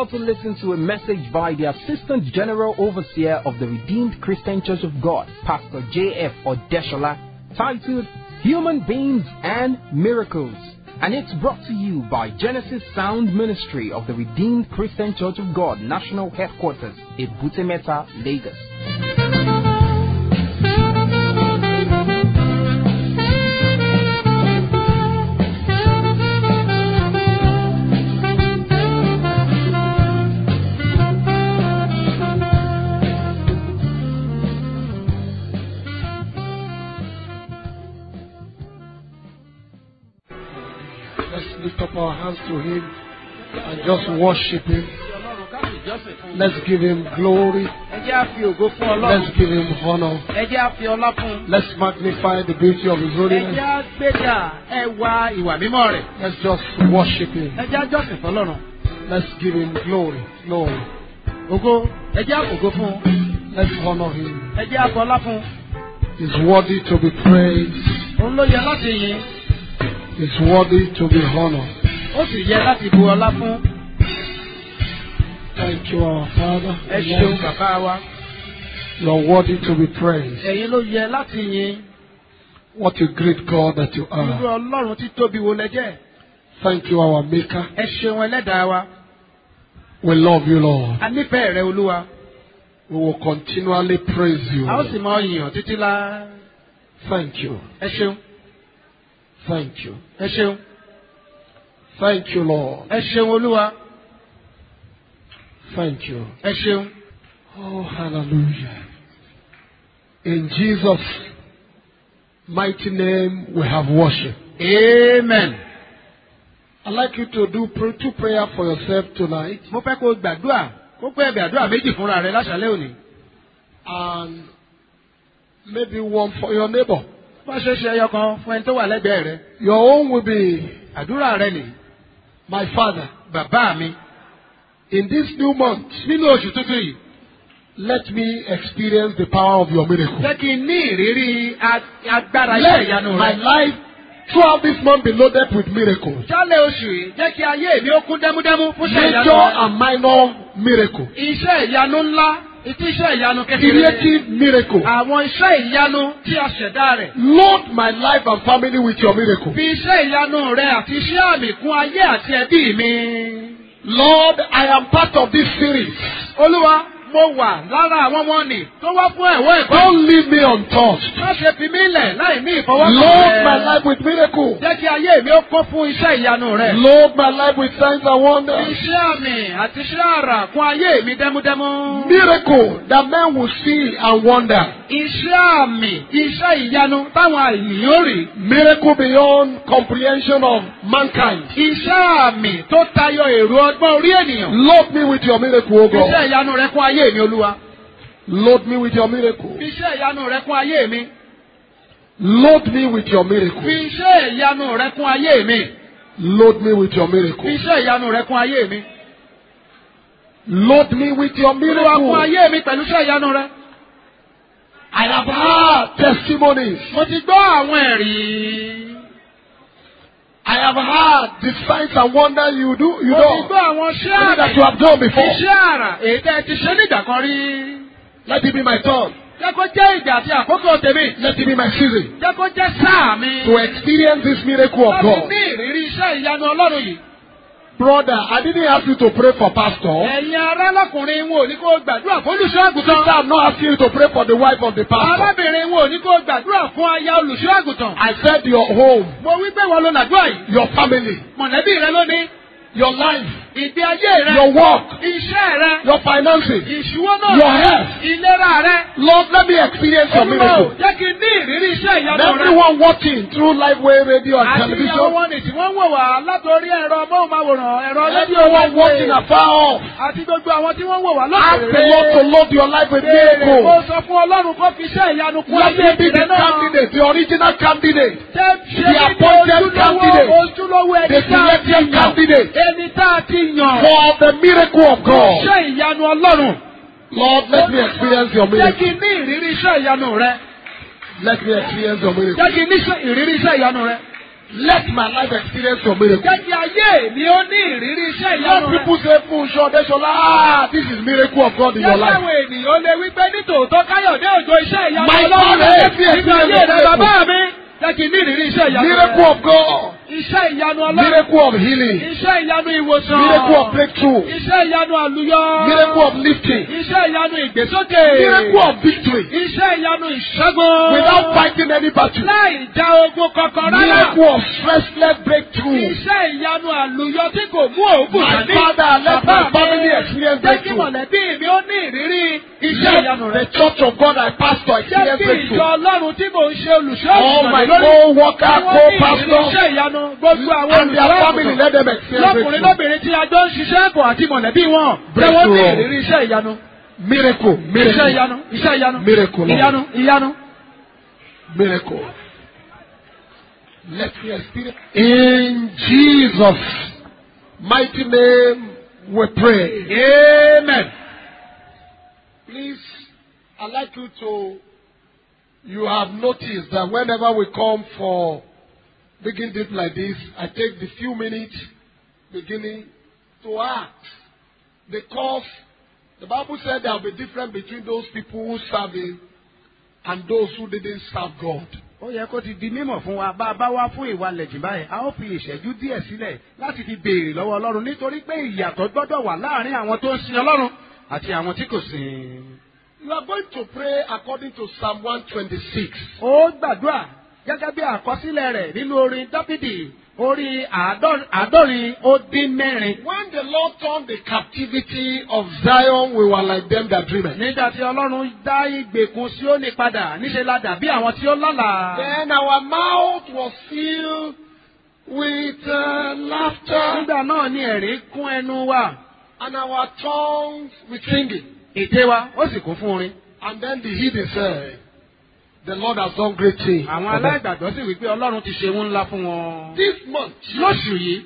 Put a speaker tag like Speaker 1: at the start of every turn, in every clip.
Speaker 1: about to listen to a message by the Assistant General Overseer of the Redeemed Christian Church of God, Pastor J.F. Odeshola, titled Human Beings and Miracles. And it's brought to you by Genesis Sound Ministry of the Redeemed Christian Church of God, National Headquarters, Ebutemeta, Lagos.
Speaker 2: Let's lift up our hands to Him and just worship Him. Let's give Him glory.
Speaker 3: ẹ jẹ́ àfi ògo fún ọlọ́run
Speaker 2: Let's give Him honor.
Speaker 3: ẹ jẹ́ àfi ọlá fún un
Speaker 2: Let's magnify the beauty of His
Speaker 3: ẹ
Speaker 2: holiness.
Speaker 3: jẹ́ àgbéga ẹwà ìwà mímọ́ rẹ̀
Speaker 2: Let's just worship Him.
Speaker 3: ẹ jẹ́ àjọsìn fọlọ́run
Speaker 2: Let's give Him glory. Glory.
Speaker 3: ògo ẹ jẹ́ àfògo fún un
Speaker 2: Let's honor Him.
Speaker 3: ẹ jẹ́ àfọlá fún un
Speaker 2: He's worthy to be praised.
Speaker 3: òun ló yẹ láti yìn
Speaker 2: He's worthy to be honored.
Speaker 3: ó sì yẹ láti bu ọlá fún
Speaker 2: Thank you, our Father.
Speaker 3: ẹ ṣeun bàbá wa
Speaker 2: You're worthy to be praised.
Speaker 3: ẹ̀yin ló yẹ láti yìn
Speaker 2: What a great God that you
Speaker 3: irú
Speaker 2: are.
Speaker 3: ọlọ́run tí tóbi wo lẹ jẹ́
Speaker 2: Thank you, our Maker.
Speaker 3: ẹ ṣeun ẹlẹ́dàá wa
Speaker 2: We love you, Lord.
Speaker 3: a nífẹ̀ẹ́ rẹ olúwa
Speaker 2: We will continually praise you.
Speaker 3: a ó sì mọ yìn ọ́ títí lá
Speaker 2: Thank you.
Speaker 3: ẹ ṣeun
Speaker 2: Thank you.
Speaker 3: ẹ ṣeun
Speaker 2: Thank you, Lord.
Speaker 3: ẹ ṣeun olúwa
Speaker 2: Thank you.
Speaker 3: ẹ ṣeun
Speaker 2: Oh, hallelujah. In Jesus' mighty name, we have worship.
Speaker 3: amen.
Speaker 2: I'd like you to do pr- two prayer for yourself tonight.
Speaker 3: mo fẹ́ kó o gbàdúrà kó pé ẹbẹ̀ àdúrà méjì fúnra rẹ láṣálẹ́ òní.
Speaker 2: And maybe one for your neighbor.
Speaker 3: bá ṣe ṣe ẹyọ kan fún ẹni tó wà lẹ́gbẹ̀ẹ́ rẹ.
Speaker 2: Your own will be,
Speaker 3: àdúrà rẹ nì
Speaker 2: my father,
Speaker 3: bàbá mi
Speaker 2: in this new month,
Speaker 3: nínú oṣù tuntun yìí
Speaker 2: let me experience the power of your miracle.
Speaker 3: jẹ́ kí n ní ìrírí a- agbára iṣẹ́
Speaker 2: Let
Speaker 3: ìyanu
Speaker 2: my
Speaker 3: rẹ.
Speaker 2: life throughout this month be loaded with miracles.
Speaker 3: jálẹ̀ oṣù yìí jẹ́ kí ayé mi ó kún dẹ́múdẹ́mú fún iṣẹ́ ìyanu
Speaker 2: Major
Speaker 3: rẹ.
Speaker 2: and minor miracles.
Speaker 3: iṣẹ́ ìyanu ńlá ìtí iṣẹ́ ìyanu kékeré.
Speaker 2: Creative miracle.
Speaker 3: àwọn iṣẹ́ ìyanu tí a ṣẹ̀dá rẹ̀.
Speaker 2: Load my life and family with your miracle.
Speaker 3: fi iṣẹ́ ìyanu rẹ àti iṣẹ́ àmì kún ayé àti ẹbí mi.
Speaker 2: Lord, I am part of this series.
Speaker 3: olúwa mo wà lára àwọn ọmọ nì tó wá fún ẹ̀wọ́ ẹ̀kọ́.
Speaker 2: Don't leave me untouched.
Speaker 3: má ṣe fi mí lẹ̀ láì ní ìfọwọ́kàn
Speaker 2: Load my life with miracles.
Speaker 3: jẹ́ kí ayé mi ó kún fún iṣẹ́ ìyanu rẹ̀.
Speaker 2: Load my life with signs and wonders.
Speaker 3: iṣẹ́ àmì àti iṣẹ́ àrà kún ayé mi dẹ́múdẹ́mú.
Speaker 2: Miracle that men will see and wonder.
Speaker 3: iṣẹ́ àmì iṣẹ́ ìyanu táwọn ènìyàn ó rí.
Speaker 2: Miracle beyond comprehension of mankind.
Speaker 3: iṣẹ́ àmì tó tayọ èrò ọgbọ́n orí ènìyàn.
Speaker 2: Load me with your miracle, O
Speaker 3: iṣẹ́
Speaker 2: God.
Speaker 3: ìyanu rẹ kún ayé mi olúwa.
Speaker 2: Load me with your miracle.
Speaker 3: iṣẹ́ ìyanu rẹ kún ayé mi.
Speaker 2: Load me with your
Speaker 3: fi
Speaker 2: miracle.
Speaker 3: iṣẹ́ ìyanu rẹ kún ayé mi.
Speaker 2: Load me with your
Speaker 3: fi
Speaker 2: miracle.
Speaker 3: iṣẹ́ ìyanu rẹ kún ayé mi.
Speaker 2: Load me with your
Speaker 3: olúwa kún
Speaker 2: miracle.
Speaker 3: ayé mi pẹ̀lú iṣẹ́ ìyanu rẹ.
Speaker 2: I have heard testimonies.
Speaker 3: mo ti gbọ́ àwọn ẹ̀rí.
Speaker 2: I have heard the signs and wonders you do. You
Speaker 3: mo ti
Speaker 2: know
Speaker 3: gbọ́ àwọn iṣẹ́
Speaker 2: Maybe that you
Speaker 3: àmì
Speaker 2: have done before.
Speaker 3: iṣẹ́ àrà èyí tẹ́ ẹ ti ṣe nígbà kan rí.
Speaker 2: Let it be my turn.
Speaker 3: jẹ́ kó jẹ́ ìgbà àti àkókò tèmi.
Speaker 2: Let it be my season
Speaker 3: jẹ́ kó jẹ́ sáà mi.
Speaker 2: to experience this miracle of
Speaker 3: láti
Speaker 2: God.
Speaker 3: ní ìrírí iṣẹ́ ìyanu ọlọ́run yìí.
Speaker 2: Brother, I didn't ask you to pray for pastor.
Speaker 3: ẹ̀yin ará lọ́kùnrin wọn ò ní kó gbàdúrà fún olùṣọ́
Speaker 2: Sister,
Speaker 3: àgùntàn.
Speaker 2: I'm not asking you to pray for the wife of the pastor.
Speaker 3: arábìnrin wọn ò ní kó gbàdúrà fún aya olùṣọ́ àgùntàn.
Speaker 2: I said your home,
Speaker 3: mo wí pé wọn ló làdúrà yìí.
Speaker 2: your family,
Speaker 3: mọ̀lẹ́bí rẹ lónìí.
Speaker 2: your life,
Speaker 3: ìgbé ayé rẹ.
Speaker 2: your work,
Speaker 3: iṣẹ́ rẹ.
Speaker 2: your finances.
Speaker 3: ìṣúwọ́nà
Speaker 2: Your health.
Speaker 3: ìlera rẹ.
Speaker 2: Lord, let me experience your
Speaker 3: Olúwa ò
Speaker 2: miracle.
Speaker 3: jẹ́ kí n ní ìrírí iṣẹ́
Speaker 2: And
Speaker 3: ìyanu rẹ.
Speaker 2: everyone watching through Liveway radio and
Speaker 3: àti ìyàwó
Speaker 2: television,
Speaker 3: wọn ni tí wọ́n ń wò wá látòrí ẹ̀rọ móhùnmáwòrán ẹ̀rọ rédíò
Speaker 2: everyone watching afar off,
Speaker 3: àti gbogbo àwọn tí wọ́n ń wò wá
Speaker 2: ask the Lord to
Speaker 3: lọ́sẹ̀rẹ̀.
Speaker 2: load your life with
Speaker 3: Béèrè kó
Speaker 2: miracles.
Speaker 3: sọ fún Ọlọ́run kó fi iṣẹ́ ìyanu kún
Speaker 2: Let
Speaker 3: ayé
Speaker 2: me be the
Speaker 3: ìrẹ́ náà.
Speaker 2: candidate, the original candidate,
Speaker 3: Ṣé ṣe
Speaker 2: the
Speaker 3: ní
Speaker 2: appointed
Speaker 3: ojúlówó
Speaker 2: candidate,
Speaker 3: ojúlówó ẹni
Speaker 2: the
Speaker 3: tá a ti
Speaker 2: selected
Speaker 3: yàn?
Speaker 2: candidate
Speaker 3: Ẹni tá a ti yàn.
Speaker 2: for the miracle of God.
Speaker 3: Iṣẹ́ ìyanu Ọlọ́run.
Speaker 2: Lord, let me experience your
Speaker 3: Jẹ́
Speaker 2: miracle.
Speaker 3: kí n ní ìrírí iṣẹ́ ìyanu rẹ.
Speaker 2: Let me experience your miracle.
Speaker 3: Jẹ́ kí n ní iṣẹ́- ìrírí iṣẹ́ ìyanu rẹ.
Speaker 2: Let my life experience your miracle.
Speaker 3: Jẹ́ kí ayé mi ó ní ìrírí iṣẹ́ ìyanu
Speaker 2: Let
Speaker 3: rẹ̀.
Speaker 2: people say, Funsho Deshola, ah, this is miracle of God in your
Speaker 3: Jẹ́
Speaker 2: life.
Speaker 3: káwọn ènìyàn lè wí pé nítòótọ́ Káyọ̀dé òjò iṣẹ́ ìyanu
Speaker 2: My
Speaker 3: Ọlọ́run
Speaker 2: father,
Speaker 3: rẹ̀
Speaker 2: let me
Speaker 3: nínú ayé
Speaker 2: experience
Speaker 3: rẹ̀
Speaker 2: miracle.
Speaker 3: bàbá mi. Jẹ́ kí n ní ìrírí iṣẹ́ ìyanu
Speaker 2: Miracle
Speaker 3: rẹ̀.
Speaker 2: of God.
Speaker 3: Iṣẹ́ ìyanu Ọlọ́run.
Speaker 2: Miracle of healing.
Speaker 3: Iṣẹ́ ìyanu ìwòsàn.
Speaker 2: Miracle of breakthrough.
Speaker 3: Iṣẹ́ ìyanu àlùyọ.
Speaker 2: Miracle of lifting.
Speaker 3: Iṣẹ́ ìyanu ìgbésókè.
Speaker 2: Miracle of victory.
Speaker 3: Iṣẹ́ ìyanu ìṣẹ́gun.
Speaker 2: Without fighting any battle.
Speaker 3: Láì já ogun kankan rárá.
Speaker 2: Miracle of stressless breakthrough.
Speaker 3: Iṣẹ́ ìyanu àlùyọ tí kò mú òògùn
Speaker 2: My
Speaker 3: dání.
Speaker 2: father, let my
Speaker 3: Bàbá mi,
Speaker 2: family experience
Speaker 3: Jẹ́ kí
Speaker 2: breakthrough.
Speaker 3: mọ̀lẹ́bí mi ó ní ìrírí iṣẹ́ ìyanu
Speaker 2: Let
Speaker 3: rẹ̀.
Speaker 2: the church of God I pastor
Speaker 3: Jẹ́
Speaker 2: experience
Speaker 3: kí ìjọ
Speaker 2: breakthrough.
Speaker 3: Ọlọ́run tí mò ń ṣe olùṣọ́
Speaker 2: All my
Speaker 3: lórí.
Speaker 2: co-worker,
Speaker 3: Tí wọ́n ní ìrírí
Speaker 2: co-pastor,
Speaker 3: iṣẹ́ ìyanu gbogbo àwọn
Speaker 2: and their
Speaker 3: olùṣọ́
Speaker 2: family, let them experience
Speaker 3: lọ́kùnrin
Speaker 2: breakthrough.
Speaker 3: lóbìnrin tí a jọ ń ṣiṣẹ́ pọ̀ àti mọ̀lẹ́bí wọn. Jẹ́ wọ́n ní
Speaker 2: Breakthrough.
Speaker 3: ìrírí iṣẹ́ ìyanu.
Speaker 2: Miracle,
Speaker 3: Iṣẹ́
Speaker 2: miracle,
Speaker 3: ìyanu. Iṣẹ́ ìyanu.
Speaker 2: Miracle, Lord.
Speaker 3: Ìyanu. Ìyanu.
Speaker 2: miracle. Let me experience. In Jesus' mighty name we pray.
Speaker 3: Amen.
Speaker 2: Please, I'd like you to, you have noticed that whenever we come for begin deep like this, I take the few minutes beginning to ask. Because the Bible said there will be difference between those people who serve Him and those who didn't serve God.
Speaker 3: ó yẹ kó ti di mímọ̀ fún wa bá a bá wá fún ìwà lẹ̀jìn báyìí a ó fi ìṣẹ́jú díẹ̀ sílẹ̀ láti fi béèrè lọ́wọ́ ọlọ́run nítorí pé ìyàtọ̀ gbọ́dọ̀ wà láàrin àwọn tó ń sin ọlọ́run àti àwọn tí kò sìn.
Speaker 2: You are going to pray according to Psalm 126.
Speaker 3: ó gbàdúrà gẹ́gẹ́ bí àkọsílẹ̀ rẹ̀ nínú orin dábìdì orí àádọ́- àádọ́rin ó dín mẹ́rin.
Speaker 2: When the Lord turned the captivity of Zion, we were like them that dreamed.
Speaker 3: nígbà tí ọlọ́run dá ìgbèkùn Síónì padà níṣẹ́ la dàbí àwọn tí ó lálàá.
Speaker 2: Then our mouth was filled with uh, laughter
Speaker 3: nígbà náà ni ẹ̀rín kún ẹnu wa
Speaker 2: and our tongues with singing.
Speaker 3: ète wa ó sì kún fún orin.
Speaker 2: And then the heathen said, The Lord has done great things.
Speaker 3: àwọn
Speaker 2: for them."
Speaker 3: aláìgbàgbọ́ sì wí pé ọlọ́run ti ṣe ohun ńlá fún wọn.
Speaker 2: This month,
Speaker 3: lóṣù yìí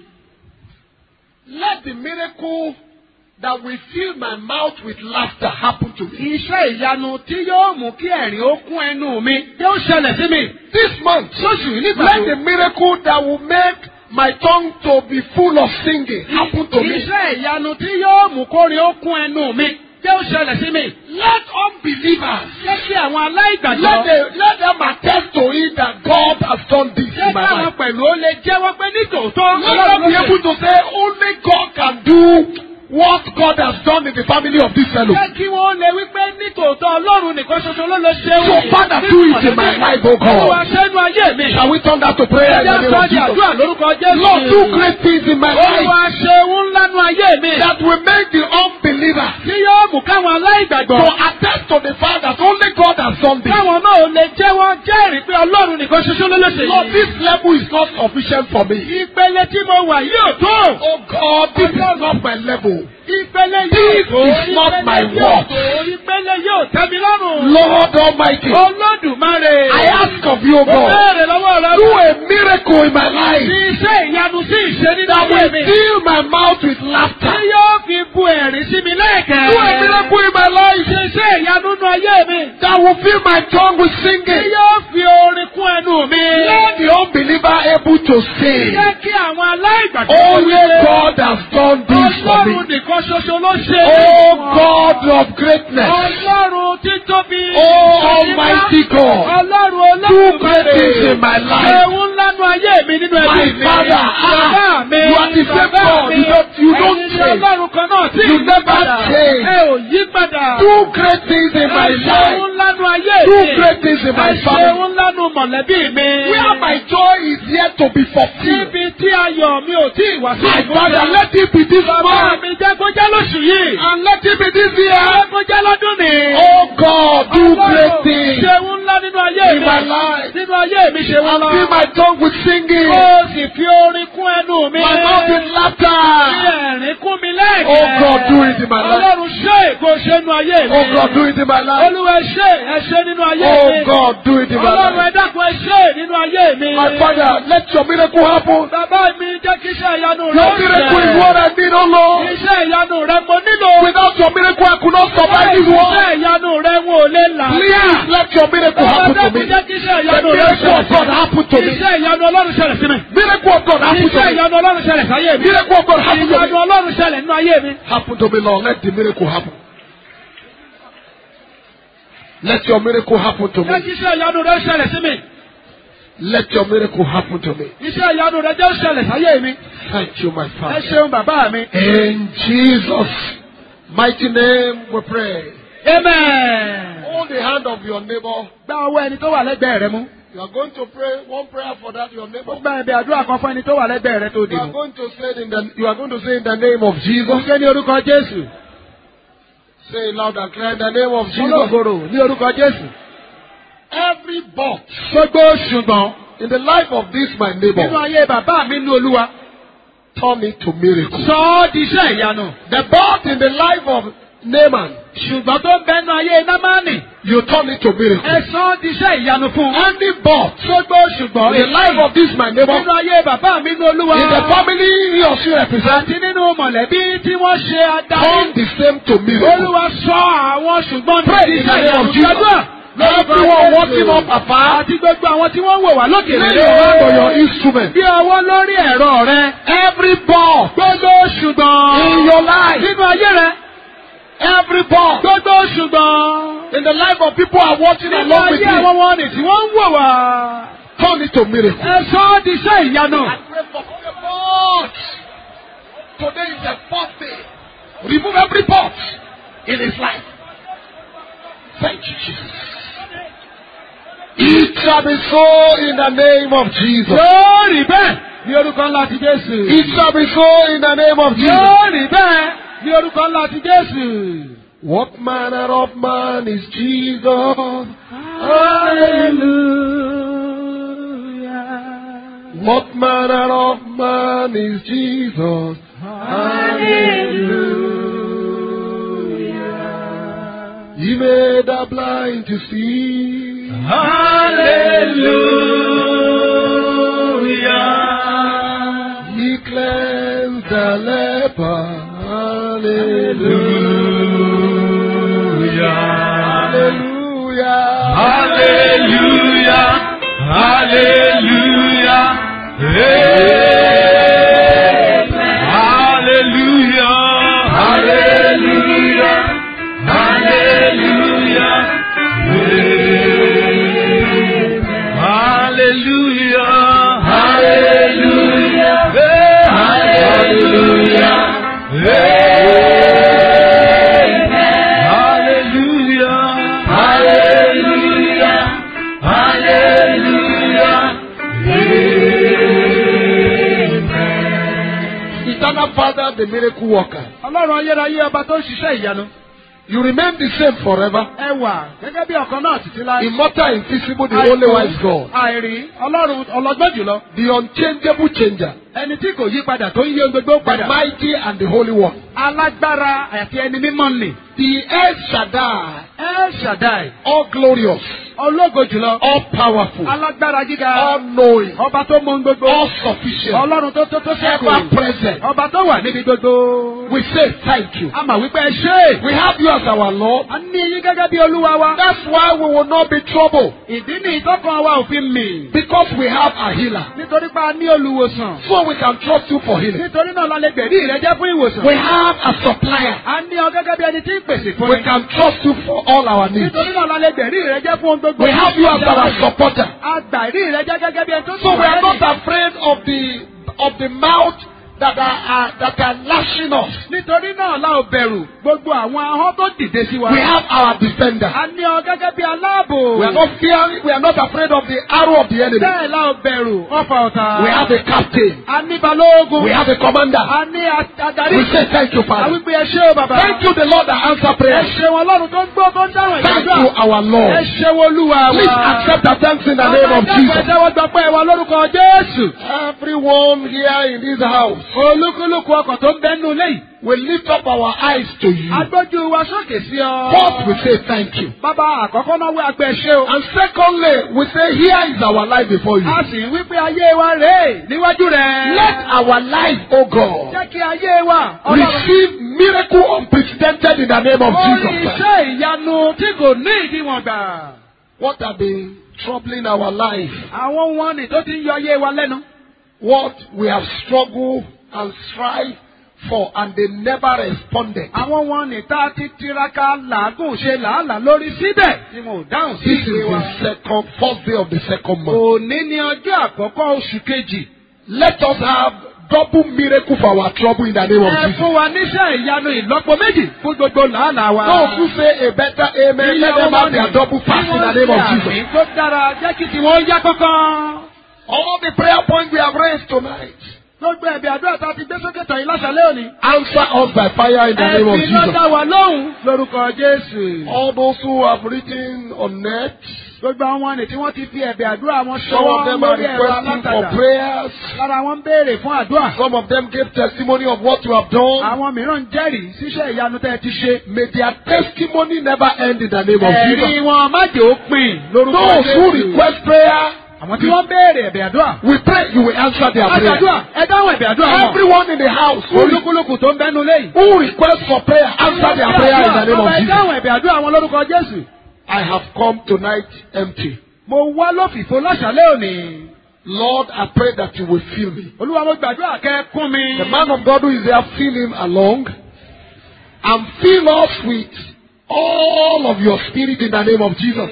Speaker 2: let the miracle that will fill my mouth with laughter happen to me.
Speaker 3: iṣẹ́ ìyanu tí yóò mú kí ẹ̀rín ó kún ẹnu mi yóò ṣẹlẹ̀ sí mi.
Speaker 2: This month,
Speaker 3: lóṣù yìí nígbà
Speaker 2: let the miracle that will make my tongue to be full of singing happen to me.
Speaker 3: iṣẹ́ ìyanu tí yóò mú kórin ó kún ẹnu mi yóò ṣẹlẹ̀ sí mi.
Speaker 2: Let unbelievers
Speaker 3: jẹ́ kí àwọn aláìgbàgbọ́
Speaker 2: let, the, let them attest to it that God has done this
Speaker 3: jẹ́
Speaker 2: in my
Speaker 3: káwọn
Speaker 2: life.
Speaker 3: pẹ̀lú ó lè jẹ́wọ́ pé nítòótọ́
Speaker 2: Let them be able to say only God can do what God has done in the family of this fellow.
Speaker 3: jẹ́ kí wọ́n lè wí pé nítòótọ́ ọlọ́run nìkan ṣoṣo ló lè ṣe
Speaker 2: So Father, do it in my life, O
Speaker 3: Olúwa
Speaker 2: God.
Speaker 3: ṣẹ́nu ayé mi.
Speaker 2: Shall we turn that to prayer in the
Speaker 3: Ẹjẹ́
Speaker 2: name
Speaker 3: sọ
Speaker 2: of
Speaker 3: di àdúrà
Speaker 2: Jesus?
Speaker 3: lórúkọ Jésù.
Speaker 2: Lord, do great things in my life
Speaker 3: Olúwa ṣe ohun ńlá nu ayé mi.
Speaker 2: that will make the unbeliever
Speaker 3: Tí yóò mú káwọn aláìgbàgbọ́.
Speaker 2: to attest to the fact that only God has done this.
Speaker 3: Káwọn náà lè jẹ́wọ́ jẹ́rìí pé Ọlọ́run nìkan ṣoṣo ló lè ṣe
Speaker 2: Lord,
Speaker 3: yìí.
Speaker 2: this level is not sufficient for me.
Speaker 3: Ìpele tí mo wà yóò tó.
Speaker 2: Oh God, this is not my level.
Speaker 3: Ìpele
Speaker 2: This
Speaker 3: yóò tó.
Speaker 2: is not
Speaker 3: Ìpele
Speaker 2: my
Speaker 3: yóò
Speaker 2: work.
Speaker 3: tó. Ìpele yóò tẹ́ mi lọ́rùn.
Speaker 2: Lord Almighty,
Speaker 3: Olódùmarè.
Speaker 2: I ask of you, O
Speaker 3: Mo
Speaker 2: God,
Speaker 3: béèrè lọ́wọ́ rẹ.
Speaker 2: do a miracle in my
Speaker 3: Fi
Speaker 2: life
Speaker 3: iṣẹ́ ìyanu sí ìṣe nínú
Speaker 2: that
Speaker 3: ayé
Speaker 2: will
Speaker 3: mi.
Speaker 2: fill my mouth with laughter.
Speaker 3: Tí yóò fi bu ẹ̀rín sí mi lẹ́ẹ̀kẹ́.
Speaker 2: Do a miracle in my life
Speaker 3: Ṣe iṣẹ́ ìyanu nínú ayé mi.
Speaker 2: that will fill my tongue with
Speaker 3: Tí
Speaker 2: singing.
Speaker 3: yóò fi orin kún ẹnu mi.
Speaker 2: Let the unbeliever able to sing.
Speaker 3: Jẹ́ kí àwọn aláìgbàgbọ́
Speaker 2: Only
Speaker 3: wípé
Speaker 2: God has done this for me.
Speaker 3: Ọlọ́run nìkan ṣoṣo ló ṣe.
Speaker 2: Oh God of greatness.
Speaker 3: Ọlọ́run títóbi.
Speaker 2: Oh Almighty God.
Speaker 3: Ọlọ́run
Speaker 2: Do great
Speaker 3: olódùmarè.
Speaker 2: things in my life.
Speaker 3: Ewu ńlá nu ayé mi nínú ẹbí
Speaker 2: My
Speaker 3: mi.
Speaker 2: father, ah,
Speaker 3: Bàbá mi.
Speaker 2: you are the same
Speaker 3: bàbá
Speaker 2: God.
Speaker 3: mi.
Speaker 2: You don't- you don't
Speaker 3: Ẹ̀yin ni
Speaker 2: change.
Speaker 3: Ọlọ́run kan náà tí
Speaker 2: You
Speaker 3: ì
Speaker 2: never
Speaker 3: padà.
Speaker 2: change.
Speaker 3: Ẹ ò yí padà.
Speaker 2: Do great things in my
Speaker 3: Ẹ ṣe
Speaker 2: life.
Speaker 3: ewu ńlá nu ayé mi.
Speaker 2: Do great things in my
Speaker 3: Ẹ ṣe
Speaker 2: family.
Speaker 3: ewu ńlá nu mọ̀lẹ́bí mi.
Speaker 2: Where my joy is yet to be fulfilled.
Speaker 3: Níbi tí ayọ̀ mi ò tí ì wá sí
Speaker 2: My
Speaker 3: ìmúṣẹ.
Speaker 2: father, let it be this
Speaker 3: Bàbá
Speaker 2: month.
Speaker 3: mi jẹ́ kó jẹ́ lóṣù yìí.
Speaker 2: And let it be this year.
Speaker 3: Jẹ́ kó jẹ́ lọ́dún ni.
Speaker 2: Oh God, do great
Speaker 3: Ọlọ́run
Speaker 2: things
Speaker 3: ṣe ewu ńlá nínú ayé
Speaker 2: in
Speaker 3: mi.
Speaker 2: my life.
Speaker 3: Nínú ayé mi ṣe wọ́n
Speaker 2: And
Speaker 3: lọ.
Speaker 2: fill my tongue with singing.
Speaker 3: Ó sì fi orin kún ẹnu mi.
Speaker 2: My mouth with
Speaker 3: Fi
Speaker 2: laughter.
Speaker 3: ẹ̀rín kún mi lẹ́ẹ̀kẹ́.
Speaker 2: Oh God, do it in my life.
Speaker 3: Ọlọ́run ṣe kó ṣe nínú ayé mi.
Speaker 2: Oh God, do it in my life.
Speaker 3: Olúwa ẹ ṣe ẹ ṣe nínú ayé mi.
Speaker 2: Oh God, do it in my
Speaker 3: Ọlọ́run ẹ
Speaker 2: life.
Speaker 3: dákun ẹ ṣe nínú ayé mi.
Speaker 2: My Father, let your miracle happen.
Speaker 3: Bàbá mi jẹ́ kí iṣẹ́ ìyanu rẹ
Speaker 2: Your miracle is what I need, oh Lord.
Speaker 3: Iṣẹ́ ìyanu rẹ mo nílò.
Speaker 2: Without your miracle, I could not survive this world.
Speaker 3: Iṣẹ́ ìyanu rẹ wọn ò lè là.
Speaker 2: Please let your miracle
Speaker 3: Bàbá
Speaker 2: happen to
Speaker 3: dákun
Speaker 2: me.
Speaker 3: jẹ́ kí iṣẹ́
Speaker 2: The
Speaker 3: ìyanu rẹ
Speaker 2: miracle of God happen to me.
Speaker 3: Iṣẹ́ ìyanu Ọlọ́run ṣẹlẹ̀ sí mi.
Speaker 2: Miracle of God happen to
Speaker 3: Iṣẹ́
Speaker 2: me.
Speaker 3: ìyanu Ọlọ́run ṣẹlẹ̀ sáyé mi.
Speaker 2: Miracle of God happen to
Speaker 3: Ìyanu
Speaker 2: me.
Speaker 3: Ọlọ́run ṣẹlẹ̀ nínú ayé mi.
Speaker 2: Happen to me, Lord. Let the miracle happen. Let your miracle happen to
Speaker 3: Jẹ́ kí
Speaker 2: me.
Speaker 3: iṣẹ́ ìyanu rẹ ṣẹlẹ̀ sí mi.
Speaker 2: Let your miracle happen to me.
Speaker 3: Iṣẹ́ ìyanu rẹ jẹ́ ṣẹlẹ̀ sáyé mi.
Speaker 2: Thank you, my
Speaker 3: Ẹ
Speaker 2: Father.
Speaker 3: ṣeun bàbá mi.
Speaker 2: In Jesus' mighty name we pray.
Speaker 3: Amen.
Speaker 2: Hold the hand of your neighbor.
Speaker 3: Gba ọwọ́ ẹni tó wà lẹ́gbẹ̀ẹ́ rẹ mú.
Speaker 2: You are going to pray one prayer for that your
Speaker 3: Ó
Speaker 2: neighbor.
Speaker 3: gba ẹ̀bẹ̀ àdúrà kan fún ẹni tó wà lẹ́gbẹ̀ẹ́ rẹ tó dì
Speaker 2: You are
Speaker 3: mú.
Speaker 2: going to say it in the you are going to say in the name of
Speaker 3: Ó
Speaker 2: Jesus.
Speaker 3: ṣe ní orúkọ Jésù.
Speaker 2: Say it loud and clear in the name of Jesus.
Speaker 3: Olóògoro ní orúkọ Jésù.
Speaker 2: Every box
Speaker 3: Gbogbo ṣùgbọ́n
Speaker 2: in the life of this my
Speaker 3: nínú
Speaker 2: neighbor,
Speaker 3: ayé bàbá mi ní Olúwa.
Speaker 2: turn it to miracle.
Speaker 3: Sọ ọ́ di iṣẹ́ ìyanu.
Speaker 2: The box in the life of Naaman,
Speaker 3: Ṣùgbọ́n tó ń bẹnu ayé Námánì.
Speaker 2: you turn it to miracle.
Speaker 3: Ẹ sọ ọ́ di iṣẹ́ ìyanu fún un.
Speaker 2: Any box
Speaker 3: Gbogbo ṣùgbọ́n
Speaker 2: in the life of this my neighbor,
Speaker 3: nínú ayé bàbá mi ní Olúwa.
Speaker 2: in the family he or she represents,
Speaker 3: Àti nínú mọ̀lẹ́bí tí wọ́n ṣe
Speaker 2: turn
Speaker 3: adarí.
Speaker 2: the same to miracle.
Speaker 3: Olúwa sọ àwọn ṣùgbọ́n
Speaker 2: Pray
Speaker 3: di
Speaker 2: in the
Speaker 3: iṣẹ́
Speaker 2: name of
Speaker 3: ìyanu.
Speaker 2: Jesus.
Speaker 3: Gbàdúrà.
Speaker 2: Everyone watching up afar,
Speaker 3: Àti gbogbo àwọn tí wọ́n ń wò wá lókè
Speaker 2: lay your hand on your instrument.
Speaker 3: Bí ọwọ́ lórí ẹ̀rọ rẹ.
Speaker 2: Every box
Speaker 3: Gbogbo ṣùgbọ́n.
Speaker 2: in your life,
Speaker 3: Nínú ayé rẹ.
Speaker 2: every box
Speaker 3: Gbogbo ṣùgbọ́n.
Speaker 2: in the life of people who are watching
Speaker 3: Nínú
Speaker 2: along with
Speaker 3: ayé àwọn
Speaker 2: you,
Speaker 3: wọn ni tí wọ́n ń wò wá.
Speaker 2: turn it to miracle.
Speaker 3: Ẹ sọ ọ́ di iṣẹ́ ìyanu.
Speaker 2: I pray for the box. Today is the fourth day. Remove every box in his life. Thank you, Jesus. It shall be so in the name of Jesus.
Speaker 3: Yóò rí bẹ́ẹ̀ ní orúkọ ńlá ti Jésù.
Speaker 2: It shall be so in the name of Jesus.
Speaker 3: Yóò rí bẹ́ẹ̀ ní orúkọ ńlá ti Jésù.
Speaker 2: What manner of man is Jesus?
Speaker 3: Hallelujah.
Speaker 2: What manner of man is Jesus?
Speaker 3: Hallelujah.
Speaker 2: He made the blind to see.
Speaker 3: Hallelujah.
Speaker 2: He cleansed the leper. Hallelujah. Hallelujah.
Speaker 3: Hallelujah. Hallelujah. Hallelujah. Hallelujah. Hallelujah. Hallelujah. Hallelujah. Hallelujah. Hallelujah. Hallelujah. Hallelujah.
Speaker 2: Eternal Father, the miracle worker.
Speaker 3: Ọlọ́run ayérayé ọba tó ń ṣiṣẹ́ ìyanu.
Speaker 2: You remain the same forever.
Speaker 3: Ẹ wà gẹ́gẹ́ bí ọ̀kan náà títí láì.
Speaker 2: Immortal, invisible, the only wise God.
Speaker 3: Àìrí Ọlọ́run ọlọ́gbọ́n jùlọ.
Speaker 2: The unchangeable changer.
Speaker 3: Ẹni tí kò yí padà tó ń yí ohun gbogbo
Speaker 2: The
Speaker 3: padà.
Speaker 2: mighty and the holy one.
Speaker 3: Alágbára àti ẹni mímọ́ nì.
Speaker 2: The El Shaddai.
Speaker 3: El Shaddai.
Speaker 2: All glorious.
Speaker 3: Ológo jùlọ.
Speaker 2: All powerful.
Speaker 3: Alágbára gíga.
Speaker 2: All knowing.
Speaker 3: Ọba tó mọ ohun gbogbo.
Speaker 2: All sufficient.
Speaker 3: Ọlọ́run tó tó tó
Speaker 2: Ever
Speaker 3: ṣẹ́kù.
Speaker 2: present.
Speaker 3: Ọba tó wà níbi gbogbo.
Speaker 2: We say thank you.
Speaker 3: A mà wípé ẹ ṣé.
Speaker 2: We have you as our Lord.
Speaker 3: A ní yín gẹ́gẹ́ bí olúwa wa.
Speaker 2: That's why we will not be troubled.
Speaker 3: Ìdí ni ìtọ́kàn wa ò fi mì.
Speaker 2: Because we have a healer.
Speaker 3: Nítorí pé a ní olùwòsàn.
Speaker 2: So we can trust you for healing.
Speaker 3: Nítorí náà la lè gbẹ̀rí rẹ jẹ́ fún ìwòsàn.
Speaker 2: We have a supplier.
Speaker 3: A ní ọ gẹ́gẹ́ bí ẹni tí ń pèsè fún
Speaker 2: We
Speaker 3: mi.
Speaker 2: can trust you for all our needs.
Speaker 3: Nítorí náà la lè gbẹ̀rí rẹ jẹ́ fún ohun gbogbo.
Speaker 2: We have you as our supporter.
Speaker 3: A gbà ìrí rẹ jẹ́ gẹ́gẹ́ bí ẹni tó
Speaker 2: So we are not
Speaker 3: lẹ́yìn.
Speaker 2: afraid of the of the mouth that are, are that are lashing us.
Speaker 3: Nítorí náà la ò bẹ̀rù gbogbo àwọn ahọ́n tó dìde sí wa.
Speaker 2: We have our defender.
Speaker 3: A ní ọ gẹ́gẹ́ bí aláàbò.
Speaker 2: We are not fearing. We are not afraid of the arrow of the enemy.
Speaker 3: Bẹ́ẹ̀ la ò bẹ̀rù ọ̀fà ọ̀tá.
Speaker 2: We have a captain.
Speaker 3: A ní balógun.
Speaker 2: We have a commander.
Speaker 3: A ní a- adarí.
Speaker 2: We say thank you,
Speaker 3: A
Speaker 2: Father.
Speaker 3: wípé ẹ ṣé o bàbá.
Speaker 2: Thank you, the Lord that answer
Speaker 3: Ẹ
Speaker 2: prayers.
Speaker 3: ṣe wọn lọ́run tó ń gbọ́ tó ń dáhùn
Speaker 2: Thank
Speaker 3: ìgbàdúrà.
Speaker 2: you, our
Speaker 3: ẹ
Speaker 2: Lord.
Speaker 3: ṣeun olúwa wa.
Speaker 2: Please accept our thanks in the name of
Speaker 3: Ẹ
Speaker 2: Jesus.
Speaker 3: tẹ́wọ́ gbọ́pẹ́ wa lórúkọ Jésù.
Speaker 2: Everyone here in this house
Speaker 3: Olúkúlùkù ọkàn tó ń bẹ́nu léyìí.
Speaker 2: will lift up our eyes to you.
Speaker 3: Agbójú wa sókè sí ọ.
Speaker 2: First, we say thank you.
Speaker 3: Bàbá àkọ́kọ́ náà wí agbẹ́ ṣe o.
Speaker 2: And secondly, we say, Here is our life before you.
Speaker 3: A sì ń wí pé ayé wa rèé níwájú rẹ̀.
Speaker 2: Let our life, O God,
Speaker 3: Jẹ́ kí ayé wa. Ọlọ́run.
Speaker 2: receive miracle unprecedented in the name of
Speaker 3: Orí
Speaker 2: Jesus Christ.
Speaker 3: iṣẹ́ ìyanu tí kò ní ìdíwọ̀n gbà.
Speaker 2: What have been troubling our life?
Speaker 3: Àwọn wọn ni tó ti ń yọ ayé wa lẹ́nu.
Speaker 2: What we have struggled and strived for and they never responded.
Speaker 3: Àwọn wọn ni tá a ti tiraka làágùn ṣe làálàá lórí síbẹ̀ tí wọn ò dáhùn sí
Speaker 2: This is
Speaker 3: ìpè wa.
Speaker 2: the second, first day of the second month.
Speaker 3: Òní ni ọjọ́ àkọ́kọ́ oṣù kejì.
Speaker 2: Let us have double miracle for our trouble in the name of
Speaker 3: Ẹ
Speaker 2: Jesus.
Speaker 3: fún wa níṣẹ́ ìyanu ìlọ́po méjì fún gbogbo làálàá wa.
Speaker 2: Those who say a better amen, let them have their double fast in the name of Jesus.
Speaker 3: Àmì tó dára jẹ́ kí tiwọn yá kankan.
Speaker 2: All the prayer points we have raised tonight,
Speaker 3: Gbogbo ẹ̀bí àdúrà tá a ti gbé sókè tàn yín láṣálẹ́ òní.
Speaker 2: answer us by fire in the name of
Speaker 3: Ẹ̀bí ló
Speaker 2: Jesus.
Speaker 3: dá wa lóhùn lórúkọ Jésù.
Speaker 2: All those who have written on net,
Speaker 3: Gbogbo àwọn ni tí wọ́n ti fi ẹ̀bí àdúrà wọn
Speaker 2: some of
Speaker 3: ṣọwọ́
Speaker 2: them are
Speaker 3: lórí ẹ̀rọ
Speaker 2: requesting for
Speaker 3: alátagbà.
Speaker 2: prayers.
Speaker 3: Lára wọn ń béèrè fún àdúrà.
Speaker 2: Some of them gave testimony of what you have done.
Speaker 3: Àwọn mìíràn ń jẹ́rìí síṣẹ́ ìyanu tẹ́ ẹ ti ṣe.
Speaker 2: May their testimony never end in the name of
Speaker 3: Ẹ̀rí
Speaker 2: Jesus.
Speaker 3: wọn má jẹ́ ó pin lórúkọ
Speaker 2: Those who
Speaker 3: Jésù.
Speaker 2: request prayer,
Speaker 3: Àwọn tí wọ́n béèrè ẹ̀bẹ̀ àdúrà.
Speaker 2: we pray you will answer their prayer.
Speaker 3: Àdúrà ẹ dáhùn ẹ̀bẹ̀ àdúrà wọn.
Speaker 2: Everyone in the house who,
Speaker 3: Olúkúlùkù tó ń bẹ́nu léyìí.
Speaker 2: who requests for prayer, answer their prayer in the name of
Speaker 3: Bàbá ẹ
Speaker 2: Jesus.
Speaker 3: dáhùn ẹ̀bẹ̀ àdúrà wọn lórúkọ Jésù.
Speaker 2: I have come tonight empty.
Speaker 3: Mo wá lófìfo láṣálẹ́ òní.
Speaker 2: Lord, I pray that you will fill me.
Speaker 3: Olúwa mo gbàdúrà kẹ́ ẹ kún mi.
Speaker 2: The man of God who is there, fill him along and fill us with all of your spirit in the name of Jesus.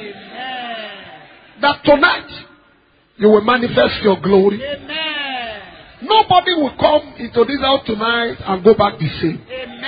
Speaker 2: That tonight you will manifest your glory. Nobody will come into this house tonight and go back the same.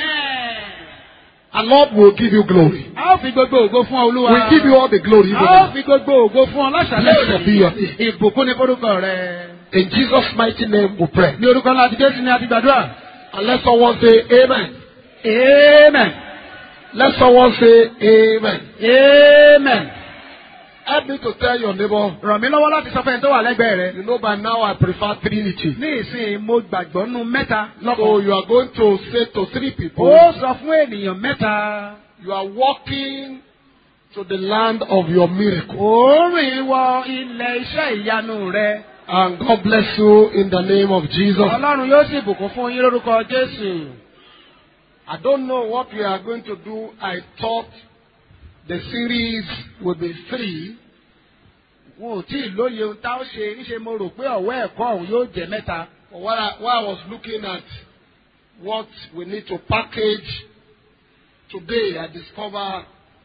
Speaker 2: And Lord will give you glory.
Speaker 3: A ó fi gbogbo ògo fún ọ Olúwa.
Speaker 2: We'll give you all the glory. even
Speaker 3: A ó
Speaker 2: now.
Speaker 3: fi gbogbo ògo fún ọ láṣálẹ́
Speaker 2: Blessed be your name.
Speaker 3: Ìbùkún ni forúkọ rẹ̀.
Speaker 2: In Jesus' mighty name we pray.
Speaker 3: Ní orúkọ ńlá ti Jésù ni a ti gbàdúrà.
Speaker 2: And let someone say amen.
Speaker 3: Amen.
Speaker 2: Let someone say amen.
Speaker 3: Amen.
Speaker 2: Help me to tell your neighbor,
Speaker 3: Ràn mí lọ́wọ́ láti sọ fẹ́ni tó wà lẹ́gbẹ̀ẹ́ rẹ̀.
Speaker 2: you know by now I prefer Trinity.
Speaker 3: Ní ìsìn mo gbàgbọ́ nú mẹ́ta
Speaker 2: So
Speaker 3: lọ́kàn.
Speaker 2: you are going to say to three people,
Speaker 3: Ó sọ fún ènìyàn mẹ́ta.
Speaker 2: you are walking to the land of your miracle.
Speaker 3: Òórùn wọ ilẹ̀ iṣẹ́ ìyanu rẹ̀.
Speaker 2: And God bless you in the name of Jesus.
Speaker 3: Ọlọ́run yóò sì bùkún fún yín lórúkọ Jésù.
Speaker 2: I don't know what we are going to do. I thought the series would be three,
Speaker 3: Wọn ò tí ì lóye ohun tá ó ṣe níṣe mo rò pé ọ̀wọ́ ẹ̀kọ́ òun yóò jẹ́ mẹ́ta.
Speaker 2: but while I, while I was looking at what we need to package today, I discovered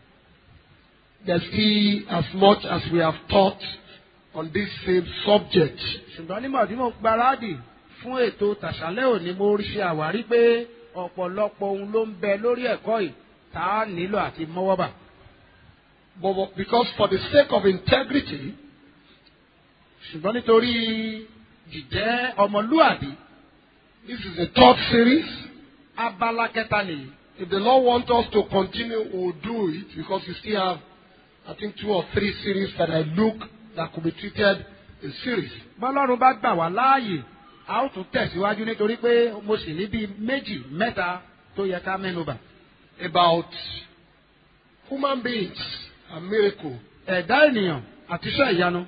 Speaker 2: there's still as much as we have taught on this same subject.
Speaker 3: Ṣùgbọ́n nígbà tí mo gbaradì fún ètò tàṣálẹ́ òní mo rí ṣe àwárí pé ọ̀pọ̀lọpọ̀ ohun ló ń bẹ lórí ẹ̀kọ́ yìí tá a nílò àti mọ́wọ́bà.
Speaker 2: But, but because for the sake of integrity,
Speaker 3: Ṣùgbọ́n nítorí jíjẹ́ ọmọlúàbí
Speaker 2: this is the third series.
Speaker 3: abala kẹta nìyí.
Speaker 2: If the Lord wants us to continue, we'll do it because we still have, I think, two or three series that I look that could be treated in series.
Speaker 3: Bọ́lọ́run bá gbà wá láàyè a ó tún tẹ̀síwájú nítorí pé mo sì ní bíi méjì mẹ́ta tó yẹ ká mẹ́nubà.
Speaker 2: About human beings and miracle.
Speaker 3: Ẹ̀dá ènìyàn àti iṣẹ́ ìyanu.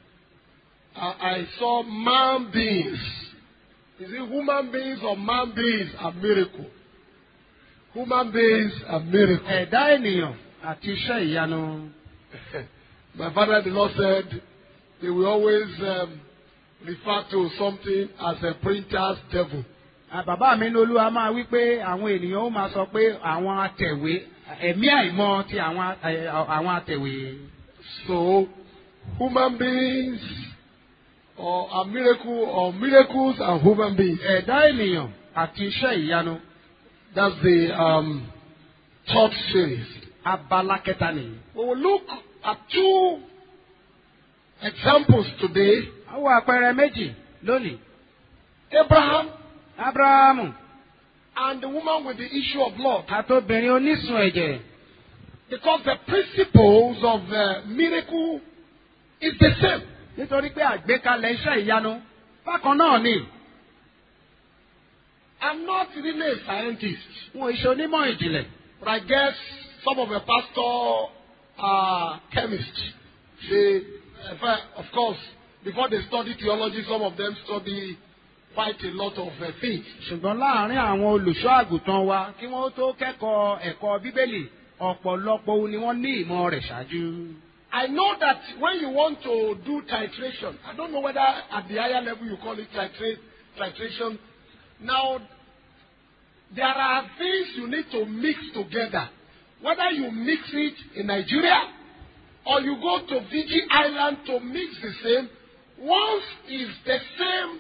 Speaker 2: I, I saw man beings. Is it human beings or man beings and miracle? Human beings and miracle.
Speaker 3: Ẹ̀dá ènìyàn àti iṣẹ́ ìyanu.
Speaker 2: My father the Lord said they will always um, refer to something as a printer's devil.
Speaker 3: À, Bàbá mi ní olúwa máa wí pé àwọn ènìyàn ó máa sọ pé àwọn atẹ̀wé ẹ̀mí àìmọ́ ti àwọn ẹ, àwọn atẹ̀wé.
Speaker 2: So, human beings or a miracle or miracles and human beings.
Speaker 3: Ẹ̀dá ènìyàn àti iṣẹ́ ìyanu.
Speaker 2: That's the um, third series.
Speaker 3: Abala kẹta nìyí.
Speaker 2: We will look at two examples today.
Speaker 3: Àwọn àpẹẹrẹ méjì lónìí.
Speaker 2: Abraham
Speaker 3: Ábúráhámù
Speaker 2: and the woman with the issue of blood.
Speaker 3: àtobìnrin onísun ẹ̀jẹ̀.
Speaker 2: Because the principles of uh, miracle is the same.
Speaker 3: nítorí pé àgbékalẹ̀ iṣẹ́ ìyanu bákan náà ni
Speaker 2: I'm not really a scientist,
Speaker 3: wọn iṣẹ́ onímọ̀ ìjìnlẹ̀
Speaker 2: but I guess some of the pastor are chemists. They, in fact, of course, before they study theology, some of them study quite a lot of uh, things.
Speaker 3: ṣùgbọ́n láàárín àwọn olùṣọ́ àgùntàn wa kí wọ́n tó kẹ́kọ̀ọ́ ẹ̀kọ́ bíbélì ọ̀pọ̀lọpọ̀ ohun ni wọ́n ní ìmọ̀ rẹ̀ ṣáájú.
Speaker 2: I know that when you want to do titration, I don't know whether at the higher level you call it titra- titration. Now, there are things you need to mix together. Whether you mix it in Nigeria or you go to Fiji Island to mix the same, once is the same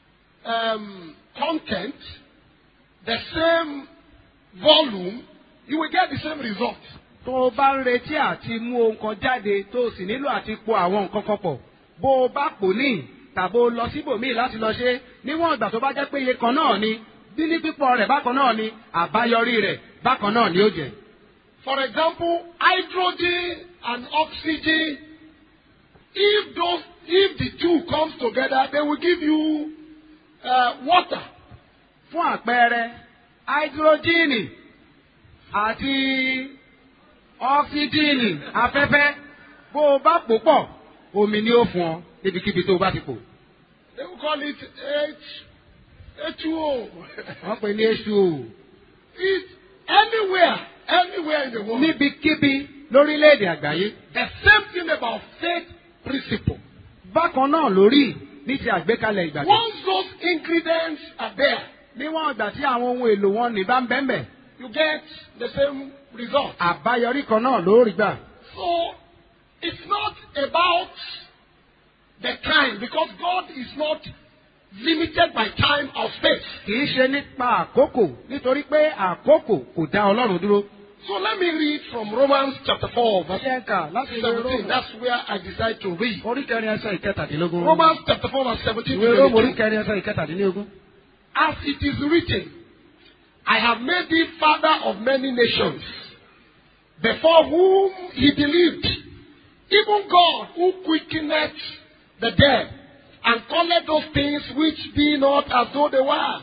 Speaker 2: um, content, the same volume, you will get the same result.
Speaker 3: tó o bá ń retí àti mú ohun kan jáde tó o sì nílò àti po àwọn nǹkan kan pọ̀ bó o bá pò ní tàbí o lọ síbòmíì láti lọ ṣe níwọ̀n ìgbà tó bá jẹ́ pé iye kan náà ni bí ní pípọ̀ rẹ̀ bákan náà ni àbáyọrí rẹ̀ bákan náà ni ó jẹ́.
Speaker 2: For example, hydrogen and oxygen, if those, if the two comes together, they will give you uh, water.
Speaker 3: fún àpẹẹrẹ háídírójìnì àti ọ́ksíjìnì afẹ́fẹ́ bó o bá pò pọ̀ omi ni ó fún ọ níbikíbi tó o bá ti pò.
Speaker 2: They will call it H, H2O.
Speaker 3: wọ́n pè ní H2O.
Speaker 2: it, anywhere, anywhere in the world.
Speaker 3: níbikíbi lórílẹ̀‐èdè àgbáyé.
Speaker 2: The same thing about faith principle.
Speaker 3: bákan náà lórí ní ti àgbékalẹ̀ ìgbàgbọ́.
Speaker 2: Once those ingredients are there,
Speaker 3: níwọ̀n ìgbà tí àwọn ohun èlò wọn ní bá ń bẹ́ẹ̀
Speaker 2: you get the same result.
Speaker 3: àbáyọrí kan náà ló rí gbà.
Speaker 2: So it's not about the time because God is not limited by time or space.
Speaker 3: kì í ṣe nípa àkókò nítorí pé àkókò kò dá ọlọ́run dúró.
Speaker 2: So let me read from Romans chapter 4, verse
Speaker 3: ṣé ń kà láti ìwé
Speaker 2: 17.
Speaker 3: róòmù
Speaker 2: That's where I decide to read.
Speaker 3: orí kẹrin ẹsẹ̀ ìkẹtàdínlógún.
Speaker 2: Romans chapter 4, verse 17
Speaker 3: ìwé
Speaker 2: to
Speaker 3: róòmù orí
Speaker 2: 22.
Speaker 3: kẹrin ẹsẹ̀ ìkẹtàdínlógún.
Speaker 2: As it is written, I have made thee father of many nations, before whom he believed, even God who quickeneth the dead, and calleth those things which be not as though they were.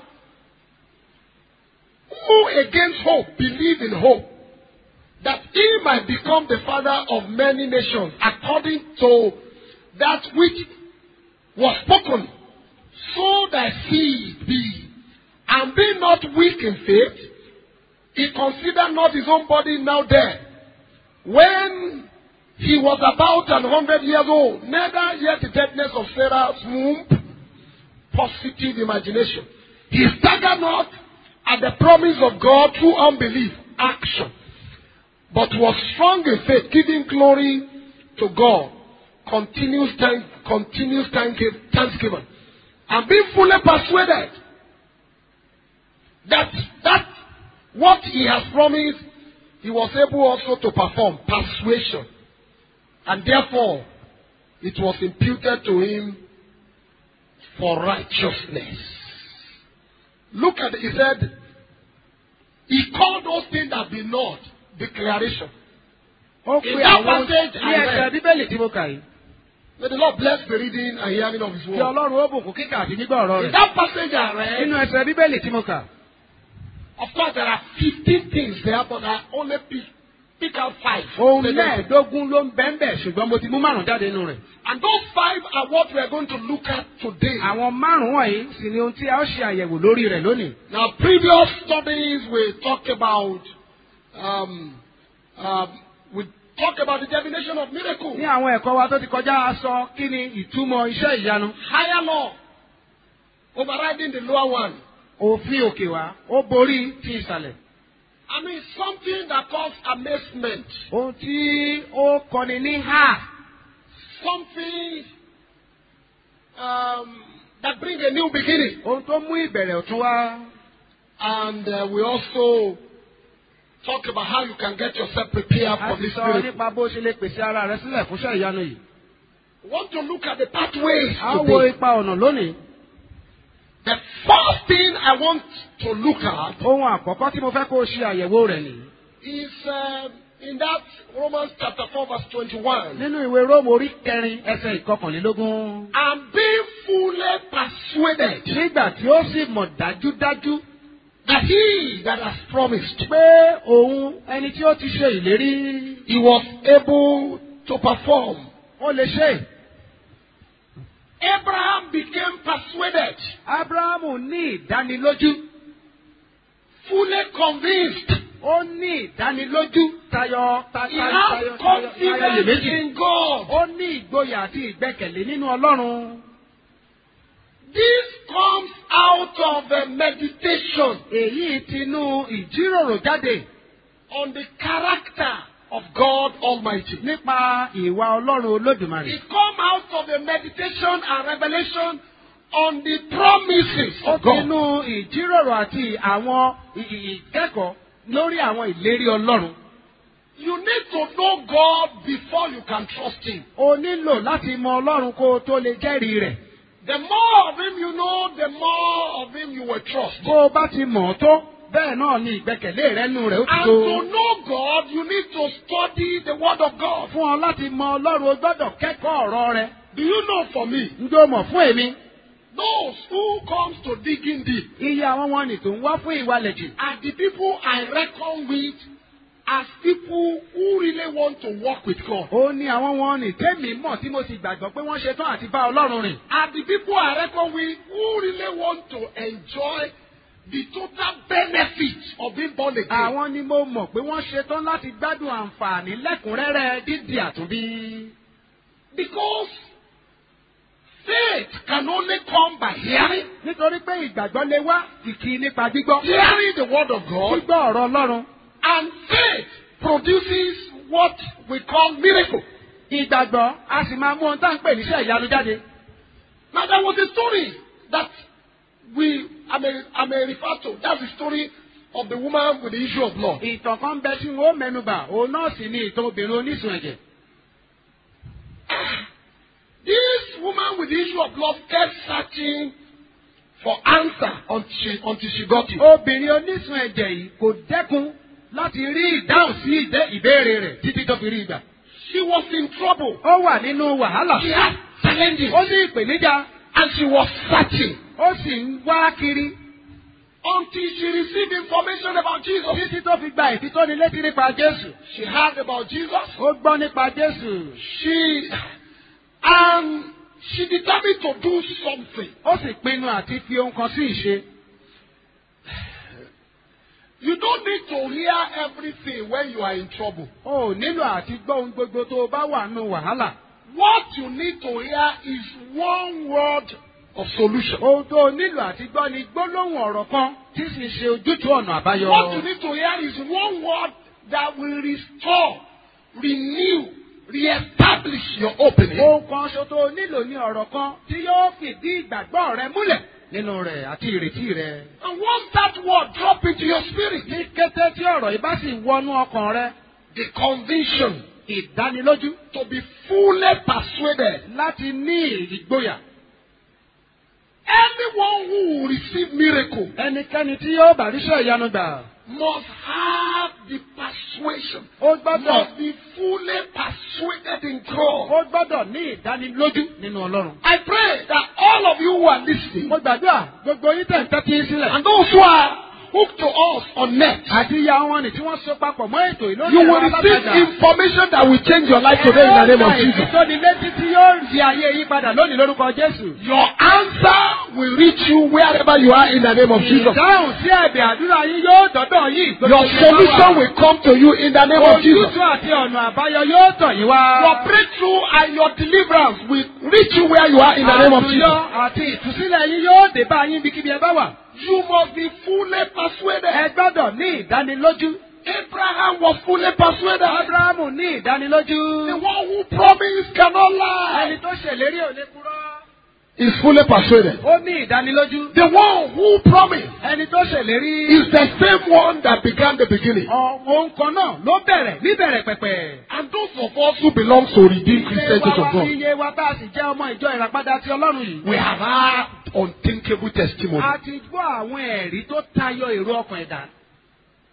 Speaker 2: Who against hope believe in hope, that he might become the father of many nations, according to that which was spoken, so thy seed be. And be not weak in faith, he considered not his own body now dead, when he was about an hundred years old, neither yet the deadness of Sarah's womb, positive imagination. He staggered not at the promise of God through unbelief, action, but was strong in faith, giving glory to God, continuous, thank, continuous thank, thanksgiving, and being fully persuaded that that what he has promised, he was able also to perform persuasion, and therefore it was imputed to him for righteousness. Look at it. He said, He called those things that be not declaration.
Speaker 3: ó
Speaker 2: In
Speaker 3: pe
Speaker 2: that
Speaker 3: àwọn
Speaker 2: passage
Speaker 3: ní
Speaker 2: I
Speaker 3: ẹsẹ̀
Speaker 2: read.
Speaker 3: bíbélì tí mo kà yìí.
Speaker 2: May the Lord bless the reading and hearing of His
Speaker 3: kí
Speaker 2: word.
Speaker 3: ọlọ́run ó bùkún kíkà àti gbígbọ́ ọ̀rọ̀
Speaker 2: In
Speaker 3: rẹ̀.
Speaker 2: that passage I read,
Speaker 3: nínú ẹsẹ̀ bíbélì tí mo kà.
Speaker 2: of course, there are 15 things there, but I only pick, pick out five.
Speaker 3: ohun
Speaker 2: Say them.
Speaker 3: mẹ́ẹ̀ẹ́dógún ló ń bẹ́ẹ̀ bẹ́ẹ̀ ṣùgbọ́n mo ti mú márùn-ún jáde nínú rẹ̀.
Speaker 2: And those five are what we are going to look at today.
Speaker 3: àwọn márùn-ún wọ̀nyí sì ni ohun tí a ó ṣe àyẹ̀wò lórí rẹ̀ lónìí.
Speaker 2: Now, previous studies we talked about, um, um, we talked about the definition of miracle,
Speaker 3: ní àwọn ẹ̀kọ́ wa tó ti kọjá a sọ kí ni ìtumọ̀ iṣẹ́ ìyanu.
Speaker 2: higher law, overriding the lower one.
Speaker 3: òfin òkè wa ó borí ti ìsàlẹ̀.
Speaker 2: I mean, something that causes amazement,
Speaker 3: ohun tí ó kọni ní ha
Speaker 2: something um, that brings a new beginning.
Speaker 3: ohun tó mú ìbẹ̀rẹ̀ ọ̀tún wá.
Speaker 2: And uh, we also talk about how you can get yourself prepared
Speaker 3: a
Speaker 2: for
Speaker 3: sì
Speaker 2: this
Speaker 3: sọ
Speaker 2: miracle.
Speaker 3: nípa bó ṣe lè pèsè ara rẹ sílẹ̀ fún iṣẹ́ ìyanu yìí.
Speaker 2: We want to look at the pathways
Speaker 3: a ó wo
Speaker 2: today.
Speaker 3: ipa ọ̀nà lónìí.
Speaker 2: The first thing I want to look at
Speaker 3: ohun àkọ́kọ́ tí mo fẹ́ kó o ṣe àyẹ̀wò rẹ̀ nìyí.
Speaker 2: is uh, in that Romans chapter 4, verse 21,
Speaker 3: nínú ìwé róòmù orí kẹrin ẹsẹ̀ ìkọkànlélógún.
Speaker 2: and being fully persuaded
Speaker 3: nígbà tí ó sì mọ̀ dájúdájú
Speaker 2: that he that has promised,
Speaker 3: pé òun ẹni tí ó ti ṣe ìlérí
Speaker 2: he was able to perform.
Speaker 3: ó lè ṣe.
Speaker 2: Abraham became persuaded,
Speaker 3: abrahamu ní ìdánilójú
Speaker 2: fully convinced.
Speaker 3: ó ní ìdánilójú tayọ ta-
Speaker 2: He
Speaker 3: ta-
Speaker 2: has
Speaker 3: tayọ tayọ tayọ
Speaker 2: confidence
Speaker 3: iyèméjì.
Speaker 2: in God.
Speaker 3: ó ní ìgboyà àti ìgbẹ́kẹ̀lé nínú ọlọ́run.
Speaker 2: This comes out of a meditation
Speaker 3: èyí tinú ìjíròrò jáde
Speaker 2: on the character of God Almighty.
Speaker 3: nípa ìwà ọlọ́run olódùmarè.
Speaker 2: It comes out of a meditation and revelation on the promises
Speaker 3: ó
Speaker 2: of God.
Speaker 3: tinú ìjíròrò àti àwọn ì- ì- ìkẹ́kọ̀ọ́ lórí àwọn ìlérí ọlọ́run.
Speaker 2: You need to know God before you can trust Him.
Speaker 3: o nílò láti mọ ọlọ́run kó o tó lè jẹ́rìí rẹ̀.
Speaker 2: The more of Him you know, the more of Him you will trust.
Speaker 3: bó o bá ti mọ̀ ọ́ tó bẹ́ẹ̀ náà ni ìgbẹ́kẹ̀lé rẹ nù rẹ̀ ó ti
Speaker 2: And
Speaker 3: tó.
Speaker 2: to know God, you need to study the Word of God.
Speaker 3: fún ọ láti mọ ọlọ́run o gbọ́dọ̀ kẹ́kọ̀ọ́ ọ̀rọ̀ rẹ̀.
Speaker 2: Do you know for me,
Speaker 3: njó mọ̀ fún èmi.
Speaker 2: those who comes to digging deep
Speaker 3: iye àwọn wọn nì tó ń wá fún ìwalẹ̀ jù.
Speaker 2: are the people I reckon with as people who really want to walk with God.
Speaker 3: ó ní àwọn wọn nì tẹ́mi mọ̀ tí mo sì gbàgbọ́ pé wọ́n ṣetán àti bá ọlọ́run rìn.
Speaker 2: Are the people I reckon with who really want to enjoy the total benefits of being born again.
Speaker 3: àwọn ni mo mọ̀ pé wọ́n ṣetán láti gbádùn àǹfààní lẹ́kùnrẹ́rẹ́ dídì àtúnbí.
Speaker 2: Because faith can only come by hearing,
Speaker 3: nítorí pé ìgbàgbọ́ lè wá kìkì nípa gbígbọ́.
Speaker 2: hearing the word of God,
Speaker 3: gbígbọ́ ọ̀rọ̀ ọlọ́run.
Speaker 2: and faith produces what we call miracle.
Speaker 3: ìgbàgbọ́ a sì máa mú ohun tá à ń pè níṣẹ́ ìyanu jáde.
Speaker 2: Now there was a story that we I may I may refer to. That's the story of the woman with the issue of blood.
Speaker 3: ìtàn kan bẹ tí wọn ó mẹnuba òun náà sì ni ìtàn obìnrin oníṣun ẹ̀jẹ̀.
Speaker 2: This woman with the issue of blood kept searching for answer until she, until she got it.
Speaker 3: obìnrin oníṣun ẹ̀jẹ̀ yìí kò dẹ́kun láti rí ìdáhùn sí ìdẹ́ ìbéèrè rẹ̀ títí tó fi rí ìgbà.
Speaker 2: She was in trouble.
Speaker 3: ó wà nínú wàhálà.
Speaker 2: She had challenges.
Speaker 3: ó ní ìpèníjà
Speaker 2: And she was searching
Speaker 3: ó sì ń wá kiri
Speaker 2: until she received information about Jesus.
Speaker 3: títí tó fi gba ìfitónilétí nípa Jésù.
Speaker 2: She heard about Jesus.
Speaker 3: ó gbọ́ nípa Jésù.
Speaker 2: She and she determined to do something.
Speaker 3: ó sì pinnu àti fi ohun kan sí ìṣe.
Speaker 2: You don't need to hear everything when you are in trouble.
Speaker 3: o ò nílò àti gbọ́ ohun gbogbo tó o bá wà nínú wàhálà.
Speaker 2: What you need to hear is one word of solution.
Speaker 3: ohun tó o nílò àti gbọ́ ni gbólóhùn ọ̀rọ̀ kan tí sì ṣe ojútùú ọ̀nà àbáyọ.
Speaker 2: What you need to hear is one word that will restore, renew, re-establish your opening.
Speaker 3: ohun kan ṣo tó o nílò ní ọ̀rọ̀ kan tí yóò fìdí ìgbàgbọ́ rẹ múlẹ̀ nínú rẹ̀ àti ìrètí rẹ.
Speaker 2: And once that word drop into your spirit,
Speaker 3: ní kété tí ọ̀rọ̀ yìí bá sì wọnú ọkàn rẹ
Speaker 2: the conviction
Speaker 3: ìdánilójú
Speaker 2: to be fully persuaded,
Speaker 3: láti ní ìgboyà.
Speaker 2: anyone who will receive miracle
Speaker 3: ẹnikẹ́ni tí yóò bá ríṣẹ́ ìyanu gbà
Speaker 2: must have the persuasion,
Speaker 3: ó gbọ́dọ̀
Speaker 2: must be fully persuaded in God.
Speaker 3: ó gbọ́dọ̀ ní ìdánilójú nínú Ọlọ́run.
Speaker 2: I pray that all of you who are listening
Speaker 3: mo gbàdúrà gbogbo yín tẹ̀ ń tẹ́tí sílẹ̀.
Speaker 2: and those who are hooked to us on net,
Speaker 3: àti ìyá wọn ni tí wọ́n so papọ̀ mọ́ ètò ìlónìí
Speaker 2: you will receive information that will change your life today in the name of Jesus.
Speaker 3: ìtọ́nilétí tí yóò di ayé yí padà lónìí lórúkọ Jésù.
Speaker 2: Your answer will reach you wherever you are in the name of Jesus.
Speaker 3: ìdáhùn sí ẹ̀bẹ̀ àdúrà yín yóò dọ́dọ̀ yín.
Speaker 2: Your solution will come to you in the name of Jesus.
Speaker 3: ojútùú àti ọ̀nà àbáyọ yóò tọ̀ yín wá.
Speaker 2: Your breakthrough and your deliverance will reach you where you are in the name of
Speaker 3: àtúnyọ
Speaker 2: Jesus.
Speaker 3: àti ìtúsílẹ̀ yín yóò dé bá yín bíkíbi ẹ bá wà.
Speaker 2: You must be fully persuaded.
Speaker 3: ẹ gbọ́dọ̀ ní ìdánilójú.
Speaker 2: Abraham was fully persuaded.
Speaker 3: Ábúráhámù ní ìdánilójú.
Speaker 2: The one who promised cannot
Speaker 3: ẹni
Speaker 2: lie.
Speaker 3: tó ṣèlérí ò lè purọ́.
Speaker 2: Is fully persuaded.
Speaker 3: ó ní ìdánilójú.
Speaker 2: The one who promised
Speaker 3: ẹni tó ṣèlérí.
Speaker 2: is the same one that began the beginning.
Speaker 3: ohun kan náà ló bẹ̀rẹ̀ níbẹ̀rẹ̀ pẹ̀pẹ̀.
Speaker 2: And those of us who belong to Redeemed Christian Church of God,
Speaker 3: iye wa tá a sì jẹ́ ọmọ ìjọ ìràpadà ti Ọlọ́run yìí.
Speaker 2: we have had unthinkable testimony.
Speaker 3: a ti gbọ́ àwọn ẹ̀rí tó tayọ èrò ọkàn ẹ̀dá.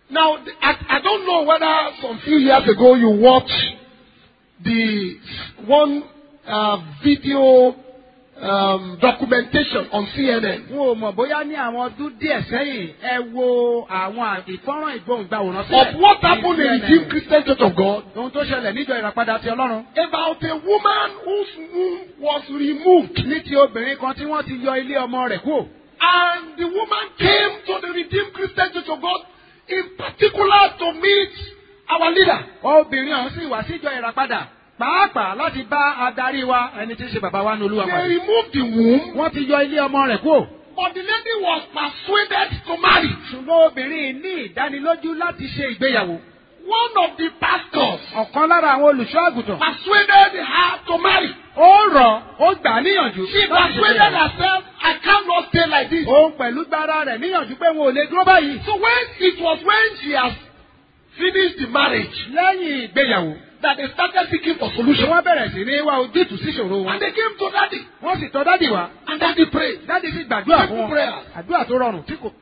Speaker 2: Now, th- I, I don't know whether some few years ago you watched the one uh, video um, documentation on CNN
Speaker 3: n ò mọ̀ bóyá ní àwọn ọdún díẹ̀ sẹ́yìn ẹ wo àwọn ìfọ́nrán ìgbohùngbàwòrán
Speaker 2: of what happened in
Speaker 3: CNN.
Speaker 2: Redeemed Christian Church of God
Speaker 3: ohun tó ṣẹlẹ̀ níjọ ìràpadà ti ọlọ́run.
Speaker 2: about a woman whose womb was removed.
Speaker 3: ní ti obìnrin kan tí wọ́n ti yọ ilé ọmọ rẹ̀ kúrò.
Speaker 2: And the woman came to the Redeemed Christian Church of God in particular to meet our leader.
Speaker 3: obìnrin ọ̀hún sì wá síjọ ìràpadà pàápàá láti bá adarí wa ẹni tí ń ṣe bàbá wa ní olúwa
Speaker 2: They
Speaker 3: pàdé.
Speaker 2: removed the womb,
Speaker 3: wọ́n ti yọ ilé ọmọ rẹ̀ kúrò.
Speaker 2: but the lady was persuaded to marry.
Speaker 3: ṣùgbọ́n obìnrin ní ìdánilójú láti ṣe ìgbéyàwó.
Speaker 2: One of the pastors
Speaker 3: ọ̀kan lára àwọn olùṣọ́ àgùntàn.
Speaker 2: persuaded her to marry.
Speaker 3: ó rọ̀ ó gbà á níyànjú.
Speaker 2: She
Speaker 3: láti ṣe
Speaker 2: persuaded
Speaker 3: ìgbéyàwó.
Speaker 2: herself, I cannot stay like this.
Speaker 3: òun pẹ̀lú gbára rẹ̀ níyànjú pé wọn ò lè dúró báyìí.
Speaker 2: So when it was when she has finished the marriage
Speaker 3: lẹ́yìn ìgbéyàwó.
Speaker 2: that they started seeking for
Speaker 3: ṣé
Speaker 2: solution.
Speaker 3: wọ́n bẹ̀rẹ̀ sí ní wá ojútùú sí ìṣòro wọn.
Speaker 2: And they came to daddy.
Speaker 3: wọ́n sì tọ́ dádì wá.
Speaker 2: And daddy prayed.
Speaker 3: dádì sì gbàdúrà fún
Speaker 2: Simple
Speaker 3: wọn.
Speaker 2: prayer.
Speaker 3: àdúrà tó rọrùn tí kò.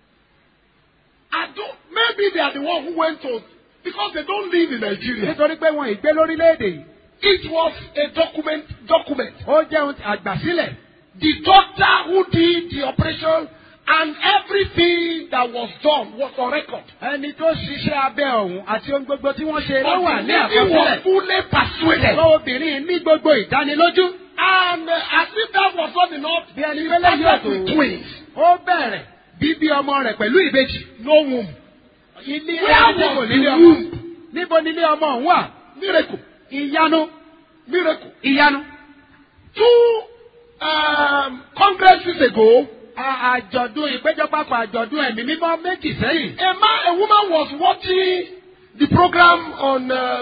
Speaker 2: I don't, maybe they are the one who went to, because they don't live in Nigeria.
Speaker 3: nítorí pé wọn ìgbé lórílẹ̀‐èdè yìí.
Speaker 2: It was a document, document.
Speaker 3: ó jẹ́ ohun àgbàsílẹ̀.
Speaker 2: The doctor who did the operation and everything that was done was on record.
Speaker 3: ẹni tó ṣiṣẹ́ abẹ ọ̀hún àti ohun gbogbo tí wọ́n ṣe ló
Speaker 2: But
Speaker 3: wà
Speaker 2: the
Speaker 3: ní
Speaker 2: lady was
Speaker 3: àkọsílẹ̀.
Speaker 2: fully persuaded.
Speaker 3: Ṣùgbọ́n obìnrin ní gbogbo ìdánilójú.
Speaker 2: And uh, as if that was not enough,
Speaker 3: Bí ẹni
Speaker 2: she
Speaker 3: pé lẹ́yìn
Speaker 2: started
Speaker 3: ọ̀tún.
Speaker 2: with twins.
Speaker 3: ó bẹ̀rẹ̀ bíbí ọmọ rẹ̀ pẹ̀lú ìbejì.
Speaker 2: No womb.
Speaker 3: ilé
Speaker 2: Where
Speaker 3: ẹni tí kò
Speaker 2: was
Speaker 3: nílé
Speaker 2: the
Speaker 3: ọmọ.
Speaker 2: womb?
Speaker 3: níbo nílé ọmọ ọ̀hún wà?
Speaker 2: Miracle.
Speaker 3: ìyanu
Speaker 2: Miracle.
Speaker 3: ìyanu.
Speaker 2: Two um, congresses ago,
Speaker 3: À- àjọ̀dún ìpéjọpapọ̀ àjọ̀dún ẹ̀mí mímọ́ méjì sẹ́yìn.
Speaker 2: a man, a woman was watching the program on uh,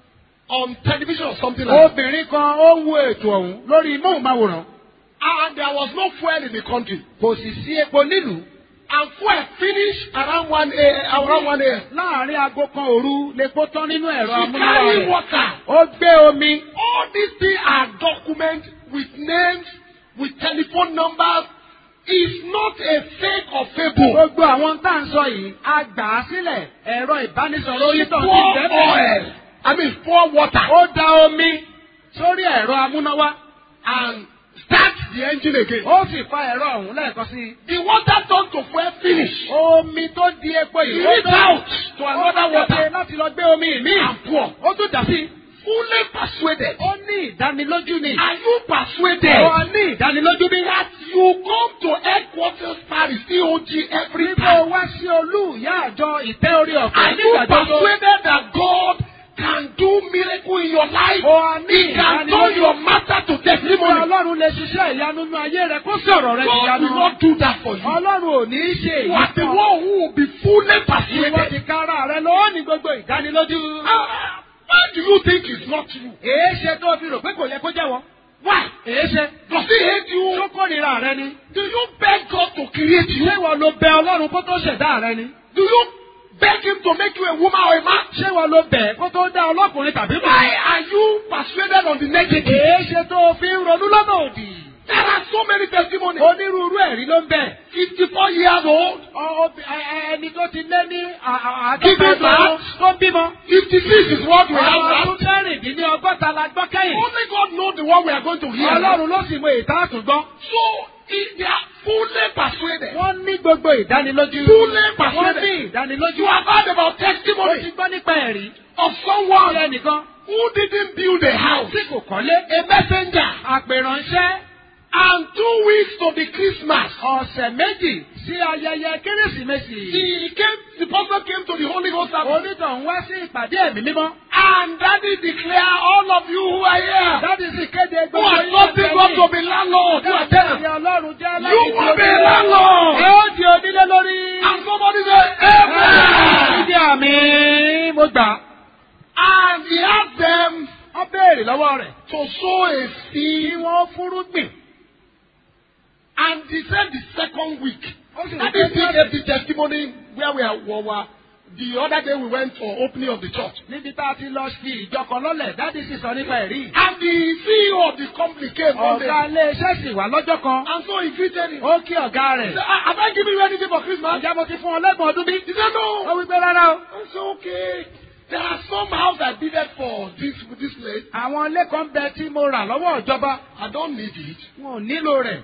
Speaker 2: on television or something like that.
Speaker 3: obìnrin kan ó ń wo ètò ọ̀hún lórí móhùnmáwòrán.
Speaker 2: And there was no fuel in the country.
Speaker 3: kò sì sí epo nílùú.
Speaker 2: And fuel finished around 1 a.m. Around 1 a.m.
Speaker 3: láàárín aago kan òru lepo tán nínú ẹ̀rọ
Speaker 2: She
Speaker 3: amúnáwá
Speaker 2: carry
Speaker 3: rẹ̀.
Speaker 2: water.
Speaker 3: ó gbé omi.
Speaker 2: All these things are documented with names, with telephone numbers. It's not a fake or fable.
Speaker 3: gbogbo àwọn tá à ń sọ yìí a gbà á sílẹ̀ ẹ̀rọ ìbánisọ̀rọ̀
Speaker 2: She
Speaker 3: onítàn ti
Speaker 2: pour
Speaker 3: bẹ́ẹ̀
Speaker 2: oil. I mean, pour water
Speaker 3: ó da omi sórí ẹ̀rọ amúnáwá
Speaker 2: and start the engine again.
Speaker 3: ó sì fa ẹ̀rọ ọ̀hún lẹ́ẹ̀kan sí i.
Speaker 2: The water turned to fuel finish.
Speaker 3: omi tó di epo yìí
Speaker 2: He
Speaker 3: ó
Speaker 2: reached
Speaker 3: tó
Speaker 2: out to
Speaker 3: ó
Speaker 2: another
Speaker 3: jáde
Speaker 2: water
Speaker 3: láti lọ gbé omi míì
Speaker 2: and pour.
Speaker 3: ó tún dà sí i.
Speaker 2: Fully persuaded.
Speaker 3: ó ní ìdánilójú ni.
Speaker 2: Are you persuaded
Speaker 3: ó ní ìdánilójú bí.
Speaker 2: that you come to headquarters Paris, COG, every
Speaker 3: Níbo
Speaker 2: time?
Speaker 3: wá sí olú ìyá àjọ ìtẹ́ orí ọ̀fẹ́
Speaker 2: Are you
Speaker 3: nígbà tó tó.
Speaker 2: persuaded that God can do miracle in your life?
Speaker 3: Ó ní
Speaker 2: He can turn
Speaker 3: ìdánilójú.
Speaker 2: your matter to
Speaker 3: Níbo
Speaker 2: testimony.
Speaker 3: Ọlọ́run lè ṣiṣẹ́ ìyanu nínú ayé rẹ̀ kó sọ̀rọ̀ rẹ̀
Speaker 2: God
Speaker 3: ìyanu.
Speaker 2: will not do that for you.
Speaker 3: Ọlọ́run ò ní í ṣe
Speaker 2: You are the
Speaker 3: ìyanu.
Speaker 2: one who will be fully
Speaker 3: Ìwọ
Speaker 2: persuaded.
Speaker 3: ti kára rẹ lọ́wọ́ ní gbogbo ìdánilójú.
Speaker 2: Ah, Why do you think it's not true?
Speaker 3: Èé ṣe tó fi rò pé kò yẹ kó jẹ́wọ́.
Speaker 2: Why?
Speaker 3: Èé ṣe.
Speaker 2: Does he hate
Speaker 3: Tó
Speaker 2: you?
Speaker 3: kórìíra rẹ ni.
Speaker 2: Do you beg God to create you?
Speaker 3: Ṣé ìwọ ló bẹ Ọlọ́run kó tó ṣẹ̀dá rẹ ni?
Speaker 2: Do you beg him to make you a woman or a man?
Speaker 3: Ṣé ìwọ ló bẹ̀ kó tó dá ọlọ́kùnrin tàbí
Speaker 2: Why
Speaker 3: bẹ̀?
Speaker 2: are you persuaded on the negative?
Speaker 3: Èé ṣe tó fi ń ronú lọ́nà òdì.
Speaker 2: There are so many testimonies.
Speaker 3: Onírúurú ẹ̀rí ló ń bẹ̀.
Speaker 2: 54 years old,
Speaker 3: Ọ- ọ- ẹ- Ẹni tó ti lé ní à- à-
Speaker 2: Gígé
Speaker 3: àádọ́ta
Speaker 2: bá.
Speaker 3: ọdún tó ń bímọ.
Speaker 2: 56 is what we
Speaker 3: Ọmọ
Speaker 2: have
Speaker 3: ọdún
Speaker 2: now.
Speaker 3: mẹ́rìndínlọ́gọ́ta la gbọ́ kẹ́yìn.
Speaker 2: Only God knows the one we are going to hear.
Speaker 3: Ọlọ́run ló sì mọ ìta àtúngbọ́.
Speaker 2: So, if they are fully persuaded.
Speaker 3: Wọ́n ní gbogbo ìdánilójú.
Speaker 2: Fully
Speaker 3: Wọ́n
Speaker 2: persuaded.
Speaker 3: ní ìdánilójú.
Speaker 2: You have heard about
Speaker 3: Ó ti
Speaker 2: testimony
Speaker 3: gbọ́ nípa ẹ̀rí.
Speaker 2: of
Speaker 3: Ọ̀rẹ́
Speaker 2: someone
Speaker 3: nìkan
Speaker 2: who didn't build a house,
Speaker 3: tí kò kọ́lé.
Speaker 2: a messenger,
Speaker 3: Àpèrànṣẹ́
Speaker 2: and two weeks to the Christmas.
Speaker 3: ọ̀sẹ̀ méjì sí ayẹyẹ Kérésìmesì.
Speaker 2: He came, the pastor came to the Holy Ghost service,
Speaker 3: Onítọ̀hún wá sí ìpàdé ẹ̀mí mímọ́.
Speaker 2: and daddy declare all of you who are here,
Speaker 3: Dábì sì kéde
Speaker 2: who
Speaker 3: gbogbo
Speaker 2: are trusting God to be landlords, who are
Speaker 3: Dábì
Speaker 2: tenants,
Speaker 3: Ọlọ́run jẹ́
Speaker 2: you will be
Speaker 3: onílé.
Speaker 2: landlords.
Speaker 3: Ẹ ó di onílé lórí.
Speaker 2: And somebody say, Amen.
Speaker 3: Ìdí àmì mo gbà.
Speaker 2: And he asked them
Speaker 3: Wọ́n béèrè lọ́wọ́ rẹ̀.
Speaker 2: to sow a
Speaker 3: Kí
Speaker 2: seed,
Speaker 3: wọ́n fúrúgbìn.
Speaker 2: and he said the second week.
Speaker 3: Ó sì
Speaker 2: That
Speaker 3: wí
Speaker 2: is
Speaker 3: pé
Speaker 2: the, the testimony where we are, we were the other day we went for opening of the church.
Speaker 3: níbi tá a ti lọ fi ìjọ kan lọ́lẹ̀ dádì sì sọ nípa ẹ̀rí.
Speaker 2: And the CEO of the company came one day.
Speaker 3: ọ̀gá iléeṣẹ́ sì wá lọ́jọ́ kan.
Speaker 2: And so he greeted him.
Speaker 3: ó kí ọ̀gá
Speaker 2: He
Speaker 3: rẹ̀.
Speaker 2: said, "Ah, Have I given you anything for Christmas?
Speaker 3: ǹjẹ́ mo ti fún ọ lẹ́gbọ̀n ọdún bí?
Speaker 2: He said,
Speaker 3: ó
Speaker 2: No.
Speaker 3: wí pé rárá o.
Speaker 2: I said, Okay. There are some house I bidded for this this place.
Speaker 3: àwọn ilé kan bẹ tí mo rà lọ́wọ́ ìjọba.
Speaker 2: I don't need it.
Speaker 3: wọn ò nílò rẹ̀.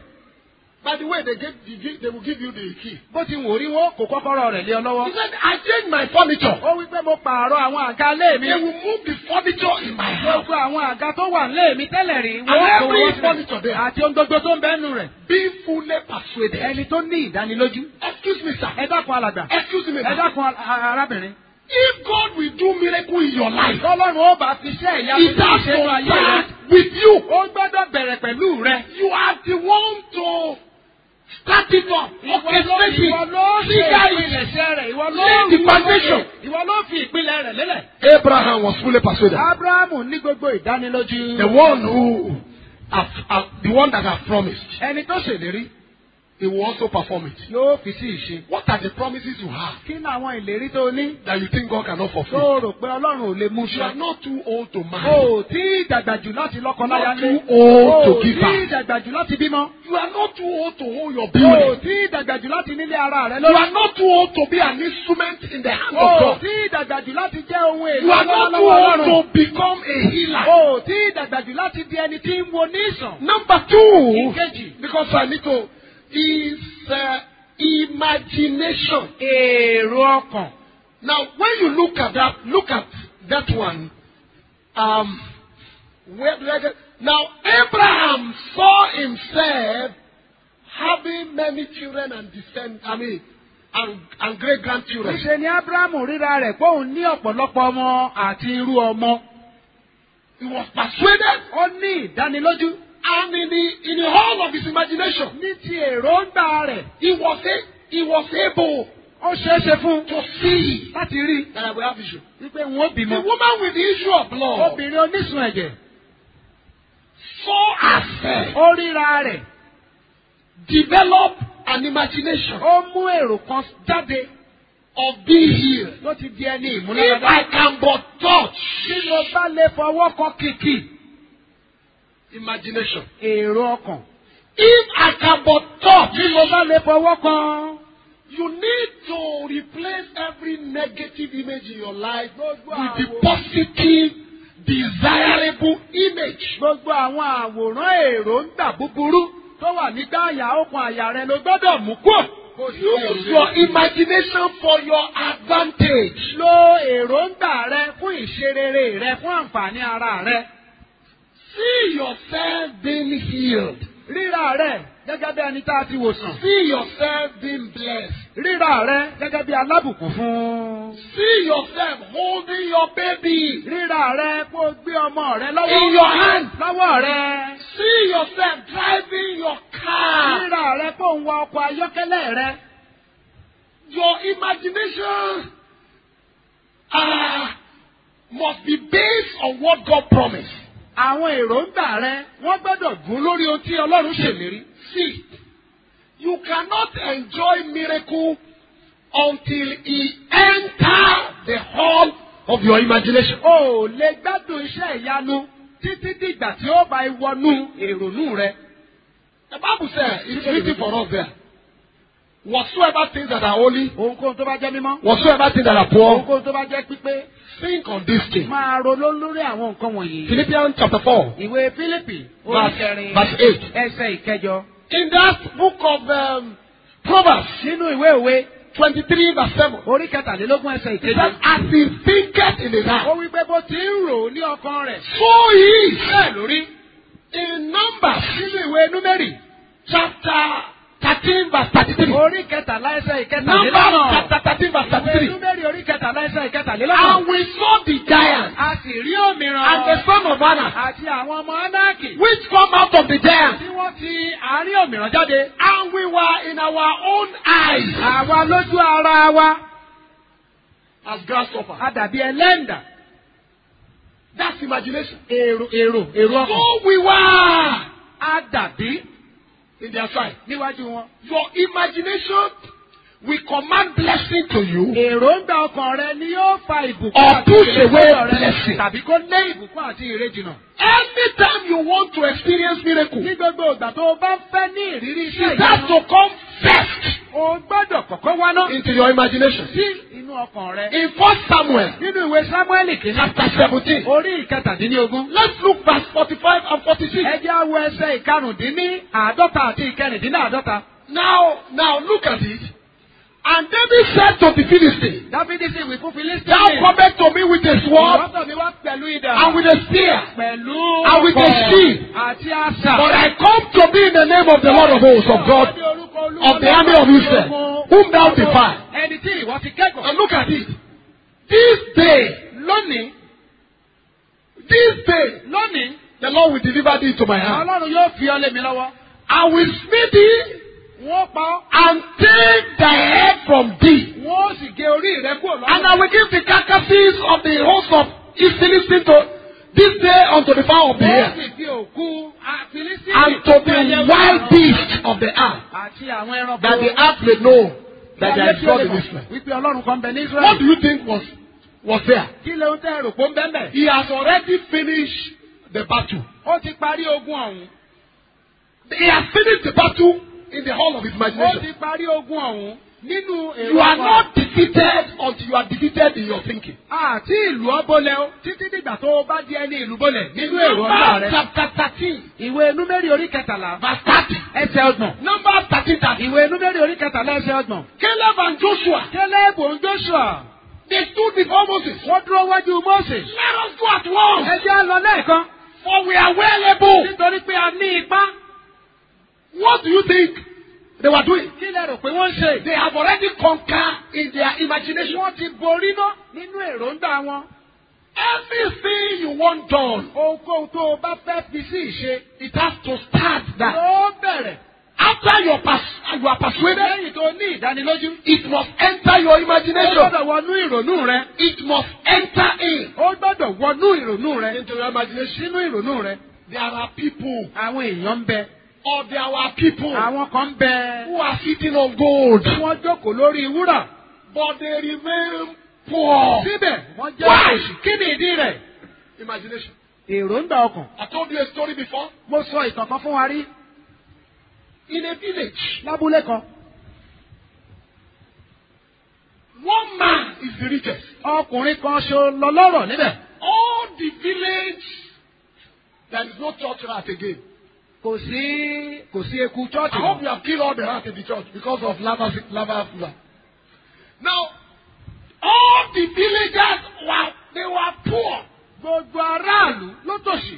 Speaker 2: By the way, they give, they, give, they will give you the key.
Speaker 3: bó ti wò rí wọn kò kọ́kọ́rọ́ rẹ̀ lé ọ
Speaker 2: He
Speaker 3: lọ́wọ́.
Speaker 2: said, I changed my furniture.
Speaker 3: ó wí pé mo pààrọ̀ àwọn àga ilé mi.
Speaker 2: They will move the furniture in my house.
Speaker 3: gbogbo àwọn àga tó wà nílé mi tẹ́lẹ̀ rí.
Speaker 2: And
Speaker 3: wọ́n kò
Speaker 2: every
Speaker 3: wọ́n sílẹ̀.
Speaker 2: furniture there.
Speaker 3: àti ohun gbogbo tó ń bẹ́nu rẹ̀.
Speaker 2: Being fully persuaded.
Speaker 3: ẹni tó ní ìdánilójú.
Speaker 2: Excuse me, sir.
Speaker 3: ẹ dákun alàgbà.
Speaker 2: Excuse me,
Speaker 3: ẹ
Speaker 2: sir.
Speaker 3: dákun a- a- arábìnrin.
Speaker 2: If God will do miracle in your life,
Speaker 3: tọ́lọ́run ó bá fi iṣẹ́ ìyanu
Speaker 2: it
Speaker 3: tó
Speaker 2: has
Speaker 3: ṣe nínú
Speaker 2: to
Speaker 3: ayé rẹ̀.
Speaker 2: start with you.
Speaker 3: ó gbọ́dọ̀ bẹ̀rẹ̀ pẹ̀lú rẹ̀.
Speaker 2: You are the one to start it up,
Speaker 3: ìwọ ló
Speaker 2: orchestrate
Speaker 3: ìwọ ló
Speaker 2: it,
Speaker 3: ṣe
Speaker 2: figure it.
Speaker 3: ìpilẹ̀ṣẹ̀ rẹ̀. ìwọ ló
Speaker 2: Lay the foundation.
Speaker 3: ìwọ ló fi ìpìlẹ̀ rẹ̀ lélẹ̀.
Speaker 2: Abraham was fully persuaded.
Speaker 3: abrahamu ní gbogbo ìdánilójú.
Speaker 2: The one who, have, have, the one that have promised,
Speaker 3: ẹni tó ṣèlérí
Speaker 2: he will also perform it.
Speaker 3: yóò fi sí ìṣe.
Speaker 2: What are the promises you have
Speaker 3: kí ni àwọn ìlérí tó ní.
Speaker 2: that you think God cannot fulfill?
Speaker 3: tó rò pé ọlọ́run ò lè mú
Speaker 2: You are
Speaker 3: ṣe.
Speaker 2: not too old to
Speaker 3: o
Speaker 2: marry.
Speaker 3: ò tí ì dàgbà jù láti lọ́kọ láya
Speaker 2: Not
Speaker 3: lé.
Speaker 2: too old
Speaker 3: o
Speaker 2: to
Speaker 3: ò
Speaker 2: give
Speaker 3: tí ì
Speaker 2: birth.
Speaker 3: dàgbà jù láti bímọ.
Speaker 2: You are not too old to hold your
Speaker 3: o ò
Speaker 2: building.
Speaker 3: tí ì dàgbà jù láti nílé ara rẹ
Speaker 2: You are
Speaker 3: lórí.
Speaker 2: not too old to be an instrument in the hand
Speaker 3: o
Speaker 2: of
Speaker 3: ò
Speaker 2: God.
Speaker 3: tí ì dàgbà jù láti jẹ́ ohun èlò
Speaker 2: You are not too
Speaker 3: lọ́wọ́
Speaker 2: old
Speaker 3: Ọlọ́run.
Speaker 2: to become a healer.
Speaker 3: o ò tí ì dàgbà jù láti di ẹni tí ń wo ní ìsàn.
Speaker 2: Number two,
Speaker 3: ìkejì
Speaker 2: because I need to, is uh, imagination.
Speaker 3: èrò ọkàn.
Speaker 2: Now, when you look at that, look at that one. Um, where do I get? Now, Abraham saw himself having many children and descend. I mean, and, and great grandchildren.
Speaker 3: Níṣe ni Ábúráhámù ríra rẹ̀ pé òun ní ọ̀pọ̀lọpọ̀ ọmọ àti irú ọmọ.
Speaker 2: He was persuaded,
Speaker 3: Ó ní ìdánilójú
Speaker 2: and in the in the whole of his imagination,
Speaker 3: ní ti èròǹgbà rẹ̀.
Speaker 2: he was a, he was able
Speaker 3: Ó ṣeé ṣe fún un
Speaker 2: to see
Speaker 3: láti rí
Speaker 2: that I will have issue.
Speaker 3: wípé wọn ó
Speaker 2: The
Speaker 3: bímọ.
Speaker 2: woman with the issue of blood
Speaker 3: Obìnrin onísun ẹ̀jẹ̀.
Speaker 2: saw herself
Speaker 3: Ó ríra rẹ̀.
Speaker 2: develop an imagination
Speaker 3: Ó mú èrò kan jáde
Speaker 2: of being healed.
Speaker 3: tó ti di ẹni
Speaker 2: If
Speaker 3: ìmúláradá.
Speaker 2: I can but touch
Speaker 3: Tí mo bá lè fọwọ́ kan kìkì.
Speaker 2: imagination.
Speaker 3: Èrò ọkàn.
Speaker 2: If I can but touch,
Speaker 3: Tí mo bá lè fọwọ́ kan.
Speaker 2: you need to replace every negative image in your life with
Speaker 3: Gbogbo
Speaker 2: the
Speaker 3: àwòrán-
Speaker 2: positive, desirable image.
Speaker 3: Gbogbo àwọn àwòrán èròǹgbà búburú tó wà nígbà àyà okùn àyà rẹ ló gbọ́dọ̀ mú kúrò.
Speaker 2: Use your imagination for your advantage.
Speaker 3: Lo èròǹgbà rẹ fún ìṣerere rẹ fún àǹfààní ara rẹ.
Speaker 2: See yourself being healed.
Speaker 3: Ríra rẹ gẹ́gẹ́ bí ẹni tá a ti wòsàn.
Speaker 2: See yourself being blessed.
Speaker 3: Ríra rẹ gẹ́gẹ́ bí alábùkún fún.
Speaker 2: See yourself holding your baby.
Speaker 3: Ríra rẹ kó o gbé ọmọ rẹ
Speaker 2: In
Speaker 3: lọ́wọ́.
Speaker 2: your hand.
Speaker 3: Lọ́wọ́ rẹ.
Speaker 2: See yourself driving your car.
Speaker 3: Ríra rẹ kó o ń wa ọkọ̀ ayọ́kẹ́lẹ́ rẹ.
Speaker 2: Your imagination uh, must be based on what God promised.
Speaker 3: Àwọn èròǹgbà rẹ wọ́n gbọ́dọ̀ gún lórí ohun tí Ọlọ́run ṣèlérí.
Speaker 2: See, you cannot enjoy miracle until he enter the hall of your imagination.
Speaker 3: O ò lè gbádùn iṣẹ́ ìyanu títí dìgbà tí ó bá wọnú èrònú rẹ.
Speaker 2: The Bible says, it's written for us there. Whatsoever things that are holy,
Speaker 3: Ohunkóhun tó bá jẹ́ mímọ́.
Speaker 2: whatsoever things that are poor,
Speaker 3: Ohunkóhun tó bá jẹ́ pípé.
Speaker 2: think on this thing.
Speaker 3: Máa ronú lórí àwọn nǹkan wọ̀nyí.
Speaker 2: Philippians chapter 4,
Speaker 3: Ìwé Fílípì orí
Speaker 2: verse,
Speaker 3: kẹrin
Speaker 2: verse 8.
Speaker 3: ẹsẹ̀ ìkẹjọ.
Speaker 2: In that book of um, Proverbs,
Speaker 3: Nínú ìwé òwe
Speaker 2: 23 verse 7,
Speaker 3: orí kẹtàlélógún ẹsẹ̀
Speaker 2: it says,
Speaker 3: ìkẹjọ.
Speaker 2: As he thinketh in his
Speaker 3: Ó
Speaker 2: heart,
Speaker 3: wí pé bó ti ń rò ó ní ọkàn rẹ̀.
Speaker 2: so he is.
Speaker 3: Bẹ́ẹ̀ lórí.
Speaker 2: In Numbers,
Speaker 3: Nínú ìwé Númérì
Speaker 2: chapter 13 verse 33.
Speaker 3: orí kẹtàlá ẹsẹ̀
Speaker 2: Numbers
Speaker 3: ìkẹtàlélọ́gbọ̀n.
Speaker 2: chapter 13 verse
Speaker 3: Ìwé
Speaker 2: 33.
Speaker 3: Númérì orí kẹtàlá ẹsẹ̀ ìkẹtàlélọ́gbọ̀n.
Speaker 2: And we saw the giant
Speaker 3: A sì rí òmìrán.
Speaker 2: and the son of Anak,
Speaker 3: àti àwọn ọmọ Ánáàkì
Speaker 2: which come out of the giant,
Speaker 3: tí wọ́n ti àárín òmìrán jáde.
Speaker 2: and we were in our own eyes
Speaker 3: Àwa lójú ara wa,
Speaker 2: as grasshoppers.
Speaker 3: a dàbí ẹlẹ́ǹdà.
Speaker 2: That's imagination.
Speaker 3: Èrò èrò èrò ọkàn.
Speaker 2: So we were
Speaker 3: A dàbí
Speaker 2: in their sight.
Speaker 3: níwájú wọn.
Speaker 2: Your imagination will command blessing to you
Speaker 3: èròǹgbà ọkàn rẹ ni yóò fa ìbùkún
Speaker 2: Or
Speaker 3: àti
Speaker 2: push
Speaker 3: ìrè
Speaker 2: away
Speaker 3: sọ́dọ̀ rẹ,
Speaker 2: blessing.
Speaker 3: tàbí kó lé ìbùkún àti ìrè jìnnà.
Speaker 2: anytime you want to experience miracle
Speaker 3: ní gbogbo ìgbà tó o bá fẹ́ ní ìrírí iṣẹ́
Speaker 2: it has
Speaker 3: ìyanu
Speaker 2: to come first
Speaker 3: o gbọ́dọ̀ kọ́kọ́ wá ná
Speaker 2: into your imagination
Speaker 3: sí inú ọkàn rẹ.
Speaker 2: in first samuel
Speaker 3: nínú ìwé sámúẹ́lì kìíní
Speaker 2: chapter seventeen
Speaker 3: orí ìkẹtàdínlógún.
Speaker 2: let's look verse forty-five and forty-six
Speaker 3: ẹ jẹ́ àwọ̀ ẹsẹ̀ ìkarùndínní àádọ́ta àti ìkẹrìndínláàádọ́ta.
Speaker 2: now now look at it and david said to the philistine
Speaker 3: dáfídì sì wí fún
Speaker 2: thou
Speaker 3: filistini.
Speaker 2: comest to me with a sword
Speaker 3: ìwọ́tọ̀ mi wá pẹ̀lú idà.
Speaker 2: and with a spear
Speaker 3: pẹ̀lú
Speaker 2: and with a
Speaker 3: ọ̀kọ̀
Speaker 2: shield.
Speaker 3: àti àṣà.
Speaker 2: but i come to be in the name of the lord of hosts of god of the army of Israel, whom thou defy.
Speaker 3: ẹni tí ìwọ ti kẹ́kọ̀ọ́.
Speaker 2: and look at it this day
Speaker 3: lónìí
Speaker 2: this day
Speaker 3: lónìí
Speaker 2: the lord will deliver thee into my hand
Speaker 3: ọlọ́run yóò fi ọ lé mi lọ́wọ́.
Speaker 2: i will smite thee
Speaker 3: wọ́n pa ọ́.
Speaker 2: and take thy head from thee
Speaker 3: wọ́n sì gé orí rẹ kúrò lọ́wọ́.
Speaker 2: and i will give the carcasses of the host of east philistine to this day unto the fowl of the
Speaker 3: wọ́n
Speaker 2: air
Speaker 3: sì fi òkú àfilisí.
Speaker 2: and to the wild beasts of the earth
Speaker 3: àti àwọn ẹranko.
Speaker 2: that the earth may know that there is God in Israel.
Speaker 3: wípé ọlọ́run kan bẹ ní
Speaker 2: What
Speaker 3: israẹli.
Speaker 2: do you think was was there?
Speaker 3: kí ló ń tẹ́ rò pé ń bẹ́ẹ̀ bẹ́ẹ̀.
Speaker 2: He has already finished the battle.
Speaker 3: ó ti parí ogun ọ̀hún.
Speaker 2: He has finished the battle in the hall of his
Speaker 3: ó
Speaker 2: imagination.
Speaker 3: ti parí ogun ọ̀hún nínú èrò
Speaker 2: You are
Speaker 3: ọkàn.
Speaker 2: not defeated until you are defeated in your thinking.
Speaker 3: àti ìlú ọbọlẹ o títí dìgbà tó o bá di ẹni ìlú bọlẹ nínú èrò ọgbà
Speaker 2: Numbers
Speaker 3: rẹ.
Speaker 2: chapter thirteen
Speaker 3: ìwé númérì orí kẹtàlá
Speaker 2: verse thirty.
Speaker 3: ẹsẹ̀ ọgbọ̀n.
Speaker 2: Numbers thirteen thirty.
Speaker 3: ìwé númérì orí kẹtàlá ẹsẹ̀ ọgbọ̀n.
Speaker 2: Caleb and Joshua
Speaker 3: kélébù ń joshua
Speaker 2: they stood before Moses.
Speaker 3: wọ́n dúró wájú mose.
Speaker 2: Let us go at once
Speaker 3: ẹ jẹ́ á lọ lẹ́ẹ̀kan
Speaker 2: for we are well able.
Speaker 3: nítorí pé a ní ipá.
Speaker 2: What do you think they were doing?
Speaker 3: kí lẹ rò pé wọ́n ń ṣe.
Speaker 2: They have already conquered in their imagination.
Speaker 3: wọ́n ti borí ná nínú èròǹgbà wọn.
Speaker 2: Everything you want done,
Speaker 3: ohunkóhun tó o bá fẹ́ fi sí ìṣe.
Speaker 2: it has to start that.
Speaker 3: ló bẹ̀rẹ̀.
Speaker 2: After your pers- you are persuaded,
Speaker 3: lẹ́yìn tó ní ìdánilójú.
Speaker 2: it must enter your
Speaker 3: ó
Speaker 2: imagination.
Speaker 3: gbọ́dọ̀ wọnú ìrònú rẹ.
Speaker 2: It must enter in
Speaker 3: ó gbọ́dọ̀ wọnú ìrònú rẹ.
Speaker 2: into your imagination.
Speaker 3: sínú ìrònú rẹ.
Speaker 2: There are people,
Speaker 3: àwọn èèyàn ń bẹ.
Speaker 2: or there are people
Speaker 3: àwọn kan ń bẹ.
Speaker 2: who are sitting on gold,
Speaker 3: tí wọ́n jókòó lórí wúrà.
Speaker 2: but they remain poor.
Speaker 3: síbẹ̀ wọ́n jẹ́
Speaker 2: Why?
Speaker 3: òṣì. kí ni ìdí rẹ̀?
Speaker 2: Imagination.
Speaker 3: èròǹgbà ọkàn.
Speaker 2: I told you a story before.
Speaker 3: mo sọ ìtàn kan fún wa rí
Speaker 2: In a village,
Speaker 3: lábúlé kan.
Speaker 2: one man is the richest.
Speaker 3: ọkùnrin kan ṣo lọ lọ́rọ̀ níbẹ̀.
Speaker 2: All the village, there is no church rat again.
Speaker 3: kò sí kò sí eku
Speaker 2: I
Speaker 3: chọ́ọ̀chì
Speaker 2: hope
Speaker 3: mọ́.
Speaker 2: you have killed all the rats in the church because of lava, lava fever. Now, all the villagers were they were poor.
Speaker 3: gbogbo aráàlú ló tòṣì.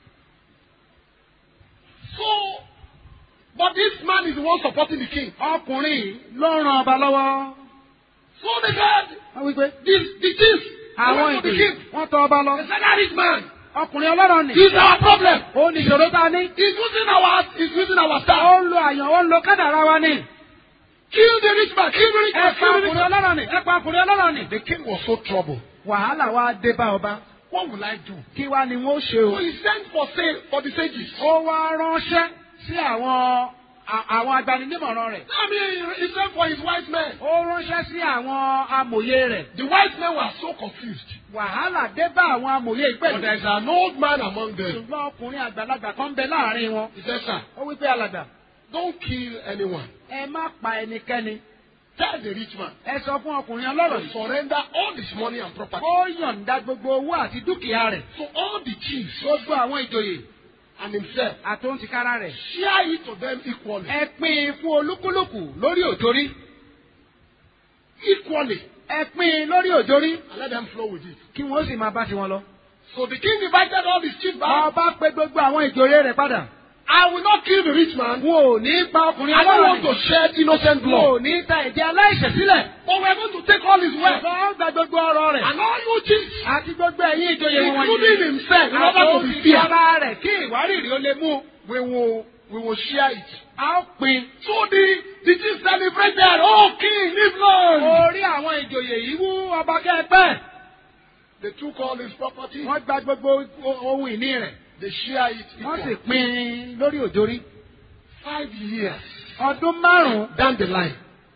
Speaker 2: So, but this man is the one supporting the king.
Speaker 3: ọkùnrin yìí ló ràn ọba lọ́wọ́.
Speaker 2: So they said,
Speaker 3: wọ́n wí pé
Speaker 2: this, the chief, they
Speaker 3: àwọn
Speaker 2: went to the
Speaker 3: ìdòyè
Speaker 2: king.
Speaker 3: wọ́n tọ ọba lọ.
Speaker 2: They said, that rich man,
Speaker 3: ọkùnrin ọlọ́rọ̀ nì.
Speaker 2: he's our problem.
Speaker 3: ó ní ìṣòro tá a ní.
Speaker 2: He's using our, he's using our
Speaker 3: ó
Speaker 2: staff.
Speaker 3: ń lo àyàn ó ń lo kádàrá wa ní.
Speaker 2: Kill the rich man, kill the rich
Speaker 3: ẹ
Speaker 2: man,
Speaker 3: pa
Speaker 2: kill the rich
Speaker 3: ọkùnrin
Speaker 2: man.
Speaker 3: ọlọ́rọ̀ nì. ẹ pa ọkùnrin ọlọ́rọ̀ nì.
Speaker 2: The king was so troubled.
Speaker 3: wàhálà wa dé bá ọba.
Speaker 2: What will I do?
Speaker 3: kí wá ni wọ́n ṣe
Speaker 2: So
Speaker 3: o.
Speaker 2: he sent for say, for the sages.
Speaker 3: ó wá ránṣẹ́ sí àwọn à- àwọn agbaninímọ̀ràn rẹ̀.
Speaker 2: I mean, he sent for his wise men.
Speaker 3: ó ránṣẹ́ sí àwọn amòye rẹ̀.
Speaker 2: The wise men were so confused.
Speaker 3: wàhálà dé bá àwọn amòye
Speaker 2: But
Speaker 3: ìpẹ́lú.
Speaker 2: there is an old man among them.
Speaker 3: ṣùgbọ́n ọkùnrin àgbàlagbà kan bẹ láàrin wọn.
Speaker 2: He said, Sir,
Speaker 3: ó wí pé alàgbà
Speaker 2: don't kill anyone.
Speaker 3: ẹ má pa ẹnikẹ́ni.
Speaker 2: Tell the rich man
Speaker 3: ẹ sọ fún ọkùnrin ọlọ́rọ̀
Speaker 2: to
Speaker 3: yìí.
Speaker 2: surrender all his money and property.
Speaker 3: ó yọ̀ǹda gbogbo owó àti dúkìá rẹ̀.
Speaker 2: So all the chiefs
Speaker 3: gbogbo àwọn ìjòyè
Speaker 2: and himself
Speaker 3: àtòǹtìkára rẹ̀.
Speaker 2: share it to them equally.
Speaker 3: ẹ pín in fún olúkúlùkù lórí òjòrí.
Speaker 2: Equally.
Speaker 3: ẹ pín in lórí òjòrí
Speaker 2: And let them flow with it.
Speaker 3: kí wọ́n sì máa bá tiwọn lọ.
Speaker 2: So the king invited all his chiefs back.
Speaker 3: ọba pé gbogbo àwọn ìjòyè rẹ̀ padà.
Speaker 2: I will not kill the rich man.
Speaker 3: wọn ò ní pa ọkùnrin
Speaker 2: I don't
Speaker 3: ọlọ́rọ̀
Speaker 2: want to
Speaker 3: yìí.
Speaker 2: shed innocent
Speaker 3: wọn ò
Speaker 2: blood.
Speaker 3: ní ta ẹ̀jẹ̀ aláìṣẹ̀ sílẹ̀.
Speaker 2: But we are going to take all his wealth.
Speaker 3: ṣùgbọ́n ó gba gbogbo ọrọ̀ rẹ̀.
Speaker 2: And all you chiefs,
Speaker 3: àti gbogbo ẹ̀yin ìjòyè wọn
Speaker 2: including himself, in order to be fair,
Speaker 3: àtòǹtìkára rẹ̀ kí ìwárìrì ó lè mú.
Speaker 2: we will, we will share it.
Speaker 3: a ó pín.
Speaker 2: So the, the chiefs celebrated, oh king, live long.
Speaker 3: orí àwọn ìjòyè yìí wú ọba kẹ́ẹ̀pẹ́.
Speaker 2: They took all his property,
Speaker 3: wọ́n gba gbogbo o- ohun ìní rẹ̀.
Speaker 2: they share it
Speaker 3: wọ́n sì
Speaker 2: equally.
Speaker 3: pín in lórí òjòrí.
Speaker 2: Five years
Speaker 3: ọdún márùn-ún
Speaker 2: down the line,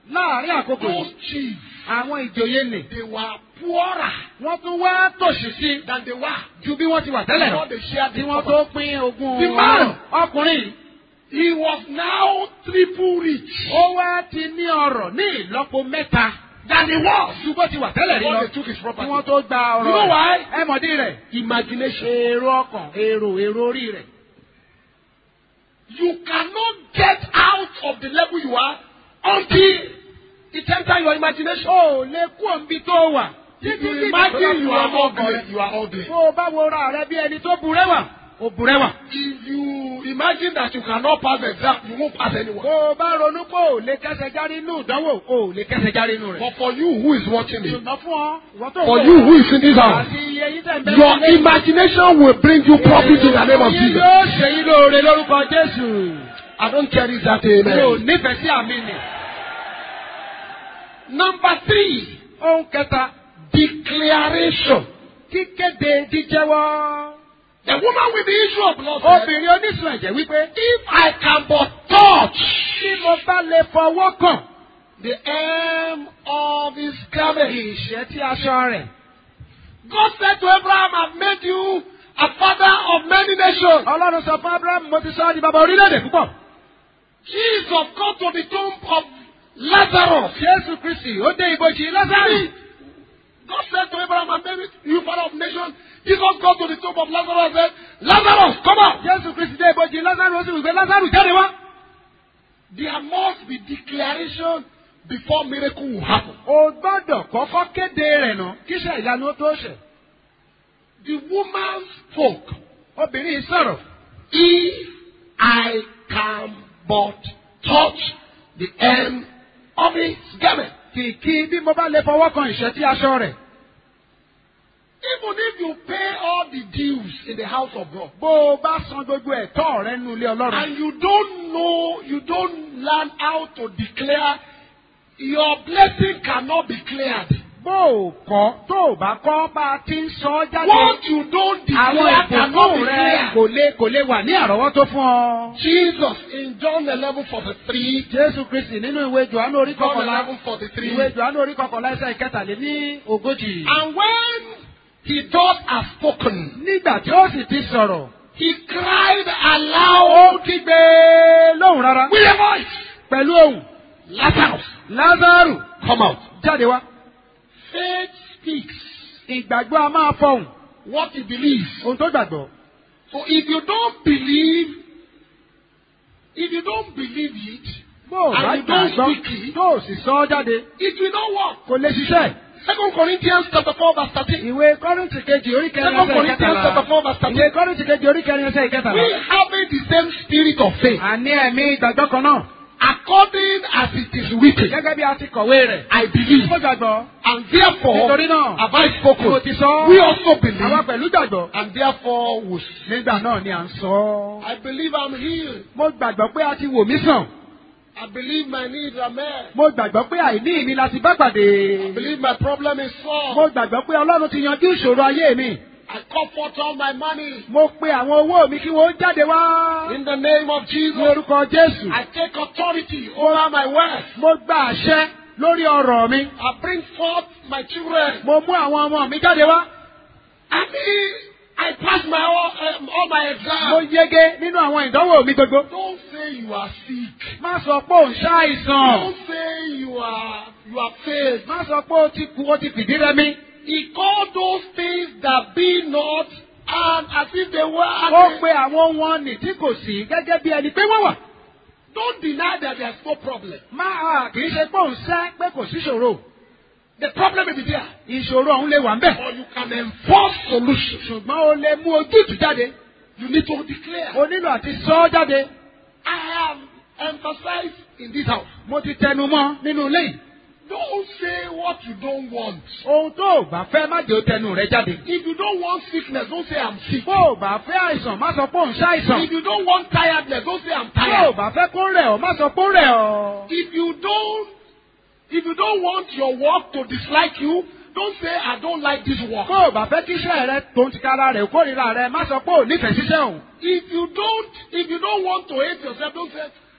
Speaker 3: láàrin àkókò
Speaker 2: those
Speaker 3: yìí
Speaker 2: chiefs,
Speaker 3: àwọn ìjòyè nì
Speaker 2: they were poorer
Speaker 3: wọ́n tún wá tòṣì sí i
Speaker 2: than they were
Speaker 3: ju bí wọ́n ti wà tẹ́lẹ̀ lọ
Speaker 2: before they shared
Speaker 3: tí
Speaker 2: the
Speaker 3: wọ́n
Speaker 2: property.
Speaker 3: tó pín ogún
Speaker 2: The man.
Speaker 3: ọkùnrin yìí
Speaker 2: He was now triple rich
Speaker 3: ó wá ti ní ọrọ̀ ní ìlọ́po mẹ́ta
Speaker 2: than he was
Speaker 3: ju bó ti wà tẹ́lẹ̀ rí
Speaker 2: before
Speaker 3: lọ
Speaker 2: they took his
Speaker 3: tí
Speaker 2: property.
Speaker 3: wọ́n tó gba
Speaker 2: You
Speaker 3: ọrọ̀
Speaker 2: know why?
Speaker 3: rẹ̀ ẹ mọ̀dí rẹ̀
Speaker 2: Imagination.
Speaker 3: èrò ọkàn èrò èrò orí rẹ̀
Speaker 2: You cannot get out of the level you are until it enters your imagination.
Speaker 3: o ò lè kú òǹbi tó wà
Speaker 2: If
Speaker 3: títí
Speaker 2: you
Speaker 3: tí
Speaker 2: imagine you are
Speaker 3: ìgbàgbọ́ ọkàn
Speaker 2: ugly,
Speaker 3: rẹ̀.
Speaker 2: you are ugly.
Speaker 3: tó o bá wo ra rẹ bí ẹni tó burẹ́wà ó burẹ́wà.
Speaker 2: If you imagine that you cannot pass the exam, you won't pass anyone.
Speaker 3: bó o bá ronú pé ò lè kẹsẹ̀ járí inú ìdánwò ò lè kẹsẹ̀ járí inú rẹ̀.
Speaker 2: But for you who is watching me,
Speaker 3: ṣùgbọ́n fún ọ ìwọ tó ń
Speaker 2: for
Speaker 3: wò
Speaker 2: you
Speaker 3: wá,
Speaker 2: who is in this house,
Speaker 3: àti iye yín tẹ̀ ń bẹ́ẹ̀
Speaker 2: your imagination will bring you profit in the name of
Speaker 3: Yín
Speaker 2: Jesus.
Speaker 3: yóò ṣe yín lóore lórúkọ Jésù.
Speaker 2: I don't care if that
Speaker 3: Mi ò
Speaker 2: amen.
Speaker 3: nífẹ̀ẹ́ sí àmì nì.
Speaker 2: Number three,
Speaker 3: Ohun kẹta,
Speaker 2: declaration.
Speaker 3: kíkéde jíjẹ́wọ́.
Speaker 2: The woman with the issue of blood said,
Speaker 3: Obìnrin oníṣun ẹ̀jẹ̀ wípé
Speaker 2: If I can but touch
Speaker 3: tí mo bá lè fọwọ́ kàn
Speaker 2: the hem of his garment.
Speaker 3: ìṣẹ́ tí aṣọ rẹ̀.
Speaker 2: God said to Abraham, I've made you a father of many nations.
Speaker 3: Ọlọ́run sọ fún Abraham mo ti sọ ọ́ di bàbá orílẹ̀-èdè púpọ̀.
Speaker 2: Jesus come to the tomb of Lazarus.
Speaker 3: Jésù Kristì ó dé ibojì Lásárì.
Speaker 2: God said to Abraham, I've made you father of nations. Jesus go to the tomb of Lazarus and said, Lazarus, come out.
Speaker 3: Jésù Kristì dé ibojì Lásárì ó sì wí pé Lásárì jáde wá.
Speaker 2: There must be declaration before miracle will happen.
Speaker 3: O gbọ́dọ̀ kọ́kọ́ kéde rẹ̀ nà kíṣẹ́ ìyanu ó tó ṣẹ̀.
Speaker 2: The woman spoke,
Speaker 3: Obìnrin yìí sọ̀rọ̀.
Speaker 2: If I can but touch the hem of his garment.
Speaker 3: Kìkì bí mo bá lè fọwọ́ kan ìṣẹ́ tí aṣọ rẹ̀.
Speaker 2: Even if you pay all the dues in the house of God,
Speaker 3: Bó o bá san gbogbo ẹ̀tọ́ rẹ nínú ilé Ọlọ́run.
Speaker 2: and you don't know, you don't learn how to declare, your blessing cannot be cleared.
Speaker 3: Bó o kọ́ tó o bá kọ́ bá a ti ń sọ ọ́ jáde.
Speaker 2: What you don't
Speaker 3: Àwọn
Speaker 2: declare cannot be
Speaker 3: ìbùkún rẹ
Speaker 2: cleared.
Speaker 3: kò lè kò lè wà ní àrọ́wọ́tó fún ọ.
Speaker 2: Jesus in John eleven forty three,
Speaker 3: Jésù Kristì nínú ìwé Jòhánù orí
Speaker 2: John
Speaker 3: kọkànlá.
Speaker 2: eleven forty three,
Speaker 3: Ìwé Jòhánù orí kọkànlá ẹsẹ̀ ìkẹtàléní ogójì.
Speaker 2: and when he thus has spoken,
Speaker 3: Nígbà tí ó sì ti sọ̀rọ̀,
Speaker 2: he cried
Speaker 3: ó
Speaker 2: aloud
Speaker 3: kígbe lóhùn rárá.
Speaker 2: with a voice,
Speaker 3: Pẹ̀lú ohùn,
Speaker 2: Lazarus,
Speaker 3: Lázárù
Speaker 2: come out.
Speaker 3: jáde wá.
Speaker 2: Faith speaks
Speaker 3: Ìgbàgbọ́ a máa fọhùn.
Speaker 2: what he believes.
Speaker 3: Ohun tó gbàgbọ́.
Speaker 2: So if you don't believe, if you don't believe it,
Speaker 3: Bó o bá
Speaker 2: And you don't
Speaker 3: gbàgbọ́
Speaker 2: speak it.
Speaker 3: tó o sì sọ ọ́ jáde,
Speaker 2: it will not work.
Speaker 3: kò lè ṣiṣẹ́.
Speaker 2: Second Corinthians chapter four verse thirteen.
Speaker 3: Ìwé Kọ́rìntì kejì orí kẹrin
Speaker 2: Second
Speaker 3: ẹsẹ̀
Speaker 2: Corinthians chapter
Speaker 3: ìkẹtàlá.
Speaker 2: four verse
Speaker 3: Ìwé
Speaker 2: thirteen.
Speaker 3: Kọ́rìntì kejì orí kẹrin ẹsẹ̀
Speaker 2: We
Speaker 3: ìkẹtàlá.
Speaker 2: having the same spirit of faith,
Speaker 3: Àní ẹ̀mí ìgbàgbọ́ kan náà.
Speaker 2: according as it is written.
Speaker 3: Gẹ́gẹ́ bí a ti kọ̀wé rẹ̀.
Speaker 2: I believe,
Speaker 3: Mo gbàgbọ́.
Speaker 2: and therefore
Speaker 3: Nítorí náà,
Speaker 2: have I
Speaker 3: mo
Speaker 2: spoken.
Speaker 3: ti sọ.
Speaker 2: We also
Speaker 3: Àwa
Speaker 2: believe,
Speaker 3: pẹ̀lú gbàgbọ́.
Speaker 2: and therefore will.
Speaker 3: Nígbà náà ni à ń sọ.
Speaker 2: I believe I'm healed.
Speaker 3: Mo gbàgbọ́ pé a ti wò mí sàn.
Speaker 2: I believe my needs are met.
Speaker 3: Mo gbàgbọ́ pé àìní mi la ti bá
Speaker 2: I
Speaker 3: pàdé.
Speaker 2: believe my problem is
Speaker 3: Mo
Speaker 2: solved.
Speaker 3: gbàgbọ́ pé Ọlọ́run ti yanjú ìṣòro ayé mi.
Speaker 2: I comfort all my money
Speaker 3: Mo pe àwọn owó mi kí wọ́n jáde wá.
Speaker 2: in the name of
Speaker 3: Ní
Speaker 2: Jesus.
Speaker 3: orúkọ Jésù.
Speaker 2: I take authority over my wealth.
Speaker 3: Mo gba àṣẹ lórí ọ̀rọ̀ mi.
Speaker 2: I bring forth my children.
Speaker 3: Mo mú àwọn ọmọ mi jáde wá.
Speaker 2: I mean, I pass my all, um, all my
Speaker 3: Mo
Speaker 2: exams.
Speaker 3: yege nínú àwọn ìdánwò mi gbogbo.
Speaker 2: Don't say you are sick.
Speaker 3: Má sọ pé ò ń ṣàìsàn.
Speaker 2: Don't say you are you are failed.
Speaker 3: Má sọ pé o ti kú o ti fìdí rẹmi.
Speaker 2: He called those things that be not and as if they were.
Speaker 3: Ó pe àwọn wọn nì tí kò sí gẹ́gẹ́ bí ẹni pé wọ́n wà.
Speaker 2: Don't deny that there's no problem.
Speaker 3: Má a kì í ṣe pé òun ṣẹ́ pé kò sí ìṣòro.
Speaker 2: The problem may be there.
Speaker 3: Ìṣòro ọ̀hún lè wà ń bẹ̀.
Speaker 2: Or you can enforce solutions.
Speaker 3: Ṣùgbọ́n o lè mú ojútùú jáde.
Speaker 2: You need to declare.
Speaker 3: O nílò àti sọ ọ́ jáde.
Speaker 2: I have emphasized in this house.
Speaker 3: Mo ti tẹnu mọ́ nínú ilé yìí.
Speaker 2: Don't say what you don't want.
Speaker 3: Ohun tó o bá fẹ́ má jẹ́ o tẹnu rẹ jáde.
Speaker 2: If you don't want sickness, don't say I'm sick.
Speaker 3: Bó o bá fẹ́ àìsàn má sọ pé òun ṣàìsàn.
Speaker 2: If you don't want tiredness, don't say I'm
Speaker 3: Bó o
Speaker 2: tired.
Speaker 3: bá fẹ́ kó rẹ̀ ọ́ má sọ pé ó rẹ̀ ọ́.
Speaker 2: If you don't, if you don't want your work to dislike you, don't say I don't like this work.
Speaker 3: Bó o bá fẹ́ kí iṣẹ́ rẹ tó ń tikara rẹ̀ kórìíra rẹ má sọ pé ò nífẹ̀ẹ́ ṣiṣẹ́ òun.
Speaker 2: If you don't, if you don't want to hate yourself, don't say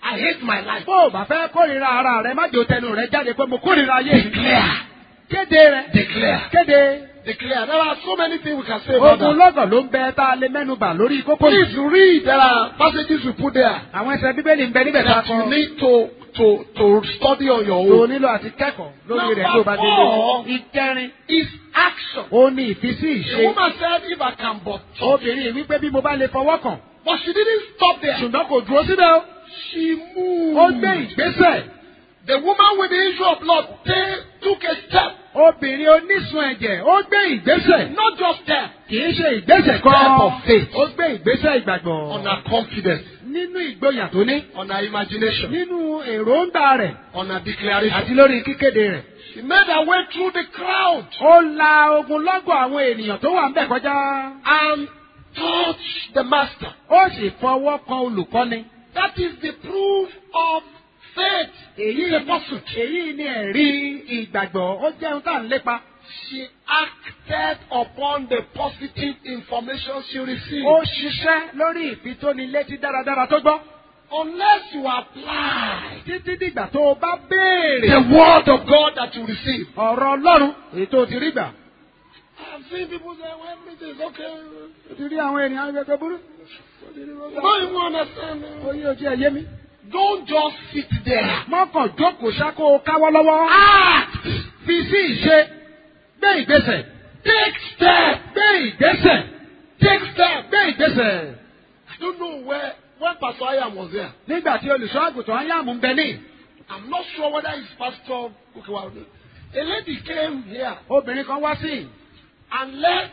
Speaker 2: I hate my life.
Speaker 3: bó o bá fẹ́ kórìíra ara rẹ má jò tẹnu rẹ jáde pé mo kórìíra ayé mi.
Speaker 2: Declare.
Speaker 3: kéde rẹ.
Speaker 2: Declare.
Speaker 3: kéde.
Speaker 2: Declare. There are so many things we can say about
Speaker 3: ogun
Speaker 2: that.
Speaker 3: lọ́gàn ló ń bẹ tá a lè mẹ́nu bà lórí kókó
Speaker 2: Please
Speaker 3: yìí.
Speaker 2: read. There are passages we put there
Speaker 3: àwọn ẹsẹ̀ bíbélì ń bẹ níbẹ̀ tá a
Speaker 2: that you
Speaker 3: kọ.
Speaker 2: need to to to study on your
Speaker 3: tó
Speaker 2: own.
Speaker 3: nílò àti kẹ́kọ̀ọ́ lórí rẹ̀
Speaker 2: Number
Speaker 3: tó bá dé
Speaker 2: four.
Speaker 3: lé. ìkẹrin.
Speaker 2: Is action.
Speaker 3: ó ní ìfisí
Speaker 2: The
Speaker 3: ìṣe.
Speaker 2: woman said, "If I can but touch."
Speaker 3: obìnrin wípé bí mo bá lè fọwọ́ kàn.
Speaker 2: But she didn't stop there.
Speaker 3: ṣùgbọ́n kò dúró síbẹ̀ o.
Speaker 2: She moved.
Speaker 3: ó gbé ìgbésẹ̀.
Speaker 2: The woman with the issue of blood they took a step,
Speaker 3: obìnrin onísun ẹ̀jẹ̀ ó gbé ìgbésẹ̀.
Speaker 2: not just step,
Speaker 3: kì í ṣe ìgbésẹ̀
Speaker 2: Step
Speaker 3: kan.
Speaker 2: of faith.
Speaker 3: ó gbé ìgbésẹ̀
Speaker 2: on
Speaker 3: ìgbàgbọ́.
Speaker 2: her confidence,
Speaker 3: nínú ìgboyà tó ní.
Speaker 2: on her imagination,
Speaker 3: nínú èròǹgbà rẹ̀.
Speaker 2: on her declaration.
Speaker 3: àti lórí kíkéde rẹ̀.
Speaker 2: She made her way through the crowd
Speaker 3: ó la ogunlọ́gọ̀ àwọn ènìyàn tó wà ń bẹ̀ kọjá.
Speaker 2: and touched the master.
Speaker 3: ó sì fọwọ́ kan olùkọ́ni.
Speaker 2: That is the proof of faith.
Speaker 3: èyí
Speaker 2: It's a pursuit.
Speaker 3: èyí ni ẹ̀rí ìgbàgbọ́ ó jẹ́ ohun tá à ń lépa.
Speaker 2: She acted upon the positive information she received.
Speaker 3: ó ṣiṣẹ́ lórí ìfitónilétí dáradára tó gbọ́.
Speaker 2: Unless you apply
Speaker 3: títí dìgbà tó o bá béèrè.
Speaker 2: the word of God that you receive.
Speaker 3: ọ̀rọ̀ ọlọ́run èyí tó o ti rí gbà.
Speaker 2: I've seen people say, well, everything is okay.
Speaker 3: o ti rí àwọn ènìyàn gẹ́gẹ́ burú.
Speaker 2: Don't even understand.
Speaker 3: ó yí ojú ẹ̀ yé mi.
Speaker 2: Don't just sit there.
Speaker 3: mọ́kàn jókòó ṣáko káwọ́ lọ́wọ́.
Speaker 2: Act.
Speaker 3: fi sí ìṣe. gbé ìgbésẹ̀.
Speaker 2: Take step.
Speaker 3: gbé ìgbésẹ̀.
Speaker 2: Take step.
Speaker 3: gbé ìgbésẹ̀.
Speaker 2: I don't know where when Pastor Ayam was there.
Speaker 3: nígbà tí olùṣọ́ àgùntàn ayáàmú ń bẹ ní.
Speaker 2: I'm not sure whether it's Pastor Kukiwa. A lady came here
Speaker 3: obìnrin kan wá sí.
Speaker 2: and let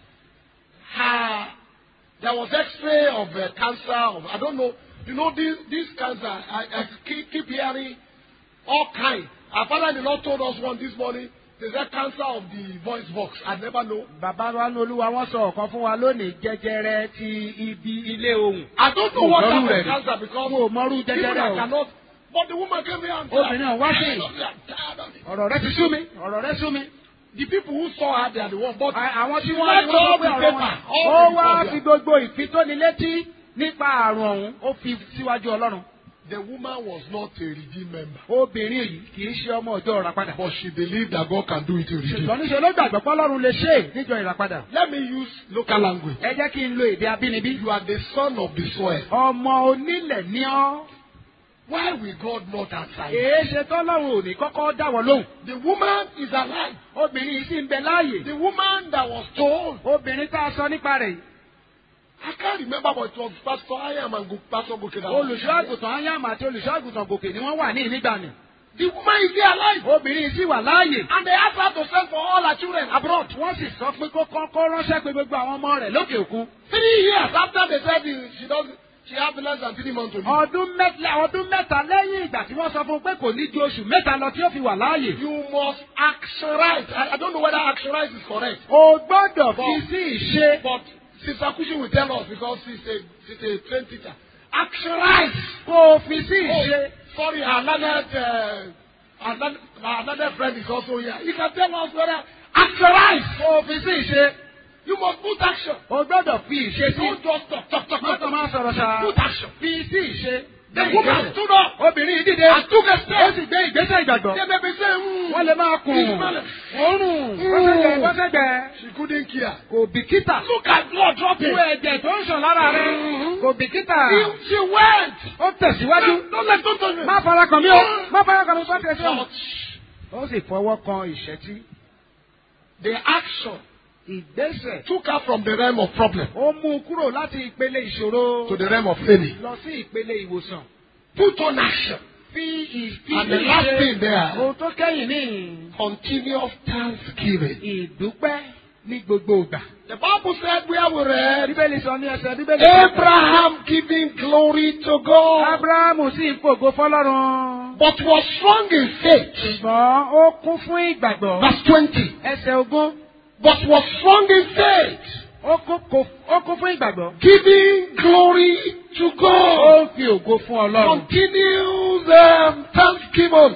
Speaker 2: her. There was X-ray of uh, cancer. Of I don't know. You know this this cancer. I, I keep, keep hearing all kind. Our father-in-law told us one this morning. There's a cancer of the voice box. I never know.
Speaker 3: bàbá wa ní olúwa wọn sọ ọ̀kan fún wa lónìí jẹjẹrẹ ti ibi ilé ohùn.
Speaker 2: I don't know what
Speaker 3: Mọ̀rú
Speaker 2: type
Speaker 3: rẹ̀
Speaker 2: of
Speaker 3: ni.
Speaker 2: cancer because
Speaker 3: Mo ò mọrú
Speaker 2: people
Speaker 3: jẹjẹrẹ
Speaker 2: that
Speaker 3: o.
Speaker 2: cannot. But the woman came here and said,
Speaker 3: Obìnrin ọ̀hún wá sí.
Speaker 2: "I'm tired of it."
Speaker 3: ọ̀rọ̀ rẹ ti sú mi ọ̀rọ̀ rẹ sú mi.
Speaker 2: The people who saw her, they are the ones. But
Speaker 3: À- àwọn tí
Speaker 2: she
Speaker 3: wọ́n
Speaker 2: left
Speaker 3: wọ́n
Speaker 2: all
Speaker 3: sọ pé
Speaker 2: the
Speaker 3: ọ̀rọ̀
Speaker 2: paper,
Speaker 3: wọn.
Speaker 2: all
Speaker 3: ó
Speaker 2: the
Speaker 3: wá
Speaker 2: records
Speaker 3: fi
Speaker 2: there.
Speaker 3: gbogbo ìfitónilétí nípa àrùn ọ̀hún ó fi síwájú ọlọ́run.
Speaker 2: The woman was not a redeemed member.
Speaker 3: obìnrin yìí kì í ṣe ọmọ ọjọ́ ìràpadà.
Speaker 2: But she believed that God can do it in redeem.
Speaker 3: ṣùgbọ́n níṣẹ́ ló gbàgbọ́ pé ọlọ́run lè ṣe é níjọ ìràpadà.
Speaker 2: Let me use local language.
Speaker 3: ẹ jẹ́ kí n lo èdè abínibí.
Speaker 2: You are the son of the soil.
Speaker 3: ọmọ onílẹ̀ ní ọ́.
Speaker 2: Why will God not answer you?
Speaker 3: èé ṣe tọ́lọ́run ò ní kọ́kọ́ dáwọ́ lóhùn.
Speaker 2: The woman is alive.
Speaker 3: obìnrin yìí sì ń bẹ láàyè.
Speaker 2: The woman that was told,
Speaker 3: obìnrin tá a sọ nípa rẹ̀ yìí.
Speaker 2: I can't remember, but it was Pastor Ayam and Go- Pastor Goke that was
Speaker 3: olùṣọ́
Speaker 2: there.
Speaker 3: àgùntàn ayáàmà àti olùṣọ́ àgùntàn gòkè ni wọ́n wà ní ìnígbà ni.
Speaker 2: The woman is there alive.
Speaker 3: obìnrin yìí sì wà láàyè.
Speaker 2: And they asked her to send for all her children abroad.
Speaker 3: wọ́n sì sọ pé kó kọ́kọ́ ránṣẹ́ pé gbogbo àwọn ọmọ rẹ̀ lókè òkun.
Speaker 2: Three years after they said the- she doesn't, she has less than three months to live.
Speaker 3: ọdún mẹ́ta ọdún mẹ́ta lẹ́yìn ìgbà tí wọ́n sọ fún un pé kò ní ju oṣù mẹ́ta lọ tí ó fi wà láàyè.
Speaker 2: You must actionize. I, I don't know whether actionize is correct.
Speaker 3: o gbọ́dọ̀ fi sí ìṣe.
Speaker 2: But Sister Kushi will tell us because she's a, she's a trained teacher. Actionize.
Speaker 3: kó o fi sí
Speaker 2: Oh,
Speaker 3: ìṣe.
Speaker 2: sorry, another, uh, another, another friend is also here. You can tell us whether actionize.
Speaker 3: kó o fi sí ìṣe.
Speaker 2: You must put action.
Speaker 3: o gbọ́dọ̀ fi ìṣe sí.
Speaker 2: Don't just talk, talk, talk.
Speaker 3: mọ́tò máa sọ̀rọ̀ ṣá.
Speaker 2: Put action.
Speaker 3: fi sí ìṣe.
Speaker 2: The
Speaker 3: Gbé
Speaker 2: woman
Speaker 3: ìgbésẹ̀.
Speaker 2: stood up
Speaker 3: obìnrin yìí dìde.
Speaker 2: and took a
Speaker 3: ó
Speaker 2: step.
Speaker 3: sì gbé ìgbésẹ̀ ìgbàgbọ́.
Speaker 2: They may be saying, mm,
Speaker 3: wọ́n lè máa kùn.
Speaker 2: He's smelling.
Speaker 3: òórùn. bọ́sẹ̀gbẹ̀ bọ́sẹ̀gbẹ̀.
Speaker 2: She couldn't care.
Speaker 3: kò bìkítà.
Speaker 2: Look at blood dropping.
Speaker 3: Wo ẹ̀jẹ̀ tó ń sàn lára rẹ̀. Kò bìkítà.
Speaker 2: She, she went.
Speaker 3: Ó tẹ̀síwájú.
Speaker 2: Don't let don't touch me.
Speaker 3: Má fara kàn mí o. Má fara kàn mí bá tẹ̀sí o.
Speaker 2: Touch.
Speaker 3: Ó sì fọwọ́ kan ìṣẹ́tí.
Speaker 2: The action
Speaker 3: Ìgbésẹ̀.
Speaker 2: took her from the realm of problem
Speaker 3: Ó mú un kúrò láti ìpele ìṣòro.
Speaker 2: to the realm of failure.
Speaker 3: Lọ sí ìpele ìwòsàn.
Speaker 2: Put on action.
Speaker 3: Fi ìfi
Speaker 2: And the last thing there,
Speaker 3: Ohun tó kẹ́yìn ní
Speaker 2: continuous thanksgiving.
Speaker 3: ìdúpẹ́ ní gbogbo ìgbà.
Speaker 2: The Bible said where we read,
Speaker 3: Bíbélì sọ ní ẹsẹ̀ Bíbélì.
Speaker 2: Abraham giving glory to God,
Speaker 3: Ábúráhámù sì ń fògo fọlọ́run.
Speaker 2: but was strong in faith.
Speaker 3: Ṣùgbọ́n ó kún fún ìgbàgbọ́.
Speaker 2: Verse 20.
Speaker 3: Ẹsẹ̀ ogún.
Speaker 2: But was strong in faith,
Speaker 3: Ó kún kò- ó kún fún ìgbàgbọ́.
Speaker 2: giving glory to
Speaker 3: Ó
Speaker 2: God.
Speaker 3: ń fi ògo fún Ọlọ́run.
Speaker 2: Continues um, thanksgiving.
Speaker 3: Ní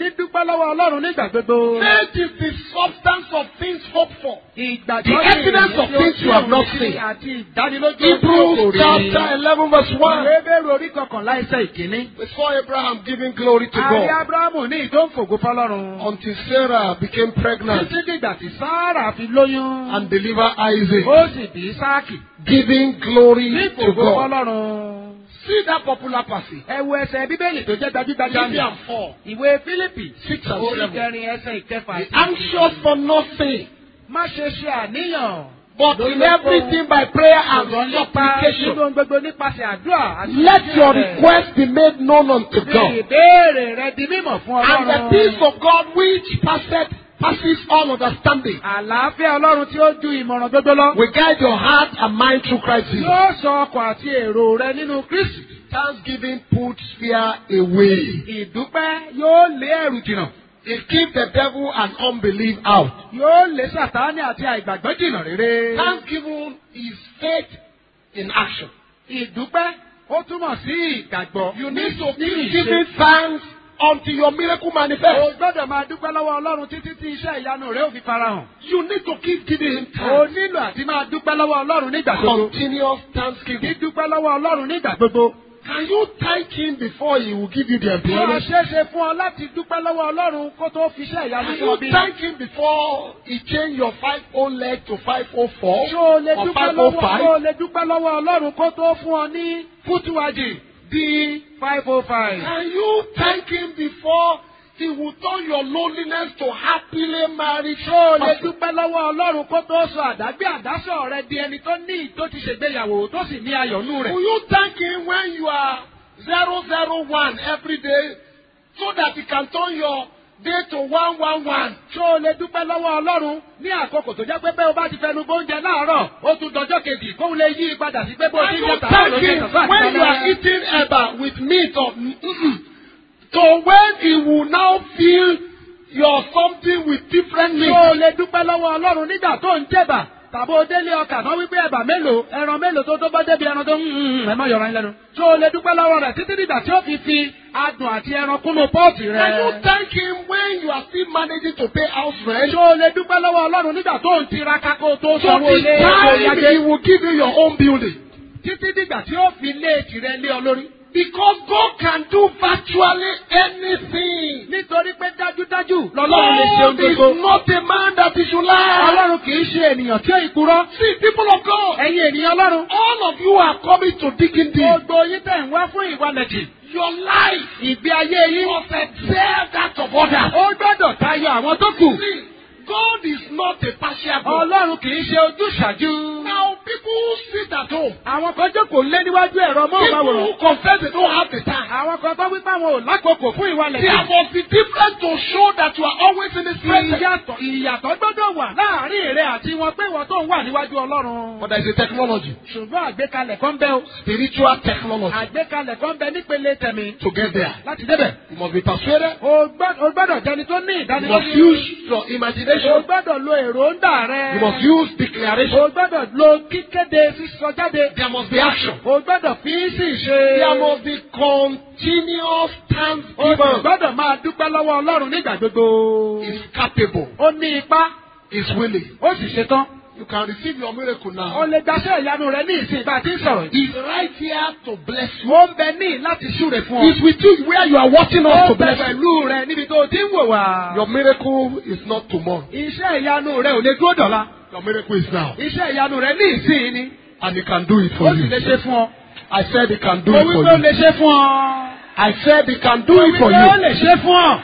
Speaker 3: dídúpẹ́ lọ́wọ́ ọlọ́run nígbà gbogbo.
Speaker 2: Faith is the substance of things hoped for.
Speaker 3: ìgbàgbọ́
Speaker 2: The
Speaker 3: ni
Speaker 2: evidence of
Speaker 3: èyí tí ó
Speaker 2: things you have not
Speaker 3: fi
Speaker 2: seen.
Speaker 3: àti ìdánilójú
Speaker 2: Hebrews
Speaker 3: òkòrè.
Speaker 2: chapter 11 verse 1.
Speaker 3: Ebéèrè orí kọkànlá ẹsẹ̀ ìkíní.
Speaker 2: We saw Abraham giving glory to
Speaker 3: Àrí
Speaker 2: God
Speaker 3: Ábúráhámù ní ìdóńfògo fọlọ́run.
Speaker 2: until Sarah became pregnant
Speaker 3: Títí dìgbà tí Sáárà fi lóyún.
Speaker 2: and delivered Isaac,
Speaker 3: Ó sì bí Sáàkì.
Speaker 2: giving glory
Speaker 3: Ní
Speaker 2: to
Speaker 3: ìfògo
Speaker 2: God.
Speaker 3: fọlọ́run.
Speaker 2: See that popular passage.
Speaker 3: Ẹ wo ẹsẹ̀ Bíbélì tó jẹ́ gbajúgbajà ní.
Speaker 2: Philippians 4.
Speaker 3: Ìwé Fílípì.
Speaker 2: Six and
Speaker 3: Orí
Speaker 2: seven.
Speaker 3: kẹrin ẹsẹ̀ ìkẹfà.
Speaker 2: Be anxious for nothing,
Speaker 3: Má ṣe ṣe àníyàn.
Speaker 2: but in everything by prayer and
Speaker 3: Ṣùgbọ́n nípa
Speaker 2: supplication.
Speaker 3: nínú ohun gbogbo nípasẹ̀ àdúrà àti
Speaker 2: Let your
Speaker 3: ìbéèrè.
Speaker 2: request be made known unto
Speaker 3: Fi
Speaker 2: God.
Speaker 3: ìbéèrè rẹ di mímọ̀ fún
Speaker 2: And the
Speaker 3: Ọlọ́run.
Speaker 2: peace of God which passeth, passes all understanding
Speaker 3: Àlàáfíà Ọlọ́run tí ó ju ìmọ̀ràn gbogbo lọ.
Speaker 2: will guide your heart and mind through Christ Jesus.
Speaker 3: Yóò sọ ọkọ̀ àti èrò rẹ nínú Kristi.
Speaker 2: Thanksgiving puts fear away.
Speaker 3: Ìdúpẹ́ yóò lé ẹ̀rù jìnnà.
Speaker 2: It keeps the devil and unbelief out.
Speaker 3: Yóò lé Sàtáánì àti àìgbàgbọ́ jìnnà rere.
Speaker 2: Thanksgiving is faith in action.
Speaker 3: Ìdúpẹ́ ó túmọ̀ sí ìgbàgbọ́.
Speaker 2: You need to
Speaker 3: ní
Speaker 2: keep
Speaker 3: ìṣe.
Speaker 2: giving thanks until your miracle
Speaker 3: O
Speaker 2: manifests.
Speaker 3: gbọ́dọ̀ máa dúpẹ́ lọ́wọ́ Ọlọ́run títí tí iṣẹ́ ìyanu rẹ̀ ò fi farahàn.
Speaker 2: You need to keep giving him
Speaker 3: O
Speaker 2: thanks.
Speaker 3: nílò àti máa dúpẹ́ lọ́wọ́ Ọlọ́run nígbà gbogbo.
Speaker 2: Continuous thanksgiving.
Speaker 3: Dídúpẹ́ lọ́wọ́ Ọlọ́run nígbà gbogbo.
Speaker 2: Can you thank him before he will give you the
Speaker 3: Bí wọ́n
Speaker 2: employment?
Speaker 3: ṣe é ṣe fún ọ láti dúpẹ́ lọ́wọ́ Ọlọ́run kó tó fi iṣẹ́ ìyanu
Speaker 2: Can
Speaker 3: fún ọ
Speaker 2: you
Speaker 3: bí.
Speaker 2: thank him before he change your five oh leg to five oh four
Speaker 3: Ṣé o lè
Speaker 2: or
Speaker 3: dúpẹ́
Speaker 2: five oh
Speaker 3: lọ́wọ́
Speaker 2: five?
Speaker 3: ṣé o lè dúpẹ́ lọ́wọ́ Ọlọ́run kó tó fún ọ ní fútúwájì di five oh five?
Speaker 2: Can you thank him before he will turn your loneliness to happily married?
Speaker 3: Ṣé o lè dúpẹ́ lọ́wọ́ Ọlọ́run kó tó sọ àdágbé àdásọ̀ rẹ di ẹni tó ní tó ti ṣègbéyàwó tó sì ní ayọ̀nú rẹ̀?
Speaker 2: Will you thank him when you are zero zero one every day so that he can turn your day to one one one?
Speaker 3: Ṣé o lè dúpẹ́ lọ́wọ́ Ọlọ́run ní àkókò tó jẹ́ pé bẹ́ẹ̀ o bá ti fẹnu bóúnjẹ láàárọ̀ ó tún dọjọ́ kejì kóun lè yí padà sí pé bó o
Speaker 2: Can
Speaker 3: ti ń
Speaker 2: you
Speaker 3: jẹ tàbí
Speaker 2: thank
Speaker 3: ló ń jẹ
Speaker 2: him
Speaker 3: tàbí
Speaker 2: when you are eating eba with meat or mm-mm, to when he will now fill your something with different
Speaker 3: Ṣé
Speaker 2: meat?
Speaker 3: o lè dúpẹ́ lọ́wọ́ Ọlọ́run nígbà tó ń jẹ̀bà? Tàbí o délé ọkà kan wípé ẹ̀bà mélòó ẹran mélòó tó tó bá débi ẹran tó ń ẹ má yọra yín lẹ́nu. Ṣé o lè dúpẹ́ lọ́wọ́ rẹ̀ títí dìgbà tí ó fi fi adùn àti ẹran kúnnú pọ́ọ̀tì
Speaker 2: Can you
Speaker 3: rẹ̀?
Speaker 2: thank him when you are still managing to pay house rent?
Speaker 3: Ṣé o lè dúpẹ́ lọ́wọ́ Ọlọ́run nígbà tó ń tiraka kó o tó
Speaker 2: So
Speaker 3: sanwó
Speaker 2: the
Speaker 3: ilé tó
Speaker 2: time
Speaker 3: yájé?
Speaker 2: he will give you your own building.
Speaker 3: Títí dìgbà tí ó fi lé tirẹ̀ lé ọ lórí.
Speaker 2: Because God can do virtually anything.
Speaker 3: Nítorí pé dájúdájú lọ́lọ́run lè ṣe ohun
Speaker 2: God is
Speaker 3: gbogbo.
Speaker 2: not a man that he should lie.
Speaker 3: Ọlọ́run kì í ṣe ènìyàn tí ó ìpurọ́.
Speaker 2: See, people of God,
Speaker 3: Ẹ̀yin ènìyàn Ọlọ́run.
Speaker 2: all of you are coming to digging deep.
Speaker 3: Gbogbo yín tẹ̀ ń wá fún ìwalẹ̀jì.
Speaker 2: Your life
Speaker 3: Ìgbé ayé yín.
Speaker 2: must excel that of others.
Speaker 3: Ó gbọ́dọ̀ tayọ àwọn tó kù.
Speaker 2: See, God is not a partial God.
Speaker 3: Ọlọ́run kì í ṣe ojúṣàjú.
Speaker 2: Now, people who sit at home,
Speaker 3: Àwọn kan jókòó lé níwájú ẹ̀rọ
Speaker 2: people who
Speaker 3: mọ́ọ̀máwòrán.
Speaker 2: confess they don't have the time.
Speaker 3: Àwọn kan tó wípé àwọn ò lákòókò fún
Speaker 2: There
Speaker 3: ìwalẹ̀jì.
Speaker 2: must be difference to show that you are always in His presence.
Speaker 3: Ìyàtọ̀ ìyàtọ̀ gbọ́dọ̀ wà láàárín èrè àti wọn pé ìwọ tó ń wà níwájú Ọlọ́run.
Speaker 2: But there is a technology,
Speaker 3: Ṣùgbọ́n àgbékalẹ̀ kan bẹ o.
Speaker 2: spiritual technology,
Speaker 3: Àgbékalẹ̀ kan bẹ nípele tẹ̀mí.
Speaker 2: to get there.
Speaker 3: Láti débẹ̀.
Speaker 2: You must be persuaded.
Speaker 3: O gbọ́- o gbọ́dọ̀ jẹni tó ní
Speaker 2: You must
Speaker 3: ìdánilójú.
Speaker 2: use your
Speaker 3: O
Speaker 2: imagination.
Speaker 3: gbọ́dọ̀ lo èròǹdà rẹ.
Speaker 2: You must use declaration.
Speaker 3: O gbọ́dọ̀ lo kíkéde sísọ jáde.
Speaker 2: There must be action.
Speaker 3: O gbọ́dọ̀ fi í sì ṣe.
Speaker 2: There must be continuous
Speaker 3: O sì
Speaker 2: thanksgiving.
Speaker 3: gbọ́dọ̀ máa dúpẹ́ lọ́wọ́ Ọlọ́run nígbà gbogbo.
Speaker 2: Is capable.
Speaker 3: Ó ní ipá,
Speaker 2: Is willing.
Speaker 3: ó sì ṣetán.
Speaker 2: You can receive your miracle
Speaker 3: O
Speaker 2: now.
Speaker 3: lè gbaṣẹ́ ìyanu rẹ ní ìsìn bá a ti ń sọ̀rọ̀ yìí.
Speaker 2: He's right here to bless you.
Speaker 3: Ó ń bẹ ní láti súre fún ọ.
Speaker 2: He's with you where you are watching us
Speaker 3: Ó
Speaker 2: to
Speaker 3: bẹ
Speaker 2: bless you.
Speaker 3: pẹ̀lú rẹ níbi tó o ti ń wò wá.
Speaker 2: Your miracle is not tomorrow.
Speaker 3: Iṣẹ́ ìyanu rẹ ò lè dúró dọ̀la.
Speaker 2: Your miracle is now.
Speaker 3: Iṣẹ́ ìyanu rẹ ní ìsìn ni.
Speaker 2: And he can do it
Speaker 3: Ó
Speaker 2: for
Speaker 3: sì
Speaker 2: you.
Speaker 3: lè ṣe fún ọ.
Speaker 2: I said he can do
Speaker 3: Mo
Speaker 2: it
Speaker 3: wí
Speaker 2: for
Speaker 3: pé ó
Speaker 2: you.
Speaker 3: lè ṣe fún ọ.
Speaker 2: I said he can do
Speaker 3: Mo
Speaker 2: it
Speaker 3: wí
Speaker 2: for
Speaker 3: pé ó
Speaker 2: you.
Speaker 3: lè ṣe fún ọ.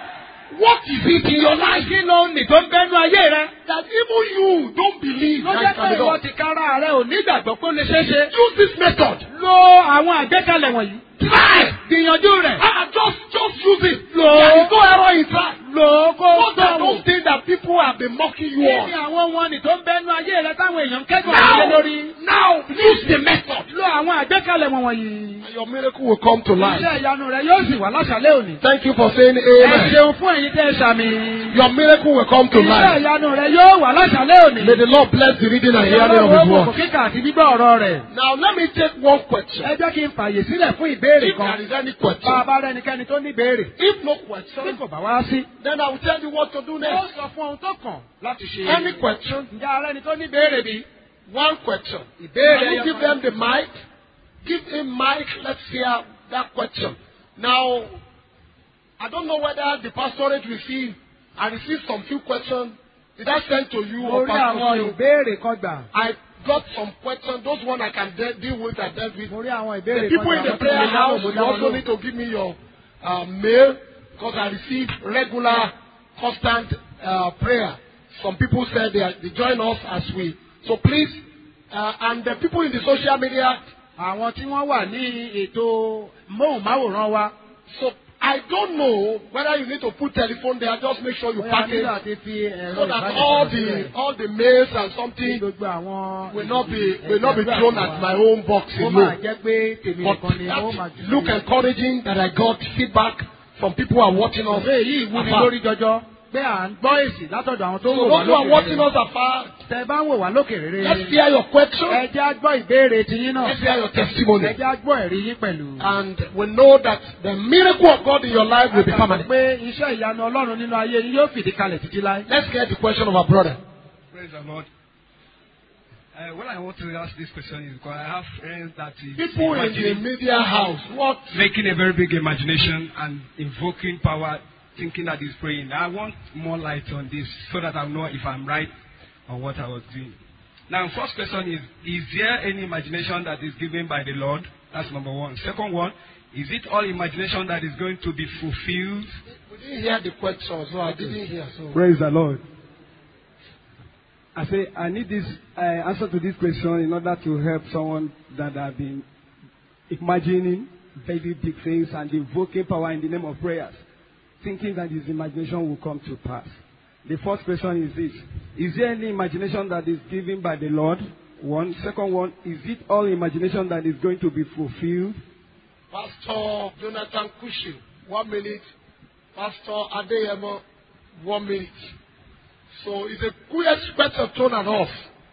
Speaker 2: What is it in your life
Speaker 3: Kí ló ń nì tó ń bẹ́nu ayé rẹ?
Speaker 2: that even you don't believe
Speaker 3: Ló
Speaker 2: that
Speaker 3: jẹ́
Speaker 2: it
Speaker 3: pé
Speaker 2: can be
Speaker 3: ìwọ
Speaker 2: done?
Speaker 3: ti kára rẹ ò ní ìgbàgbọ́ pé ó lè ṣeé ṣe.
Speaker 2: Use this method.
Speaker 3: Lo àwọn àgbékalẹ̀ wọ̀nyí.
Speaker 2: Try.
Speaker 3: Gbìyànjú rẹ̀.
Speaker 2: Ah, just, just use it.
Speaker 3: Lo.
Speaker 2: There is no error in try.
Speaker 3: Lò ó kó
Speaker 2: Those are
Speaker 3: sọ̀rọ̀.
Speaker 2: those things that people have been mocking you
Speaker 3: Kí ni
Speaker 2: on.
Speaker 3: àwọn wọn nì tó ń bẹ́nu ayé rẹ táwọn èèyàn ń kẹ́kọ̀ọ́ lé
Speaker 2: Now,
Speaker 3: lórí?
Speaker 2: now, use the method.
Speaker 3: Lo àwọn àgbékalẹ̀ àgbékalẹ̀ wọn wọ̀nyí.
Speaker 2: and your miracle will come to life.
Speaker 3: iṣẹ́ ìyanu rẹ yóò sì wà láṣàlẹ̀ òní.
Speaker 2: Thank you for saying
Speaker 3: ẹ
Speaker 2: amen.
Speaker 3: ṣeun fún ẹ̀yin tẹ́ ẹ ṣàmì.
Speaker 2: Your miracle will come to
Speaker 3: iṣẹ́
Speaker 2: life.
Speaker 3: ìyanu rẹ yóò wà láṣàlẹ̀ òní.
Speaker 2: May the Lord bless the reading and hearing of His
Speaker 3: Ọlọ́run ó
Speaker 2: word.
Speaker 3: kò kíkà àti gbígbọ́ ọ̀rọ̀ rẹ̀.
Speaker 2: Now let me take one question.
Speaker 3: ẹ jẹ́ kí n fààyè sílẹ̀ fún ìbéèrè
Speaker 2: If
Speaker 3: kan.
Speaker 2: there is any
Speaker 3: bá a
Speaker 2: question,
Speaker 3: bá rẹnikẹ́ni tó ní ìbéèrè.
Speaker 2: if no
Speaker 3: tí
Speaker 2: question,
Speaker 3: kò bá wá sí.
Speaker 2: then I will tell you what to do
Speaker 3: ó
Speaker 2: next.
Speaker 3: sọ fún ohun tó kàn láti ṣe.
Speaker 2: Any question,
Speaker 3: ǹjẹ́ ara ẹni tó ní ìbéèrè bí?
Speaker 2: one question.
Speaker 3: ìbéèrè
Speaker 2: Can you
Speaker 3: ẹyọ
Speaker 2: give
Speaker 3: kan.
Speaker 2: them the mic? Give him mic. Let's hear that question. Now, I don't know whether the pastorate received. I received some few questions. Did I send to you
Speaker 3: mo
Speaker 2: or
Speaker 3: rí àwọn
Speaker 2: Pastor Phil?
Speaker 3: ìbéèrè kan gbà.
Speaker 2: I got some questions. Those one I can de- deal with. I dealt with.
Speaker 3: mo rí àwọn
Speaker 2: The
Speaker 3: ìbéèrè kan
Speaker 2: people in
Speaker 3: gbà.
Speaker 2: the
Speaker 3: Àwọn tí
Speaker 2: prayer
Speaker 3: mo dáhùn,
Speaker 2: house,
Speaker 3: mo
Speaker 2: you
Speaker 3: dá wọn
Speaker 2: also
Speaker 3: lóhùn.
Speaker 2: need to give me your uh, mail because I receive regular, constant uh, prayer. Some people said they, are, they join us as we. So please, uh, and the people in the social media.
Speaker 3: àwọn tí wọ́n wà ní ètò móhùnmáwòrán wa.
Speaker 2: So I don't know whether you need to put telephone there. Just make sure you
Speaker 3: bóyá
Speaker 2: pack
Speaker 3: nílò
Speaker 2: it
Speaker 3: àti fi ẹ̀rọ
Speaker 2: so that all
Speaker 3: ìbánisọ̀rọ̀
Speaker 2: the
Speaker 3: sílẹ̀.
Speaker 2: all the mails and
Speaker 3: Kí
Speaker 2: something
Speaker 3: gbogbo àwọn.
Speaker 2: will not be will not be thrown at my own box
Speaker 3: ó máa
Speaker 2: alone.
Speaker 3: jẹ́ pé tèmi
Speaker 2: But
Speaker 3: nìkan ni ó máa
Speaker 2: that look
Speaker 3: jù.
Speaker 2: encouraging that I got feedback from people who are watching us.
Speaker 3: ọ̀rẹ́ yìí wúni
Speaker 2: afar.
Speaker 3: lórí jọjọ pé à ń gbọ́ èsì látọ̀dọ̀ àwọn tó
Speaker 2: So
Speaker 3: ń wò wá
Speaker 2: those who are
Speaker 3: lókè
Speaker 2: watching
Speaker 3: rere.
Speaker 2: us afar,
Speaker 3: tẹ bá ń wò wá lókè rere.
Speaker 2: let's hear your question.
Speaker 3: ẹ jẹ́ á gbọ́ ìbéèrè tiyín náà.
Speaker 2: Let's hear your
Speaker 3: ẹ
Speaker 2: testimony.
Speaker 3: jẹ́ á gbọ́ ẹ̀rí yín pẹ̀lú.
Speaker 2: And we know that the miracle of God in your life will be permanent.
Speaker 3: pé iṣẹ́ ìyanu ọlọ́run nínú ayé yín yóò fìdí kalẹ̀ títí láé.
Speaker 2: Let's get the question of our brother.
Speaker 4: Praise the Lord. Uh, what I want to ask this question is because I have friends that is
Speaker 2: People in the
Speaker 4: imagining-
Speaker 2: media house, what
Speaker 4: making a very big imagination and invoking power, thinking that he's praying. I want more light on this so that I know if I'm right on what I was doing. Now, first question is: Is there any imagination that is given by the Lord? That's number one. Second one: Is it all imagination that is going to be fulfilled?
Speaker 2: we didn't hear the question, so I didn't hear. So
Speaker 5: Praise the Lord. I say I need this uh, answer to this question in order to help someone that have been imagining very big things and invoking power in the name of prayers, thinking that his imagination will come to pass. The first question is this: Is there any imagination that is given by the Lord? One. Second one: Is it all imagination that is going to be fulfilled?
Speaker 2: Pastor Jonathan Cushing, one minute. Pastor Adeyemo, one minute. So it's a quick question turn and off.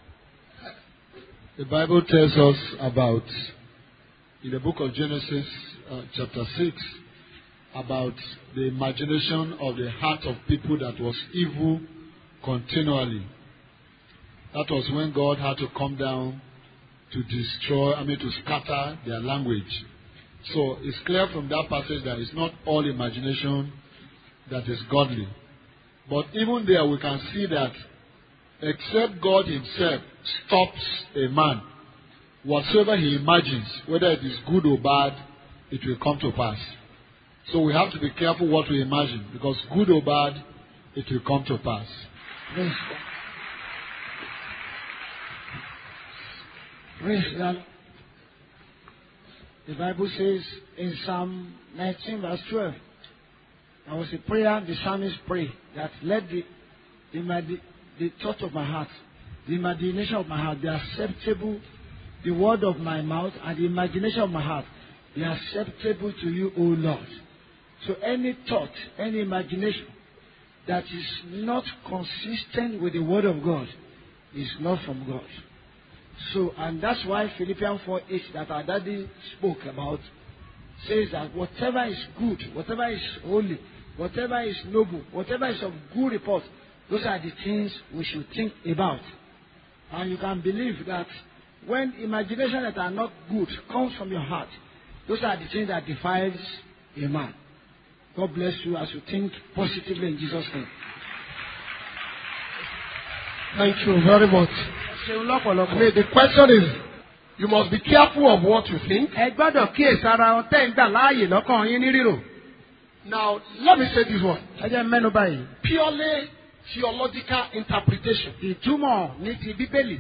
Speaker 6: The Bible tells us about, in the book of Genesis, uh, chapter 6, about the imagination of the heart of people that was evil continually. That was when God had to come down to destroy, I mean, to scatter their language. So it's clear from that passage that it's not all imagination that is godly. But even there, we can see that except God Himself stops a man, whatsoever he imagines, whether it is good or bad, it will come to pass. So we have to be careful what we imagine, because good or bad, it will come to pass.
Speaker 2: Praise God. Praise God. The Bible says in Psalm 19, verse 12, there was a prayer the psalmist prayed that let the, the, imagi- the thought of my heart, the imagination of my heart be acceptable, the word of my mouth and the imagination of my heart be acceptable to you, O Lord. So any thought, any imagination that is not consistent with the word of God is not from God. So, and that's why Philippians 4 8 that our daddy spoke about says that whatever is good, whatever is holy, whatever is noble, whatever is of good report, those are the things we should think about. And you can believe that when imagination that are not good comes from your heart, those are the things that defiles a man. God bless you as you think positively in Jesus' name. Thank you very much.
Speaker 3: ṣeun
Speaker 2: I
Speaker 3: lọ́pọ̀lọpọ̀.
Speaker 2: mean, the question is, you must be careful of what you think.
Speaker 3: ẹ gbọ́dọ̀ kíyèsí ara wọn tẹ́ ń gbà láàyè lọ́kàn yín ní rírò.
Speaker 2: Now, let me say this one.
Speaker 3: ẹ jẹ́ mẹ́nu báyìí.
Speaker 2: Purely theological interpretation.
Speaker 3: ìtumọ̀ ní ti bíbélì.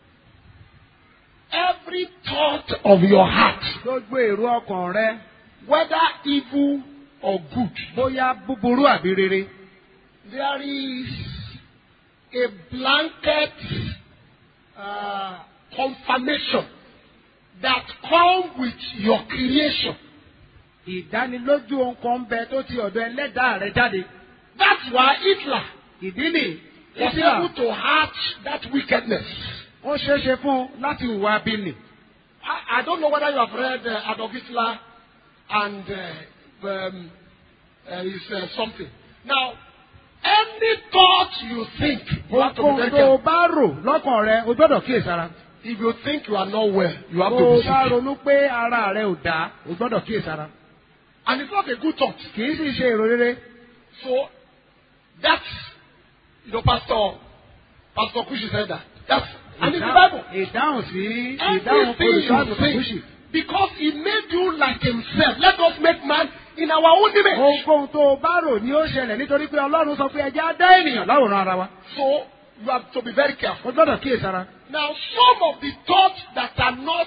Speaker 2: Every thought of your heart,
Speaker 3: gbogbo èrò ọkàn rẹ
Speaker 2: whether evil or good,
Speaker 3: bóyá búburú àbí rere.
Speaker 2: there is a blanket uh, confirmation that come with your creation.
Speaker 3: ìdánilójú ohun kan ń bẹ tó ti ọ̀dọ̀ ẹlẹ́dàá rẹ jáde.
Speaker 2: That's why Hitler
Speaker 3: ìdí nì
Speaker 2: was
Speaker 3: Hitler
Speaker 2: able to hatch that wickedness.
Speaker 3: ó ṣeé ṣe fún un láti hùwà bíní.
Speaker 2: I, I don't know whether you have read uh, Adolf Hitler and uh, um, uh, his uh, something. Now, any thought you think, you have to be
Speaker 3: ohun
Speaker 2: very
Speaker 3: tó o
Speaker 2: careful.
Speaker 3: bá rò lọ́kàn rẹ o gbọ́dọ̀ kíyèsára.
Speaker 2: If you think you are not well, you have
Speaker 3: tó
Speaker 2: to
Speaker 3: o
Speaker 2: be
Speaker 3: bá
Speaker 2: sick.
Speaker 3: ronú pé ara rẹ ò dá o gbọ́dọ̀ kíyèsára.
Speaker 2: And it's not a good thought.
Speaker 3: kì í sì ṣe èrò rere.
Speaker 2: So, that's, you know, Pastor, Pastor Kushi said that. That's, and it's the Bible.
Speaker 3: ìdáhùn sí ìdáhùn
Speaker 2: Everything
Speaker 3: olùṣọ́
Speaker 2: you
Speaker 3: àgùntàn kùsì.
Speaker 2: think, because he made you like himself. Let us make man in our own image.
Speaker 3: ohunkóhun tó o bá rò ní ó ṣẹlẹ̀ nítorí pé ọlọ́run sọ pé ẹja dá ènìyàn láwòrán ara wa.
Speaker 2: So, you have to be very careful.
Speaker 3: o gbọ́dọ̀ kíyèsára.
Speaker 2: Now, some of the thoughts that are not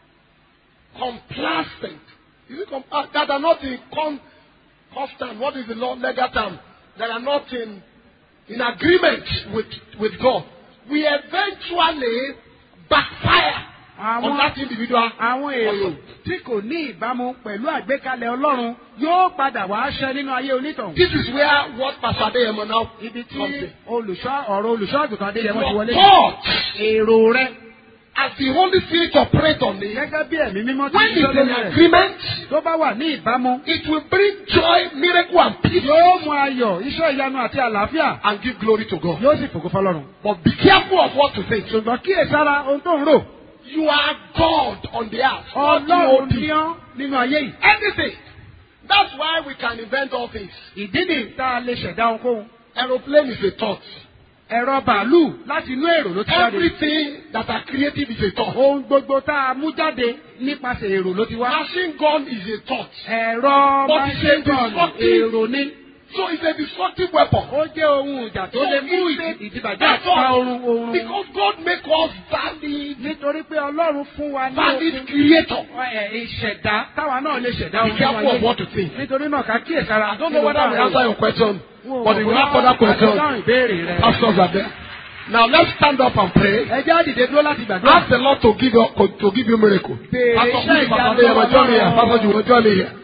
Speaker 2: complacent, is it com- uh, that are not in con- constant, what is the law, legal term, that are not in, in agreement with, with God, we eventually backfire on
Speaker 3: àwọn
Speaker 2: that individual.
Speaker 3: àwọn èrò tí kò ní ìbámu pẹ̀lú àgbékalẹ̀ ọlọ́run yóò padà wá ṣẹ nínú ayé onítọ̀hún.
Speaker 2: This is where what Pastor Adeyemo now
Speaker 3: ibi tí
Speaker 2: comes in.
Speaker 3: olùṣọ́ ọ̀rọ̀ olùṣọ́ àgùntàn adéyẹmọ ti
Speaker 2: Your
Speaker 3: wọlé.
Speaker 2: thoughts,
Speaker 3: èrò rẹ
Speaker 2: as the Holy Spirit operates on it,
Speaker 3: gẹ́gẹ́ bí ẹ̀mí mímọ́ ti
Speaker 2: when
Speaker 3: ṣiṣẹ́
Speaker 2: it's in
Speaker 3: lórí rẹ̀
Speaker 2: agreement,
Speaker 3: tó bá wà ní ìbámu
Speaker 2: it will bring joy, miracle, and peace
Speaker 3: yóò mú ayọ̀ iṣẹ́ ìyanu àti àlàáfíà
Speaker 2: and give glory to God.
Speaker 3: yóò sì fògo fọlọ́run.
Speaker 2: But be careful of what to think.
Speaker 3: ṣùgbọ́n kíyèsára ohun tó ń rò
Speaker 2: You are God on the earth. not
Speaker 3: ọlọ́run
Speaker 2: God.
Speaker 3: ní ọ́ nínú ayé yìí.
Speaker 2: Anything. That's why we can invent all things.
Speaker 3: ìdí nì tá a lè ṣẹ̀dá ohunkóhun.
Speaker 2: Aeroplane is a thought.
Speaker 3: ẹ̀rọ bàálù láti inú èrò ló ti jáde.
Speaker 2: Everything that are creative is a thought.
Speaker 3: ohun gbogbo tá a mú jáde nípasẹ̀ èrò ló ti wá.
Speaker 2: Machine gun is a thought.
Speaker 3: ẹ̀rọ
Speaker 2: But
Speaker 3: machine gun
Speaker 2: destructive.
Speaker 3: èrò ni.
Speaker 2: So it's a destructive weapon.
Speaker 3: ó jẹ́ ohun ìjà tó lè mú
Speaker 2: So it's a-
Speaker 3: ìdìbàjẹ́
Speaker 2: That's
Speaker 3: àti pa
Speaker 2: all.
Speaker 3: oorun oorun.
Speaker 2: Because God make us valid,
Speaker 3: nítorí pé ọlọ́run fún wa ní
Speaker 2: valid
Speaker 3: okun
Speaker 2: creator.
Speaker 3: ẹ̀, ìṣẹ̀dá táwa náà lè ṣẹ̀dá
Speaker 2: Be
Speaker 3: ohun nínú
Speaker 2: careful of
Speaker 3: ayé.
Speaker 2: what to think.
Speaker 3: nítorí náà ká kíyèsára.
Speaker 2: I don't know whether we answer your question, but if you have further
Speaker 3: dáhùn
Speaker 2: questions,
Speaker 3: ìbéèrè rẹ.
Speaker 2: pastors are there. Now let's stand up and pray.
Speaker 3: ẹ jẹ́ àdìde dúró láti gbàdúrà.
Speaker 2: Ask the Lord to give you to give you miracle.
Speaker 3: Béèrè
Speaker 2: Pastor
Speaker 3: iṣẹ́
Speaker 2: Kudi, Pastor
Speaker 3: ìyanu
Speaker 2: Adeyemo, join me here.
Speaker 3: Ọlọ́run.
Speaker 2: Pastor Juwo, join me here.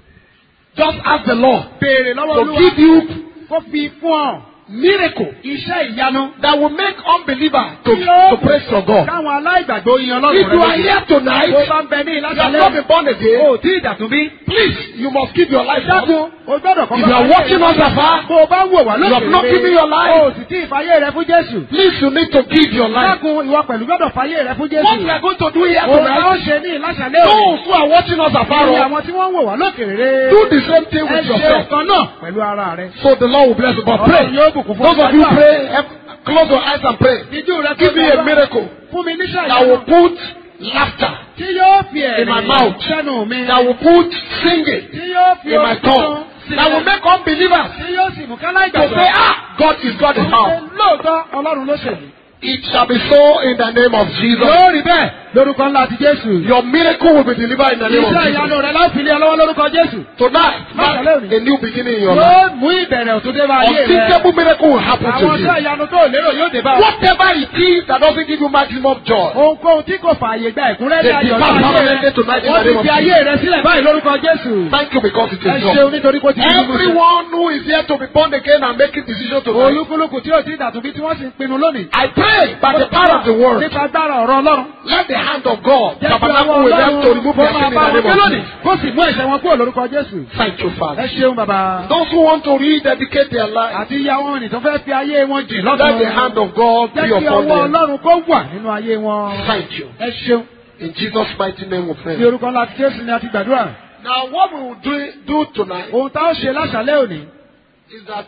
Speaker 2: Just ask the Lord
Speaker 3: béèrè lọ́wọ́
Speaker 2: to
Speaker 3: olúwa
Speaker 2: give you
Speaker 3: kó fi fún ọ
Speaker 2: miracle
Speaker 3: iṣẹ́ ìyanu.
Speaker 2: that will make unbeliever to,
Speaker 3: Tí yóò
Speaker 2: to praise for God.
Speaker 3: káwọn aláìgbàgbọ́ yin ọlọ́run
Speaker 2: If you are
Speaker 3: rẹ.
Speaker 2: here tonight,
Speaker 3: bó bá ń bẹ ní
Speaker 2: you have
Speaker 3: ìlàsàlẹ̀
Speaker 2: not been born again,
Speaker 3: o tí ìdàtún bí.
Speaker 2: please, you must give your life up.
Speaker 3: dákun o gbọ́dọ̀ kọ́kọ́.
Speaker 2: If you are watching us afar,
Speaker 3: bó o bá ń wò wá
Speaker 2: you have not given
Speaker 3: lókè
Speaker 2: your life.
Speaker 3: o sì tí ìfàyè rẹ fún Jésù.
Speaker 2: Please, you need to give your life.
Speaker 3: dákun ìwọ pẹ̀lú gbọ́dọ̀ fàyè rẹ fún
Speaker 2: What we
Speaker 3: Jésù.
Speaker 2: are going to do here
Speaker 3: òun la ó
Speaker 2: tonight,
Speaker 3: ṣe ní ìlàsàlẹ̀ òní.
Speaker 2: those who are watching us afar
Speaker 3: Ní
Speaker 2: off,
Speaker 3: àwọn tí wọ́n ń wò wá lókè rere.
Speaker 2: do the same thing
Speaker 3: ẹ
Speaker 2: with
Speaker 3: ṣe
Speaker 2: yourself.
Speaker 3: ọ̀kan náà pẹ̀lú ara rẹ.
Speaker 2: So the Lord will bless you. But pray.
Speaker 3: Ọlọ́run yóò bùkún fún
Speaker 2: Those of you
Speaker 3: àdúrà.
Speaker 2: pray, eh, close your eyes and pray.
Speaker 3: Ìjú rẹ
Speaker 2: Give me a miracle
Speaker 3: Fún mi níṣẹ́
Speaker 2: that will
Speaker 3: ìyanu.
Speaker 2: put laughter,
Speaker 3: Tí yóò fi
Speaker 2: in my
Speaker 3: ẹ̀rín
Speaker 2: mouth.
Speaker 3: sẹ́nu mi.
Speaker 2: that will put singing
Speaker 3: Tí yóò fi
Speaker 2: in my tongue, that will make unbelievers
Speaker 3: Tí yóò sì mú kálá
Speaker 2: to say, ah, God is God in house.
Speaker 3: Lóòótọ́ Ọlọ́run ló ṣèlú.
Speaker 2: It shall be so in the name of Jesus.
Speaker 3: Yóò rí bẹ́ẹ̀ lórúkọ ńlá ti Jésù.
Speaker 2: Your miracle will be delivered in the name of
Speaker 3: Iṣẹ́
Speaker 2: Jesus.
Speaker 3: ìyanu rẹ̀ láti ilé ọlọ́wọ́ lórúkọ Jésù.
Speaker 2: Tonight, mark a new beginning in your life.
Speaker 3: Yóò mú ìbẹ̀rẹ̀ òtún dé bá ayé rẹ̀.
Speaker 2: Unthinkable miracle will happen to
Speaker 3: Àwọn iṣẹ́
Speaker 2: you.
Speaker 3: ìyanu tó lérò yóò dé bá ọ.
Speaker 2: Whatever it is that doesn't give you maximum joy,
Speaker 3: Ohunkóhun tí kò fààyè gba ẹ̀kúnrẹ́rẹ́
Speaker 2: They
Speaker 3: ayọ̀
Speaker 2: depart
Speaker 3: ní ayé
Speaker 2: permanently
Speaker 3: rẹ̀.
Speaker 2: tonight in
Speaker 3: Wọ́n
Speaker 2: the
Speaker 3: ti
Speaker 2: name of
Speaker 3: fi ayé rẹ̀ sílẹ̀ báyìí lórúkọ Jésù.
Speaker 2: thank you because it
Speaker 3: Ẹ
Speaker 2: is
Speaker 3: ṣeun
Speaker 2: done.
Speaker 3: nítorí kó ti di mímú.
Speaker 2: Everyone who is here to be born again and making decision to live.
Speaker 3: Olúkúlùkù tí ò tí dàtúbí tí wọ́n sì ń pinnu lónìí.
Speaker 2: I pray by the power of the word,
Speaker 3: Nípa agbára ọ̀rọ̀ Ọlọ́run.
Speaker 2: let the hand of God
Speaker 3: Jẹ́ kí ọwọ́
Speaker 2: tabernacle with them to
Speaker 3: Ọlọ́run
Speaker 2: remove
Speaker 3: kó
Speaker 2: their
Speaker 3: máa
Speaker 2: sin in
Speaker 3: bá
Speaker 2: the
Speaker 3: wọn gbé
Speaker 2: name of
Speaker 3: lónìí.
Speaker 2: Jesus.
Speaker 3: Kó sì mú ẹ̀ṣẹ̀ wọn kúrò lórúkọ Jésù.
Speaker 2: Thank you,
Speaker 3: Ẹ
Speaker 2: Father.
Speaker 3: ṣeun bàbá.
Speaker 2: Those who want to rededicate their life,
Speaker 3: Àti ìyá wọn nì tó fẹ́ fi ayé wọn jìn
Speaker 2: let the hand
Speaker 3: lọ́dún.
Speaker 2: of God be
Speaker 3: Jẹ́ kí
Speaker 2: upon
Speaker 3: ọwọ́
Speaker 2: them.
Speaker 3: Ọlọ́run kó wà nínú ayé wọn.
Speaker 2: Thank you.
Speaker 3: Ẹ ṣeun.
Speaker 2: In Jesus' mighty name we
Speaker 3: Ní
Speaker 2: pray.
Speaker 3: orúkọ ńlá ti Jésù ni a ti gbàdúrà.
Speaker 2: Now, what we will do, do tonight
Speaker 3: Ohun tá ó ṣe láṣálẹ́ òní.
Speaker 2: is that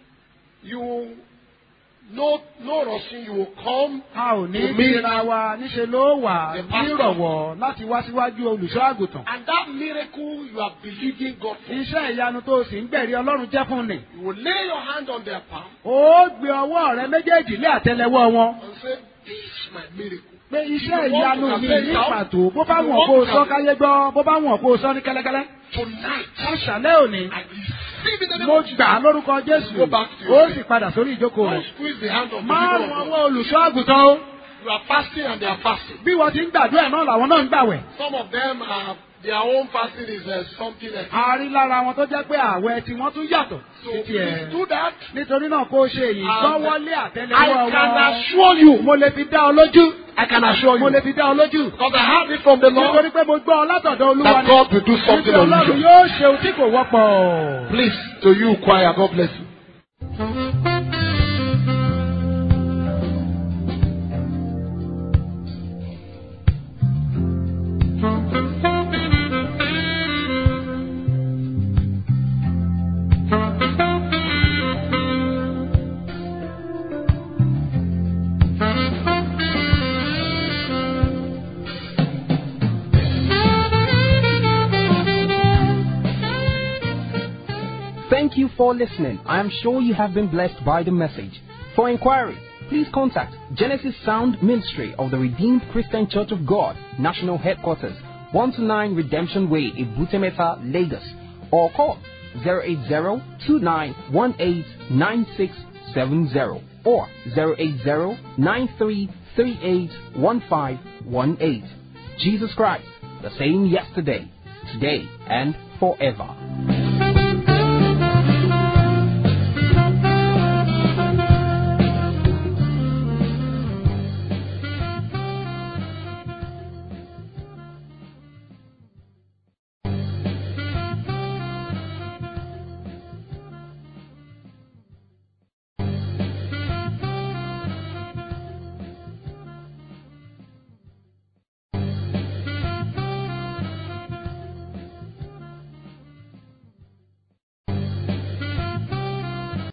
Speaker 2: you, no, no rushing, you will come
Speaker 3: A ò ní
Speaker 2: To me-
Speaker 3: síra wa níṣe ló wà
Speaker 2: The pastor.
Speaker 3: nírọ̀wọ́ láti wá síwájú olùṣọ́ àgùntàn.
Speaker 2: and that miracle you are believing God for.
Speaker 3: Iṣẹ́ ìyanu tó o sì ń gbẹ̀rí Ọlọ́run jẹ́ fún ni.
Speaker 2: You will lay your hand on their palm
Speaker 3: Ó gbé ọwọ́ rẹ méjèèjì lé àtẹlẹwọ́ wọn.
Speaker 2: and say, This is my miracle.
Speaker 3: Pé iṣẹ́ ìyanu mi ní pàtó bó bá wọ̀n kó o sọ káyé gbọ́ bó bá wọ̀n kó o sọ ní kẹ́lẹ́kẹ́lẹ́.
Speaker 2: Tonight,
Speaker 3: Láṣálẹ́ òní.
Speaker 2: I receive in the name
Speaker 3: Mo
Speaker 2: of Jesus.
Speaker 3: gbà á lórúkọ Jésù.
Speaker 2: Go back to your
Speaker 3: Ó
Speaker 2: seat.
Speaker 3: sì padà sórí ìjókòó
Speaker 2: Don't
Speaker 3: rẹ̀.
Speaker 2: squeeze the hand of the
Speaker 3: Má
Speaker 2: people
Speaker 3: rún
Speaker 2: of God.
Speaker 3: ọwọ́ olùṣọ́ àgùntàn o.
Speaker 2: You are fasting and they are fasting.
Speaker 3: bí wọ́n ti ń gbàdúrà náà làwọn náà ń gbàwẹ̀.
Speaker 2: Some of them are their own fasting is uh, something else.
Speaker 3: a rí lára wọn tó jẹ́ pé àwẹ̀ tí wọ́n tún yàtọ̀
Speaker 2: So
Speaker 3: sí
Speaker 2: please
Speaker 3: tiẹ̀.
Speaker 2: do that.
Speaker 3: nítorí náà kó o ṣe èyí
Speaker 2: And
Speaker 3: gbọ́wọ́lé
Speaker 2: I
Speaker 3: àtẹlẹwọ́
Speaker 2: can
Speaker 3: wọn.
Speaker 2: assure you,
Speaker 3: mo lè fi dá ọ lójú.
Speaker 2: I can assure
Speaker 3: mo
Speaker 2: you,
Speaker 3: lè fi dá ọ lójú.
Speaker 2: because I heard it from the Lord,
Speaker 3: nítorí pé mo gbọ́ ọ látọ̀dọ̀ olúwa
Speaker 2: that
Speaker 3: ni.
Speaker 2: God will do something
Speaker 3: nítorí ọlọ́run
Speaker 2: unusual.
Speaker 3: yóò ṣe ohun tí kò wọ́pọ̀.
Speaker 2: Please, to you, choir, God bless you.
Speaker 1: Thank you for listening. I am sure you have been blessed by the message. For inquiry, please contact Genesis Sound Ministry of the Redeemed Christian Church of God, National Headquarters, 129 Redemption Way, Ibutemeta, Lagos, or call 080-2918-9670 or 080-9338-1518. Jesus Christ, the same yesterday, today, and forever.